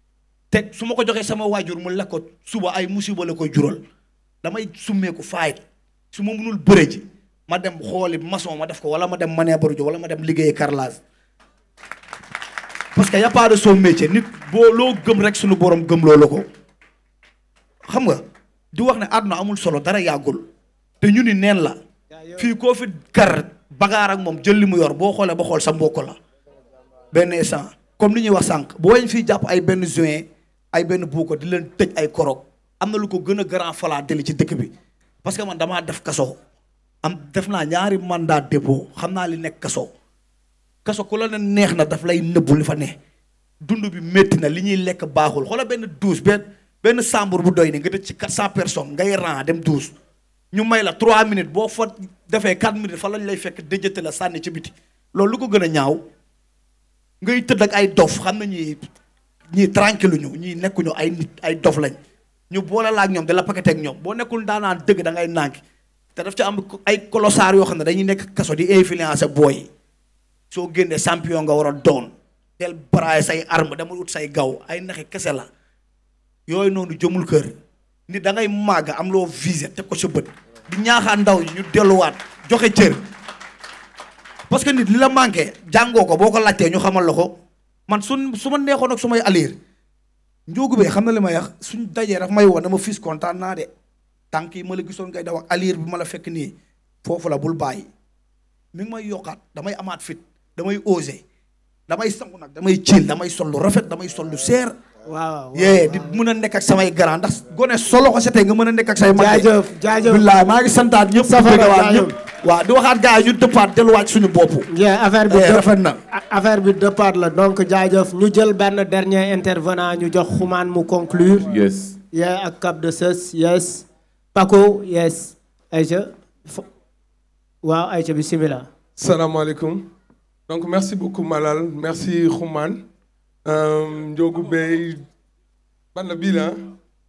te su ma ko joxee sama waajur mu lekk ko suba ay musiba la koy jural damay summeeku faayit su ma mënul bëre ji ma dem xooli maçon ma def ko wala ma dem manœuvre ji wala ma dem liggéey carrelage parce que y a pas de son métier nit boo loo gëm rek suñu borom gëm loolu ko xam nga di wax ne àdduna amul solo dara yàggul te ñu ni neen la fii koo fi kar bagaar ak moom jël li mu yor boo xoolee ba xool sa mbokk la benn instant comme li ñuy wax sànq boo leen fii jàpp ay benn juin ay benn buuko di leen tëj ay korog am na lu ko gën a grand falaa deli ci dëkk bi parce que man damaa def kaso am def naa ñaari mandat dépôt xam naa li nekk kaso kaso ku la ne neex na daf lay nëbbu li fa ne dund bi métti na li ñuy lekk baaxul xoola benn douze benn benn chambre bu doy ni nga tëj ci quatre cent personnes ngay ran dem douze ñu may la trois minutes boo fa defee quatre minutes fa lañ lay fekk déjëte la sànni ci biti loolu lu ko gën a ñaaw ngay tëdd ak ay dof xam na ñii ñii tranquille ñu ñii nekkuñu ay nit ay dof lañ ñu boole la ak ñoom da la paqueté ak ñoom boo nekkul daanaan dëgg da ngay nànk te daf ci am ay colossar yoo xam ne dañuy nekk kaso di influencer booy soo génnee champion nga war a doon del braay say arme dama ut say gaw ay naxi kese la yooyu noonu jëmul kër nit da ngay màgg am loo visé teg ko sa bët di ñaaxaan ndaw ñi ñu delluwaat joxe cër parce que nit li la manqué jàngoo ko boo ko laajtee ñu xamal la ko man su su ma neexoon ak su may aliir njóogu bee xam na li may wax suñ dajee daf may woon dama fis kontaan naa de tànk yi ma la gisoon ngay daw ak aliir bi ma la fekk nii foofu la bul bàyyi mi ngi may yokkaat damay amaat fit damay osé damay sangu nag damay ciil damay sol lu rafet damay sol lu seer waaw yee di mën a nekk ak samay grand ndax gone solo ko setee nga mën a nekk ak say mag jaajëf jaajëf billaay maa ngi santaat ñëpp Safara, bëggawaat jaajëf. ñëpp waaw di waxaat gars yi ñu dëppaat delluwaat suñu bopp yeah, affaire bi Eh, dëpp- rafet na affaire bi départ la donc jaajëf ñu jël benn dernier intervenant ñu jox xumaan mu conclure yes yeah ak Cap de Sës yes Paco yes Aïcha Fo- waaw Aïcha bismillah salaamaaleykum donc merci beaucoup Malal merci Xuman Ndiogu Bey ban la bii la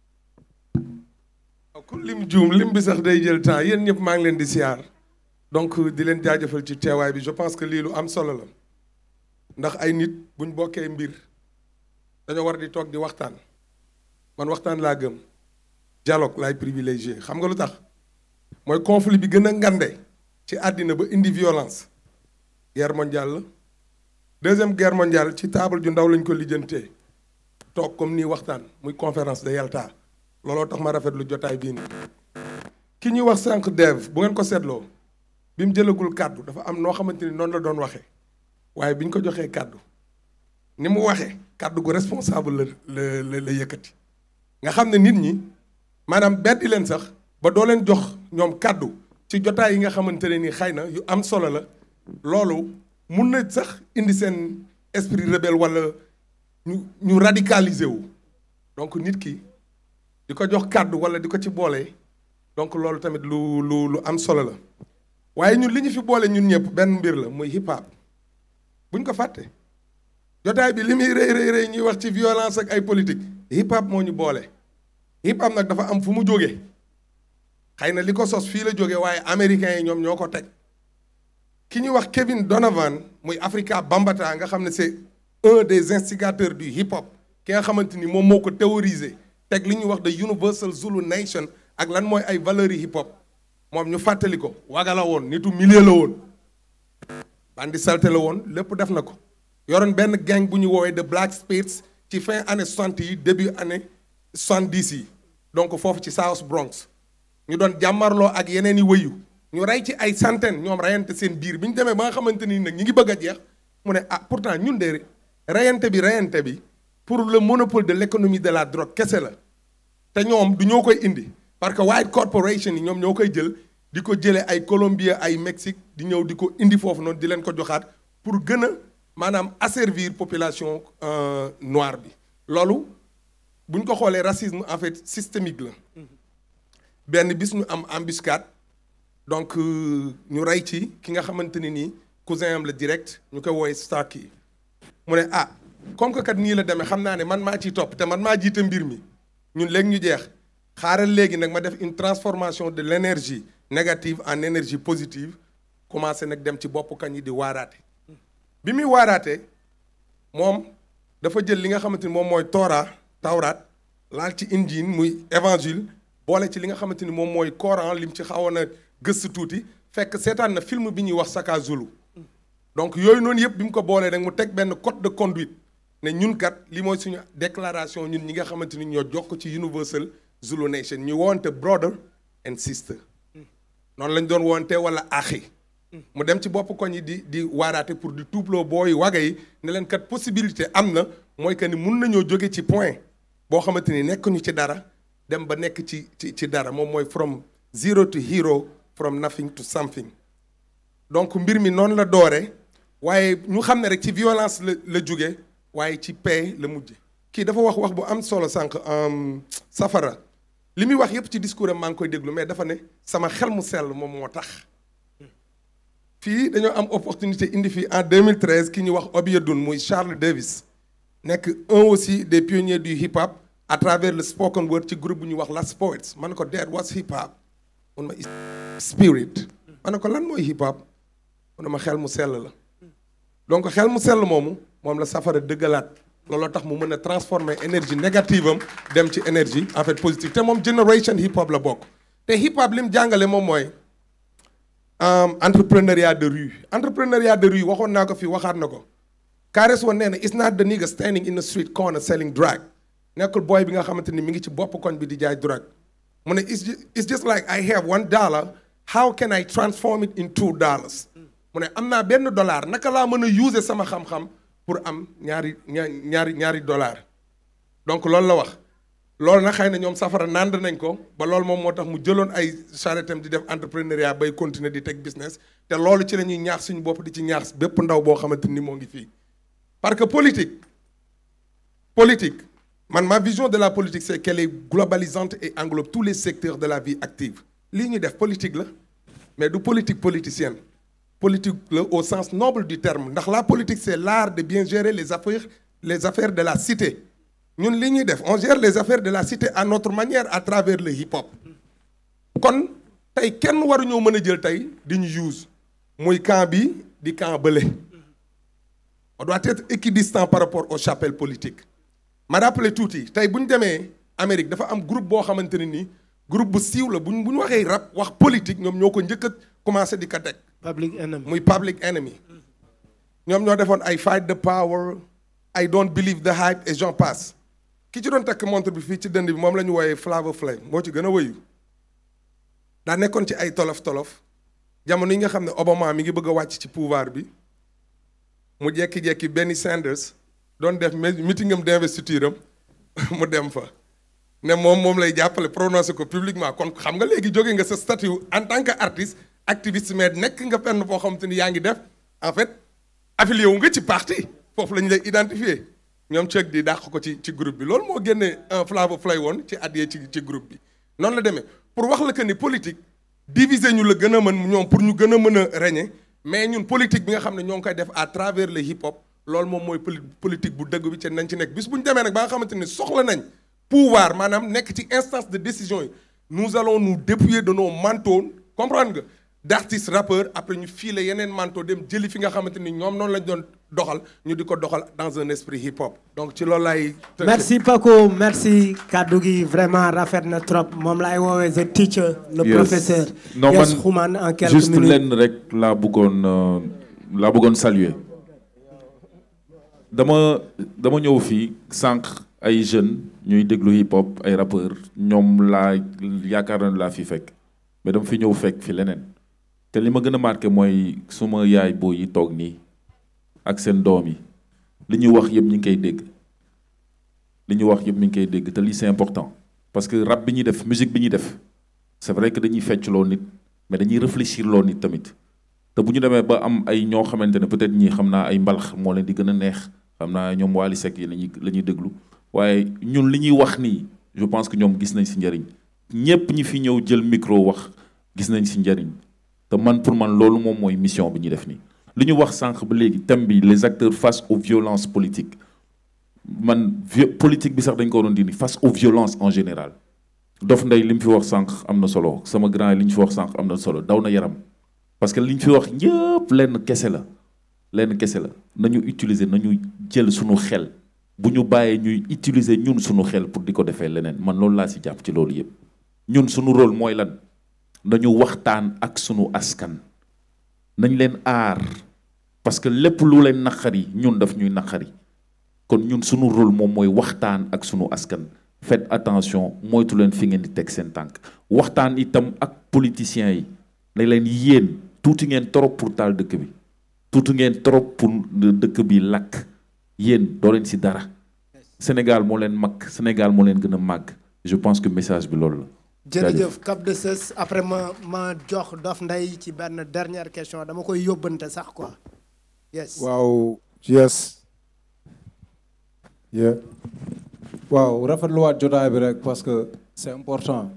ah ku lim juum lim bi sax day jël temps yéen ñëpp maa ngi leen di siyaar donc di leen jaajëfal ci teewaay bi je pense que lii lu am solo la ndax ay nit buñ bokkee mbir dañoo war di toog di waxtaan man waxtaan laa gëm dialogue laay privilégié xam nga lu tax mooy conflit bi gën a ngande ci àddina ba indi violence guerre mondiale la deuxième guerre mondiale ci table ju ndaw lañ ko lijjantee toog comme nii waxtaan muy conférence de Yalta looloo tax ma rafetlu jotaay bii nii ki ñuy wax sànq Dev bu ngeen ko seetloo bi mu jëlagul kàddu dafa am noo xamante ni noonu la doon waxee waaye bi ñu ko joxee kàddu ni mu waxee kàddu gu responsable la la la la yëkkati nga xam ne nit ñi maanaam beddi leen sax ba doo leen jox ñoom kàddu ci jotaay yi nga xamante ne ni xëy na yu am solo la loolu mun na sax indi seen esprit rebelle wala ñu ñu radicaliser wu donc nit ki di ko jox kàddu wala di ko ci boole donc loolu tamit lu lu lu am solo la waaye ñun li ñu fi boole ñun ñëpp benn mbir la muy hip hop buñ ko fàtte jotaay bi li muy rëy rëy rëy ñuy wax ci violence ak ay politique hip hop moo ñu boole hip hop nag dafa am fu mu jógee xëy na li ko sos fii la jógee waaye américains yi ñoom ñoo ko teg ki ñuy wax Kevin Donovan muy Africa Bambaataa nga xam ne c'est un des instigateurs du hip hop ki nga xamante ni moom moo ko théorisé teg li ñuy wax the Universal Zulu Nation ak lan mooy ay valeurs yi hip hop moom ñu fàttali ko waga la woon nitu milieu la woon bandi salte la woon lépp def na ko yoroon benn gang bu ñu woowee the Black Spades ci fin année soixante yi début année soixante dix yi donc foofu ci South Bronx ñu doon jàmmarloo ak yeneen i wëyu ñu rey ci ay centaines ñoom reyante seen biir bi ñu demee ba nga xamante ni nag ñi ngi bëgg a jeex mu ne ah pourtant ñun de reyante bi reyante bi pour le monopole de l'économie de la drogue kese la te ñoom du ñoo koy indi parce que white corporation yi ñoom ñoo koy jël di ko jëlee ay Colombie ay Mexique di ñëw di ko indi foofu noonu di leen ko joxaat pour gën a maanaam asservir population noire bi loolu bu ñu ko xoolee racisme en fait systémique la benn bis ñu am embuscade donc ñu rey ci ki nga xamante ni nii cousin am la direct ñu koy woowee Starkey mu ne ah comme que kat nii la demee xam naa ne man maa ciy topp te man maa jiite mbir mi ñun léegi ñu jeex xaaral léegi nag ma def une transformation de l'énergie négative en énergie positive commencé nag dem ci bopp kañ yi di waaraate bi muy waaraate moom dafa jël li nga xamante ni moom mooy Torah tawraat laal ci injil muy évangile boole ci li nga xamante ni moom mooy Coran lim ci xawoon a gëstu tuuti fekk seetaan na film bi ñuy wax Saka Zulu donc yooyu noonu yëpp bi mu ko boolee nag mu teg benn code de conduite ne ñun kat li mooy suñu déclaration ñun ñi nga xamante ni ñoo jokk ci Universal Zulu Nation ñu woonte brother and sister noonu lañ doon woonte wala axi mu dem ci bopp koñ yi di di waaraate pour di tuubloo booy waga yi ne leen kat possibilité am na mooy que ni mun nañoo jóge ci point boo xamante ni nekk ñu ci dara dem ba nekk ci ci ci dara moom mooy from zero to hero from nothing to something donc mbir mi noonu la doore waaye ñu xam ne rek ci violence la la jóge waaye ci paix la mujje kii dafa wax wax bu am solo sànq safara li muy wax yépp ci discours am maa ngi koy déglu mais dafa ne sama xel mu sell moom moo tax fii dañoo am opportunité indi fii en 2013 ki ñu wax Obiodun muy Charles Davis nekk un aussi des pionniers du hip hop à travers le spoken word ci groupe bu ñuy wax Last Poets ma ne ko Dad what's hip hop mun ma spirit ma ne ko lan mooy hip hop mu ne ma xel mu sell la donc xel mu sell moomu moom la safara dëggalaat looloo tax mu mën a transformer énergie négative am dem ci énergie en fait positive te moom generation hip hop la bokk te hip hop li mu jàngale moom mooy entrepreneuriat de rue entrepreneuriat de rue waxoon naa ko fii waxaat na ko Kares woon nee na it's not the nigga standing in the street corner selling drug nekkul booy bi nga xamante ni mi ngi ci bopp koñ bi di jaay drug mu ne it's just, it's just like I have one dollar how can I transform it in two dollars mu ne am naa benn dollar naka laa mën a user sama xam-xam pour am ñaari ñaari ñaari dollar donc loolu la wax loolu nag xëy na ñoom safara nand nañ ko ba loolu moom moo tax mu jëloon ay charrettam di def entrepreneuriat bay continuer di teg business te loolu ci la ñuy ñaax suñu bopp di ci ñaax bépp ndaw boo xamante ni moo ngi fii parce que politique politique man ma vision de la politique c'est qu'elle est globalisante et englobe tous les secteurs de la vie active lii ñuy def politique la mais du politique politicienne politique la au sens noble du terme ndax la politique c'est l'art de bien gérer les affaires les affaires de la cité ñun li ñuy def on gère les affaires de la cité à notre manière à travers le hip hop kon tey kenn waruñoo mën a jël tey di ñu use muy camp bi di camp bële on doit être équidistant par rapport aux chapelles politiques ma rappelé tuuti tey bu ñu demee Amérique dafa am groupe boo xamante ne nii groupe bu siiw la bu ñu bu ñu waxee rap wax politique ñoom ñoo ko njëkk a commencé di ko teg. public enemy muy public enemy. ñoom ñoo defoon ay fight the power I don't believe the hype et j'en passe ki ci doon takk montre bi fii ci dënd bi moom la ñu wooyee Flavor Flav moo ci gën a wëyu daa nekkoon ci ay tolof tolof jamono yi nga xam ne Obama mi ngi bëgg a wàcc ci pouvoir bi mu jekki-jekki Bernie Sanders doon def meeting am d'investiture am mu dem fa ne moom moom lay jàppale prononcé ko publiquement kon xam nga léegi jóge nga sa statut en tant que artiste activiste mais nekk nga fenn foo xamante ni yaa ngi def en fait affilié wu nga ci parti foofu la ñu lay identifier ñoom ceeg di dàq ko ci ci groupe bi loolu moo génnee un Flavor Flav woon ci addiyee ci ci groupe bi noonu la demee pour wax la que ni politique diviser ñu la gën a mën ñoom pour ñu gën a mën a régner mais ñun politique bi nga xam ne ñoo ngi koy def à travers le hip hop loolu moom mooy politique bu dëgg bi ci nañ ci nekk bis bu ñu demee nag ba nga xamante ni soxla nañ pouvoir maanaam nekk ci instance de décision yi nous allons nous dépouiller de nos manteaux comprendre nga d'artistes rappeurs après ñu filer yeneen manteau dem jëli fi nga xamante ni ñoom noonu lañ doon doxal ñu di ko doxal dans un esprit hip hop donc ci loolu laay. merci Paco merci kaddu gi vraiment rafet na trop moom laay woowee the teacher. le Yes. professeur. non Yes man Xuman en quelques juste minutes. lenn rek laa bëggoon euh, laa bëggoon saluer dama dama ñëw fii sànq ay jeunes ñuy déglu hip hop ay rappeurs ñoom laa yaakaar na laa fi fekk mais dama fi ñëw fekk fi leneen te li ma gën a marqué mooy suma yaay boo yi toog nii ak seen doom yi li ñuy wax yëpp ñu ngi koy dégg li ñuy wax yëpp mi ngi koy dégg te lii c'est important parce que rap bi ñuy def musique bi ñuy def c'est vrai que dañuy fecc loo nit mais dañuy réfléchir loo nit tamit te bu ñu demee ba am ay ñoo xamante ne peut-être ñii xam naa ay mbalax moo leen di gën a neex xam naa ñoom Wally Seck yi lañuy la ñuy déglu waaye ñun li ñuy wax nii je pense que ñoom gis nañ ci njëriñ ñépp ñi fi ñëw jël micro wax gis nañ ci njëriñ te man pour man loolu moom mooy mission bi ñuy def nii li ñu wax sànq ba léegi thème bi les acteurs face aux violences politiques man politique bi sax dañ ko doon dindi face aux violences en général Dof Ndeye li mu fi wax sànq am na solo sama grand li ñu fi wax sànq am na solo daw na yaram parce que li ñu fi wax ñëpp lenn kese la lenn kese la nañu utiliser nañu jël suñu xel bu ñu bàyyee ñuy utiliser ñun suñu xel pour di ko defee leneen man loolu laa si jàpp ci loolu yëpp ñun suñu rôle mooy lan nañu waxtaan ak suñu askan nañ leen aar parce que lépp lu leen naqari ñun daf ñuy naqari kon ñun suñu rôle moom mooy waxtaan ak suñu askan faites attention moytu leen fi ngeen di teg seen tànk waxtaan itam ak politiciens yi ne leen yéen tuuti ngeen trop pour taal dëkk bi tuuti ngeen trop pour dëkk bi lakk yéen doo leen si dara Sénégal moo leen mag Sénégal moo leen gën a màgg je pense que message bi loolu la. jërëjëf Cap de Sës après ma ma jox Dof Ndeye ci benn dernière question dama koy yóbbante sax quoi yes. waaw yes. yeah. waaw rafetluwaat jotaay bi rek parce que c'est important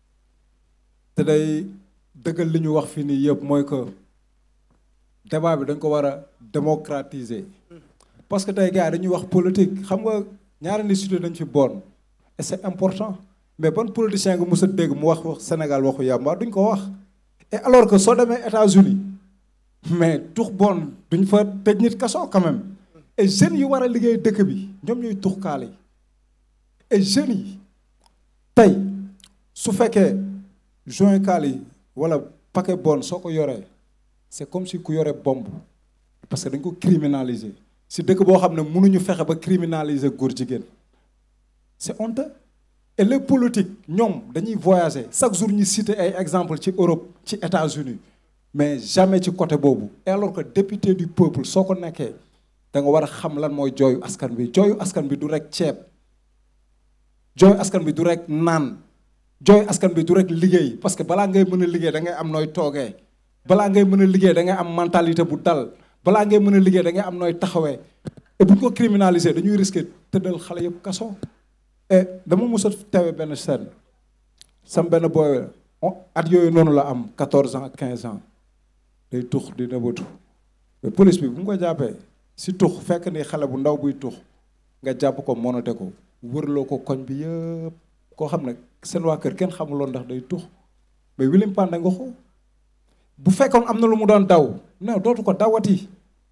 te day dëggal li ñu wax fii nii yëpp mooy que débat bi dañ ko war a démocratiser parce que tey gars yi dañuy wax politique xam nga ñaari nit cité dañ fi bon et c'est important mais ban politicien nga mës a dégg mu wax wax Sénégal waxu yàmba duñ ko wax et alors que soo demee États-Unis mais tux bon duñ fa tëj nit kaso quand même et jeunes yi war a liggéey dëkk bi ñoom ñooy tux kaale yi et jeunes yi tey su fekkee joint kaal yi wala paquet bon soo ko yoree c'est comme si ku yore bombe parce que dañ ko criminaliser si dëkk boo xam ne mënuñu fexe ba criminaliser góor jigéen c'est honteux et les politiques ñoom dañuy voyager chaque jour ñu citer ay exemple ci Europe ci États-Unis mais jamais ci côté boobu et alors que député du peuple soo ko nekkee da nga war a xam lan mooy jooyu askan bi jooyu askan bi du rek ceeb jooy askan bi du rek naan jooy askan bi du rek liggéey parce que balaa ngay mën a liggéey da ngay am nooy toogee balaa ngay mën a liggéey da ngay am mentalité bu dal balaa ngay mën a liggéey da ngay am nooy taxawee et bu ñu ko criminaliser dañuy risquer tëddal xale yëpp kaso. et dama mos a teewe benn scène sam benn booy at yooyu noonu la am 14 ans 15 ans day tux di nëbatu mais police bi bu mu ko jàppee si tux fekk ni xale bu ndaw buy tux nga jàpp ko monote ko. wërloo ko koñ bi yëpp koo xam ne seen waa kër kenn xamuloon ndax day tux mais William Panda nga ko bu fekkoon am na lu mu doon daw non dootu ko dawati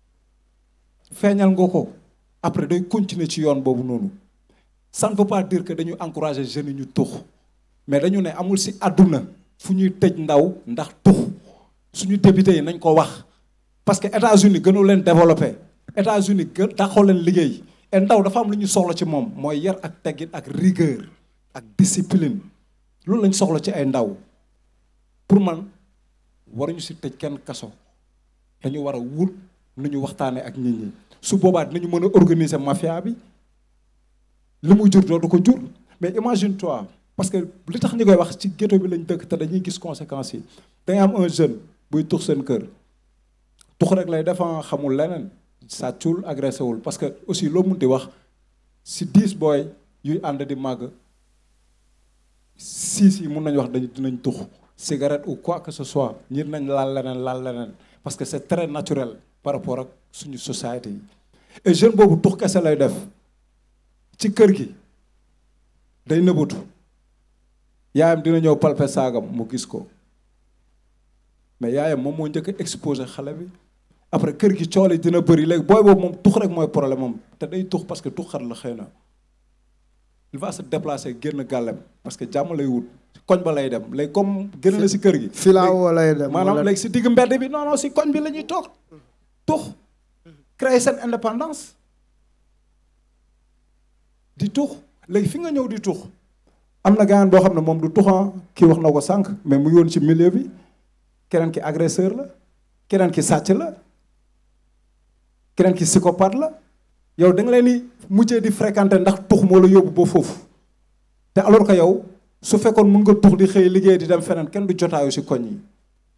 feeñal nga ko après day continuer ci yoon boobu noonu ça ne veut pas dire que dañu encourager jeunes yi ñu tux mais dañu ne amul si àdduna fu ñuy tëj ndaw ndax tux suñu député yi nañ ko wax parce que États-Unis gënu leen développé États-Unis gën taxoo leen liggéey et ndaw dafa am lu ñu soxla ci moom mooy yar ak teggin ak rigueur ak discipline loolu lañ soxla ci ay ndaw pour man waruñu si tëj kenn kaso dañu war a wut nu ñu waxtaanee ak nit ñi su boobaa dinañu mën a organiser mafia bi li muy jur dootu ko jur mais imagine toi parce que li tax ñu koy wax ci ghetto bi lañ dëkk te dañuy gis conséquences yi dangay am un jeune buy tux seen kër tux rek lay defan xamul leneen sàccul agressé wul parce que aussi loo mun di wax si dix booy yuy ànd di màgg six yi mun nañu wax dañu dinañ tux cigarette ou quoi que ce soit ñir nañ laal leneen laal leneen parce que c'est très naturel par rapport ak suñu société yi et jeune boobu tux kese lay def ci kër gi day nëbbatu yaayam dina ñëw palpe saagam mu gis ko mais yaayam moom moo njëkk a exposé xale bi après kër gi cool yi dina bëri léegi booy boobu moom tux rek mooy problème moom te day tux parce que tuxkat la xëy na il va se déplacer génn gàllem parce que jàmm lay wut koñ ba lay dem léegi comme génn na si kër gi. filaawo lay dem maanaam léegi si digg mbedd bi non non si koñ bi la ñuy toog tux créer seen indépendance di tux léegi fi nga ñëw di tux am na gaañaan boo xam ne moom du tuxan kii wax na ko sànq mais mu ngi woon ci milieu bi keneen ki agresseur la keneen ki sàcc la keneen ki psychopathe la yow da nga leen di mujjee di fréquenter ndax tux moo la yóbbu ba foofu te alors que yow su fekkoon mun nga tux di xëy liggéey di dem feneen kenn du jotaayu ci koñ yi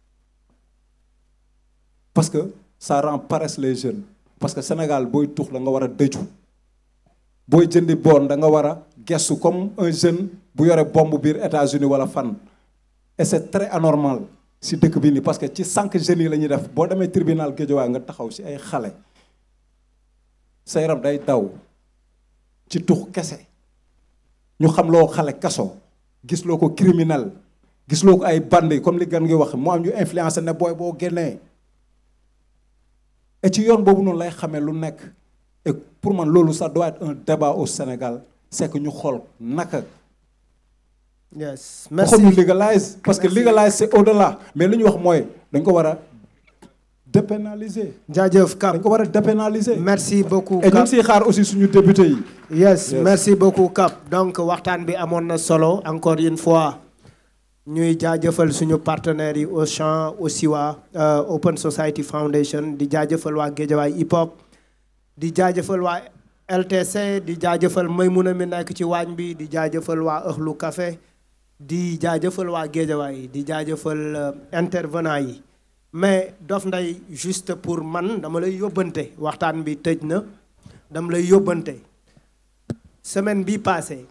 parce que ça rend paresse les jeunes parce que Sénégal booy tux da nga war a dëju booy jëndi bon da nga war a gestu comme un jeune bu yore bombe biir États-Unis wala fan et c'est très anormal si dëkk bi nii parce que ci cinq jeunes yi la ñuy def boo demee tribunal Guédiawaye nga taxaw si ay xale sa yaram day daw ci tux kese ñu xam loo xale kaso gis loo ko criminel gis loo ko ay bandi comme li gan ngi wax mu am ñu influencé ne booy boo génnee et ci yoon boobu noonu lay xamee lu nekk et pour man loolu ça doit être un débat au Sénégal c'est que ñu xool naka yes merci waxuñu légalise parce que légalise c'est au-delà mais li ñu wax mooy dañ ko war a dépénaliser jaajëf Cap dañ ko war a dépénaliser merci beaucoup et ñu ngi siy xaar aussi suñu député yi yes merci beaucoup Cap donc waxtaan bi amoon na solo encore une fois ñuy jaajëfal suñu partenaires yi Auchan Osiwa Open Society Foundation di jaajëfal waa Guédiawaye hip hop di jaajëfal waa LTC di jaajëfal Maymuna mi nekk ci waañ bi di jaajëfal waa Ëxlu Café di jaajëfal waa Guédiawaye di jaajëfal intervenant yi mais Dof Ndeye juste pour man dama lay yóbbante waxtaan bi tëj na dama lay yóbbante semaine bi passée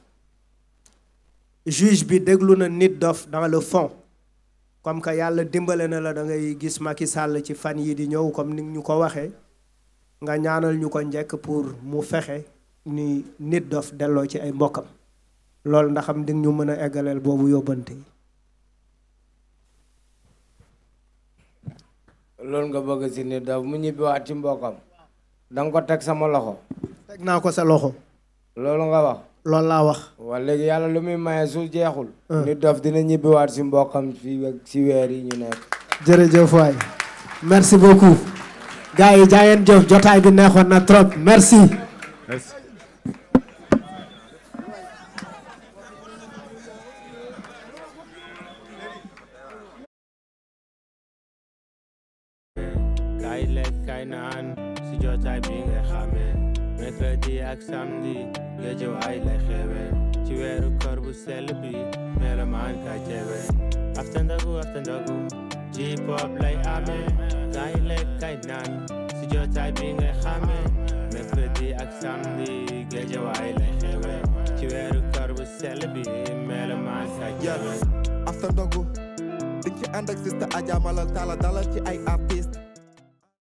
juge bi déglu na Nit Dof dans le fond comme que yàlla dimbale na la da ngay gis Macky Sall ci fan yi di ñëw comme ni ñu ko waxee nga ñaanal ñu ko njëkk pour mu fexe ni Nit Dof delloo ci ay mbokkam loolu ndax am di ñu mën a eggaleel boobu yóbbante yi loolu nga bëgg si Nit Dof mu ñibbiwaat ci mbokkam da nga ko teg sama loxo teg naa ko sa loxo loolu nga wax loolu laa wax waa léegi yàlla lu muy maye su jeexul Nit Dof dina ñibbiwaat si mbokkam fii ak si weer yi ñu nekk jërëjëf waay merci beaucoup gars yi jaayeen jëf jotaay bi neexoon na trop merci merci kay lekk kay naan si jotaay bi nga xamee mercredi ak samedi Guédiawaye lay xewe ci weeru koor bu sell bi melomaan kay teewe after ndogu after ndogu ci pop lay amee kay lekk kay naan si jotaay bi nga xamee mercredi ak samedi Guédiawaye lay xewe ci weeru koor bu sell bi melomaan kay teewe after ndogu di ci ànd ak sista Adja Malal Talla dalal ci ay artistes